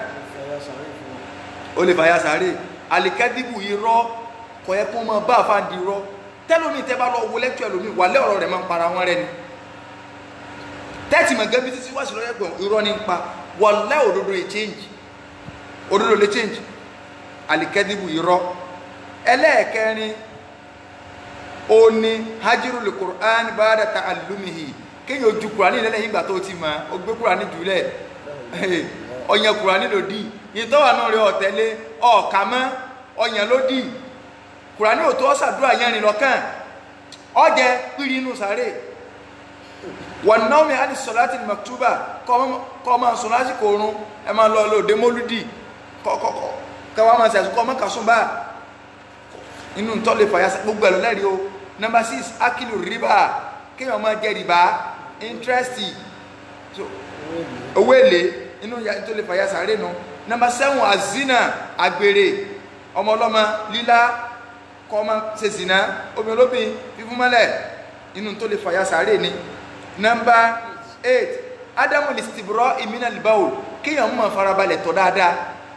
ó lè fàyà sáré alikẹ́dìbù irọ́ kọ̀ yẹ kó máa bá àfáàdì irọ́ tẹ́lómi tẹ́ bá lọ wo lẹ́tọ̀ ẹlòmí wà lẹ́ ọ̀rọ̀ rẹ̀ máa ń para wọn rẹ ni tẹ́tì mọ̀ gẹ́bí títí wá sí lọ́yẹ̀ gbọ̀n irọ́ ní pa wà lẹ́ òdodo lè change òdodo lè change alikẹ́dìbù irọ́ ẹlẹ́ẹ̀kẹrin ó ní hajiru lè Qur'an ba'da ta'allumihi kéèyàn ojú Qur'ani lẹ́lẹ́yìn ìgbà tó ti mọ̀ ó gbé Qur'ani jùlẹ̀ ọ̀yàn Qur'ani ló dì ìtọ́wà náà rẹ ọ̀tẹ́lé ọ̀ọ̀kà mọ́ ọ̀yàn ló dì Qur'ani ò tó ọ́ sàdúrà yẹn rìn lọ́kàn ọ̀jẹ̀ pírí inú sáré wọn náà mi àti sọláàtì maktuba kọ́ máa sọ lásìkò oorun ẹ máa lọ lóde mólúdì kọ́kọ́ máa ṣàṣù kọ́ máa kàṣún bá inú tó lè fàyà gbogbo ẹ̀ lọ́lẹ́rìí o number six akilu riba kéèyàn máa jẹ rìbá interest owó èlé inú tó lè fàyà sàárè nu number seven azina àgbèrè ọmọ ọlọ́mọ lílá kọ́ máa ṣe zina omi olóbìn fífúnmọ́lẹ̀ inú tó lè fàyà sàárè ni number eight adamu listibro imina libaul kéèyàn mọ̀ farabalẹ̀ tọ̀ dáadáa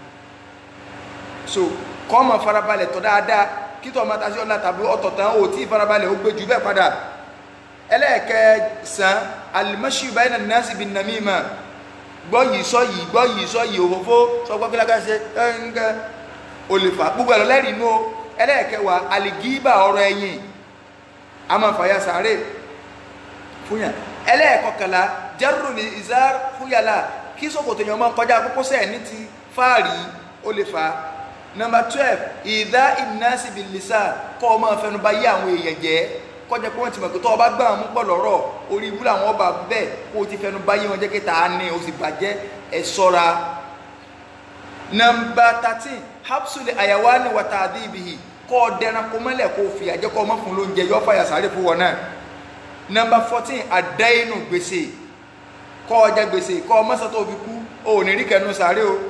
so kọ́ mọ̀ farabalẹ̀ tọ̀ dáadáa kítọ̀ ọmọ tàbí ọ̀la tàbí ọ̀tọ̀ tán ò tí farabalẹ̀ ó gbé jù bẹ́ẹ̀ padà ẹlẹ́ẹ̀kẹsàn alimọ́sí bayna nasi bin namima gbọ́ yìí sọ yìí gbọ́ yìí sọ yìí òfófó sọ gbọ́ kíláka ṣe ẹ̀ńgẹ́ olùfà gbogbo ẹ̀rọ lẹ́rìí inú ẹlẹ́ẹ̀kẹwàá alìgíbà ọ̀rọ̀ ẹ̀yìn a máa fàyà sàárè fúnyà ẹlẹ́ẹ̀kọkànlá jẹ́rù ní ìzár fúyàlá kí sọ́kòtò yẹn máa kọjá kókósẹ̀ ní ti fáàrí ó lè fa nọmba twelve ìdá ìnáṣì bìlísà kọ́ ọ máa fẹnu bà yí àwọn èèyàn jẹ́ kọjá pé wọ́n ti mọ̀ pé tó ọba gbà wọn mú pọ̀ lọ́rọ̀ orí ibú làwọn ọba bẹ́ẹ̀ kó o ti fẹnu bà yí wọn jẹ́ kí ta ni o sì bàjẹ́ ẹ ṣọ́ra nọmba thirteen hapsule ayawani wata adibihi kọ́ ọ dẹran kó mọ́lẹ̀ kó o fìyà jẹ́ kọ́ ọ mọ́ fún lóúnjẹ yọ fàyà sáré fún wọn náà nọmba fourteen àdáyénú gbèsè kọ́ ọjà gbèsè kọ́ ọ mọ́sán tó fi kú o ò ní rí kẹnu sáré o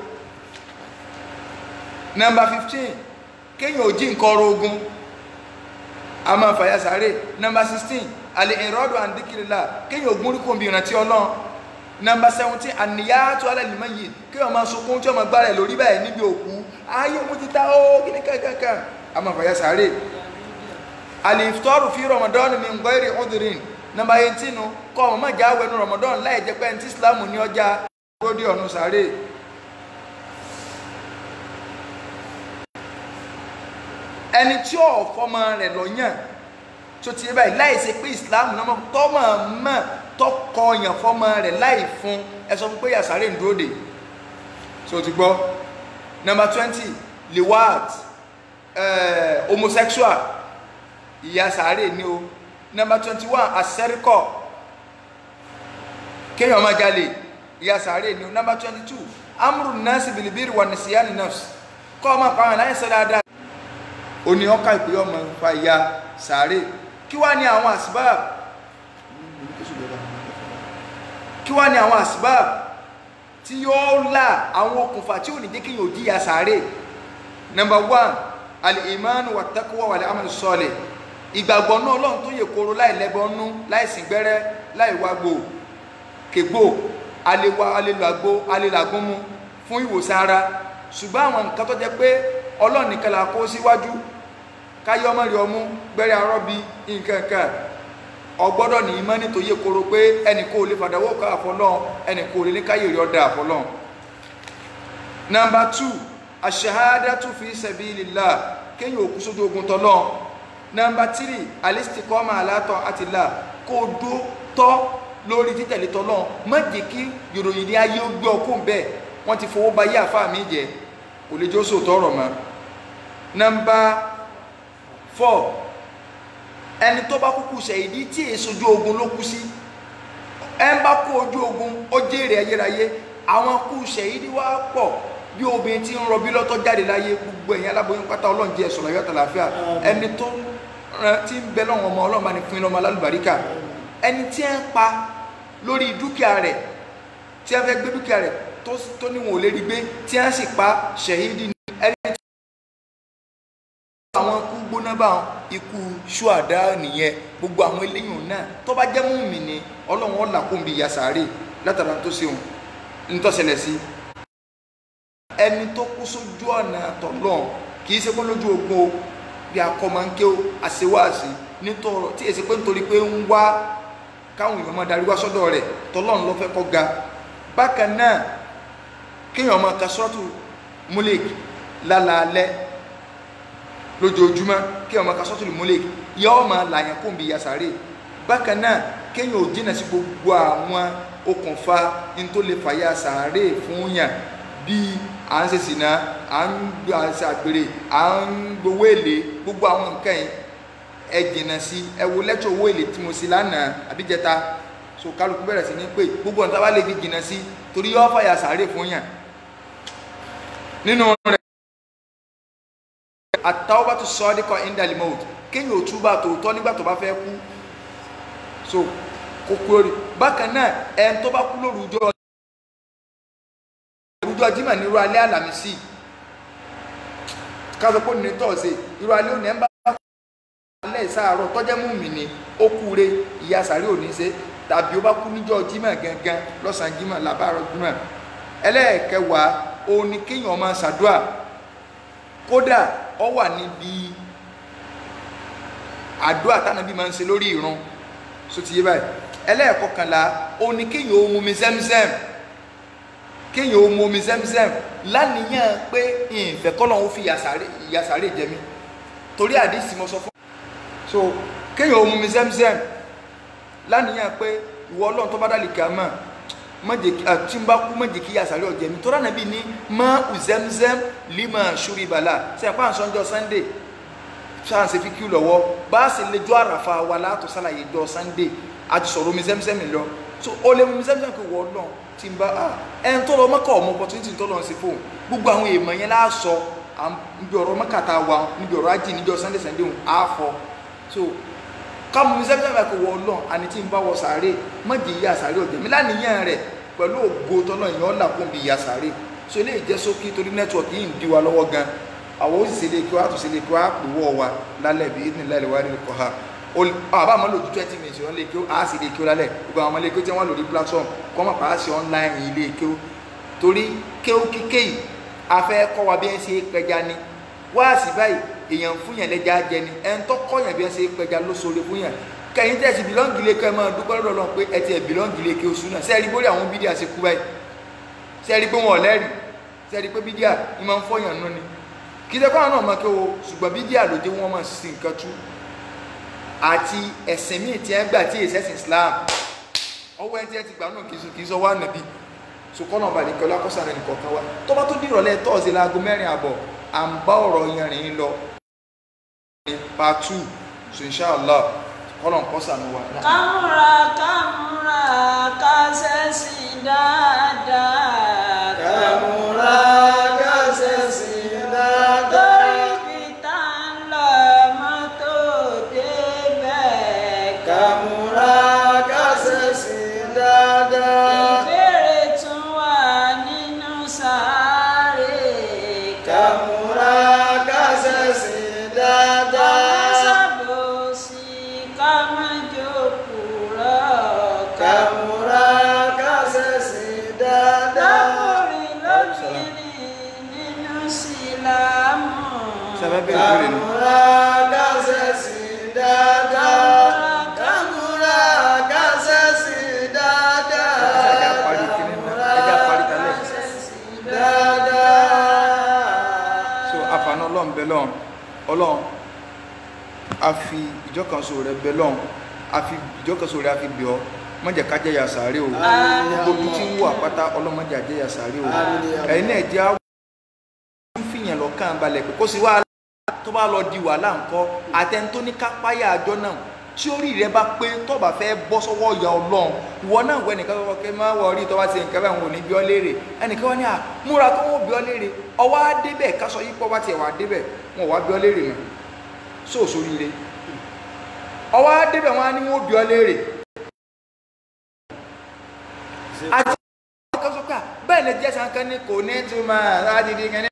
nọmba fifteen kéèyàn ò jí nǹkan ọrọ̀ ogun a máa fàyà sáré nọmba sixteen àlè ìrọ́dọ̀ àǹdíkìrìlà kéèyàn ò gúnrí kòmbi ìrántí ọlọ́run nọmba seventeen àníyàtọ̀ alẹ́lìmọ́ yìí kéèyàn máa sunkún tí ọmọ gbára ẹ̀ lórí báyìí níbi òkú ayé òun ti ta ó kíní kankan a máa fàyà sáré àlè ìfitọ́rù fi rọmọdọ́ọ̀nù mi ń gbọ́ èrè ọdúnrìn nọmba eighteen kọ́ ọmọ mọ̀já wẹnu rọmọdọ́ọ̀nù láì jẹ́ pé ẹni tí islam ní ọjà lórí ọ̀nù sáré ẹni tí ò fọmọ rẹ̀ lọ́yàn tó ti yé báyìí láì ṣe pé islam náà tọ́mọ mọ̀ tọkọ yàn fọmọ rẹ̀ láì fún ẹ sọ fún pé yàsáré ń dúró dè so ti gbọ́ nọmba twenty liwat uh, homosexual ìyàsáré ni o nọmba twenty one asẹ́ríkọ̀ kéèyàn máa jalè ìyàsáré ni o nọmba twenty two amúrù nọ́ọ̀sì bìlìbìrì wà ní síyá ní nọ́ọ̀sì kọ́ ọ máa pa àwọn aláìsàn dáadáa ó ní ọkà ìpè ọmọ fa ìyà sàárè kí wá ní àwọn àsìbáàb kí wá ní àwọn àsìbáàb tí yóò là àwọn okùnfà tí ò ní jẹ́ kí yóò jíyà sàárè number one al-iman wa taqwa wal amal salih ìgbàgbọ́ náà ọlọ́run tó yẹ kóró láì lẹ́bọnú láì sìn gbẹ́rẹ́ láì wágbò kègbò alẹ́wà alẹ́làgbò alẹ́làgúnmu fún ìwòsàn ara ṣùgbọ́n àwọn nǹkan tó jẹ́ pé ọlọ́run nìkan la kó síwájú káyọ́ ọmọ rẹ̀ ọmú gbẹ́rẹ́ arọ́bí nǹkan kan ọgbọ́dọ̀ ní ìmọ̀ nítorí koro pé ẹnì kò lè fàdáwọ́ ká àfọlọ́n ẹnì kò lè ní káyè rí ọ̀dà àfọlọ́n. nọmba tù aṣahadatu fi sabilillah kéèyàn òkú sójú ogun tọ́lọ́ nọmba tírì alistikọ́mà alátọ̀ àtìlá kó o dó tọ́ lórí títẹ̀lé tọ́lọ́ má jẹ́ kí yòròyìn ní ayé ó gbé ọkùn bẹ́ẹ̀ wọ́n ti fowó ba yé àfáà mi jẹ́ kò lè jó sóòtọ́ ọ̀rọ̀ mọ́ nọmba four ẹni tó bá kúkú ṣẹ̀yìdí tí èso ojú ogun ló kú sí ẹ ń bá kú ojú ogun ó jèrè ayérayé àwọn kú ṣẹ̀yìdí wá pọ̀ bí obìnrin tí ń rọbí lọ́tọ́ jáde láyé gbogbo ẹ̀yìn aláboyún pátá ọlọ́run jẹ́ ẹ̀sọ̀rọ̀ ayọ́tà láfíà ẹni tó rán- tí ń bẹ lọ́wọ́ ọmọ ọlọ́run bá ní fún iná ọmọ alálùbáríkà ẹni tí ń pa lórí dúkìá rẹ̀ tí wọ́n fẹ́ gbé dúkìá rẹ̀ tó tó níwọ̀n ò lè rí gbé tí wọ́n sì pa ṣẹ̀yìdí ni ẹni tí àwọn ikú gbóná bá wọn ikú ṣùàdá nìyẹn gbogbo àwọn eléyìí náà tó bá jẹ́ mùmí ni ọlọ́run ọ̀là kò ń bi yasare látara tó ṣeun ntọ́sẹ̀lẹ̀ sí ẹni tó kú sójú ọ̀nà tọ̀lọ́n kì í ṣe pé lójú ogun o bí akọ́mọ̀ǹké o àṣewáàṣì nítorí tí èsì pé nítorí pé ń wá káwọn èèyàn máa darí wá sọ́dọ̀ rẹ̀ tọ́lọ́run ló fẹ́ kọ́ ga bákan náà kéèyàn máa ka sọ́ọ̀tù múlẹ̀kì lálaalẹ́ lójoojúmọ́ kéèyàn máa ka sọ́ọ̀tù múlẹ̀kì yóò máa làyàn kó ń bi yasare bákan náe kéèyàn ò jìnnà sí gbogbo àwọn okùnfà ní tó lè fàyà sàárè fún yàn bíi à ń ṣe sìnà à ń gbà ṣe àgbèrè à ń gbowó èlé gbogbo àwọn nǹkan yìí ẹ jìnnà sí ẹ wo lẹ́tọ̀ owó èlé tí mo ṣe lánàá àbíjẹta so kálukú bẹ̀rẹ̀ sí ní pé gbogbo ọ̀nà tá a bá lè fi jìnnà sí torí yóò fàyà sàárè fún yàn nínú rẹ̀ àtàwọ́bàtú sọ́ọ́díkọ̀ indalimout kéèyàn ò túbà tòótọ́ nígbà tó bá fẹ́ kú so kókó rí bákan náà ẹni tó bá kú lórúkọ lórúkọ jimá ní irú alẹ́ àlàmísì káṣọ pé ní tọ́ọ̀sì irú alẹ́ òní ẹ̀ ń bá alẹ́ ìsáàárọ̀ tọ́jẹ́ mú mi ní ó kú re ìyá sàrí òní ṣe tàbí ó bá kú níjọ́ jimá gangan lọ́sàn-án jimá làbárọ̀ jimá ẹlẹ́ẹ̀kẹwàá òun ni kéèyàn máa ṣàdúà kódà ọ wà níbi àdúà tánàbí máa ń ṣe lórí ìrun so ti yé báyìí ẹlẹ́ẹ̀kọkànlá òun ni kéèyàn ó mu omi zẹ́mzẹ́m kéèyàn ó mu omi zẹ́mzẹ́m lánìyàn pé ìfẹ́ kọ́lọ̀ ó fi ìyàsáré jẹ mí torí àdìsí mo sọ fún so kéèyàn ó mu omi zẹ́mzẹ́m lánìyàn pé ìwọ ọlọ́run tó bá dálì kàmá tí n bá kú má jẹ́ kí ìyàsáré ọ̀jẹ̀ mi tọ́lá nàbí ní má zẹ́mzẹ́m lima ṣúrí bàlá sẹ́yìn pa àǹsọ́njọ́ sunday sáàsì fi kí lọ́wọ́ bá a sì lè jọ àràfà wa látò sálàyé jọ sunday a ti sọ̀rọ̀ omi zẹ́mzẹ́m lọ so ó lè mú mi zẹ́mzẹ́m kò wọ́ náà tí n bá a ẹ̀ ń tọ́lọ mọ́kà ọmọ opportunity tó lọ sí fóun gbogbo àwọn èèmọ̀ yẹn láàsọ níbi ọ̀rọ̀ mọ́kà tá a wà níbi ọ̀rọ̀ ajé níjọ sunday sunday òun á fọ so ká mú mi zẹ́mzẹ́m kò wọ́ náà àní tí n bá wọ sàárè má jẹ́ ìyá sàárè ọ̀jẹ̀ mi lánìyàn rẹ̀ pẹ̀lú ògo tọ́lọ́ ìyẹn ọ̀là kún bí ìyá sàárè so ilé ìjẹ́ sókí torí nẹ́tíwọ̀kì yìí ń di wa lọ́wọ́ gan àwọn òṣìṣẹ́ lè kí wá tó ṣe lè kí wá pè wọ́ wa lálẹ́ bí ní lálẹ́ wá nílùú kọ́ ha àbá àmọ́ lòdù twenty minutes wọ́n lè kí ó á sì lè kí ó lálẹ́ gbogbo àwọn ọmọ ilé kí ó tí wọ́n lòdì platform kọ́ mọ̀ pàá sí online ilé kí ó torí kí ó kíké yìí a fẹ́ kọ́ wa bí ẹ ṣe pẹja ni wá sí báyìí èèyàn fún yàn lẹ́jà jẹ ni ẹ̀ ń tọ́ kọ́ yàn bí ẹ ṣe pẹja ló sóore fún yàn kẹyìn tẹ̀sí bìlọ́ǹgì lè kọ́ ẹ máa dúpẹ́ lọ́dọ̀ lọ́n pé ẹ ti ẹ̀ bìlọ́ǹgì lè kí oṣù náà sẹ́ẹ̀rí bórí àwọn bídíà ṣe kú báyìí sẹ́ẹ̀rí pé wọn ò lẹ́rìí sẹ́ẹ̀rí pé bídíà ni máa ń fọyàn nú ni kí sẹ́kọ́ àwọn náà máa kí o ṣùgbọ́n bídíà ló dé wọ́n máa sí nǹkan tú àti ẹ̀sìn míì tí ẹ ń gbà tí èsì ẹ̀sìn Islam ọwọ́ ẹ tí ẹ ti gbà náà kì í sọ wá nàbí sùkọ́nà ọba nìkan lákọ́sà rẹ̀ nìkan kan wá tó bá tó di ìrọ̀lẹ́ tọ́ọ̀sì láago mẹ́rin àbọ̀ à ń bá ọ̀rọ̀ yanrìn lọ ní part two so inshallah kọ́nà kọ́sà ni wa. kámúra kámúra kásẹ̀sì dáadáa. Kàmúra kásẹ̀sì dáadáa. torí bí tá ń lọ mọ́tò débẹ̀. Kàmúra kásẹ̀sì dáadáa. ìbéèrè tún wà nínú sáré. Kàmúra kásẹ̀sì dáadáa. sábòsí ká má jókòó rọ̀. Kàmúra kásẹ̀sì dáadáa. lákùnrin lóbìnrin nínú sílámù. sábẹ́ bẹ̀rẹ̀ bẹ̀rẹ̀ ni. Kàmúra kásẹ̀sì dáadáa. Kàmúra kásẹ̀sì dáadáa. ẹja parí kíní náà ẹja parí kalẹ̀. dáadáa. so àfààní ọlọ́run bẹ lọ́run ọlọ́run a fi ìjọkànṣo rẹ bẹ lọ́run a fi ìjọkànṣo rẹ a fi bẹ̀ ọ́ má jẹ́ ká jẹ́ ya sàárè o gbogbo tí ń wà pátá ọlọ́run má jẹ́ àjẹ́ ya sàárè o Àmín. ẹ̀yin náà jẹ́ àwọn ń fìyàn lọ́kàn balẹ̀ pé kó sì wá tó bá lọ di wàhálà ńkọ́ àtẹni tó ní kápáyà àjọ náà tí orí rẹ bá pé tó bá fẹ́ bọ́ sọ́wọ́ ìyá ọlọ́run ìwọ náà wọ ẹnìkan kọ́kọ́ kẹ́ máa wọ orí tó bá ti nǹkan báyìí wọn ò ní bí ọ léèrè ẹnìkan wọn ní à múra tó wọn ò bí ọ léèrè ọwọ́ á débẹ̀ kásọ yìí pọ̀ bá tiẹ̀ wà débẹ̀ wọn ò wá bí ọ léèrè mọ́ sóòsó rire ọwọ́ á débẹ̀ wọn á ní wọn ò bí ọ léèrè àti ọkọ̀ sọ́kà bẹ́ẹ̀ ni jẹ́ sankan ní kò ní túmọ̀ láti di kẹ́ni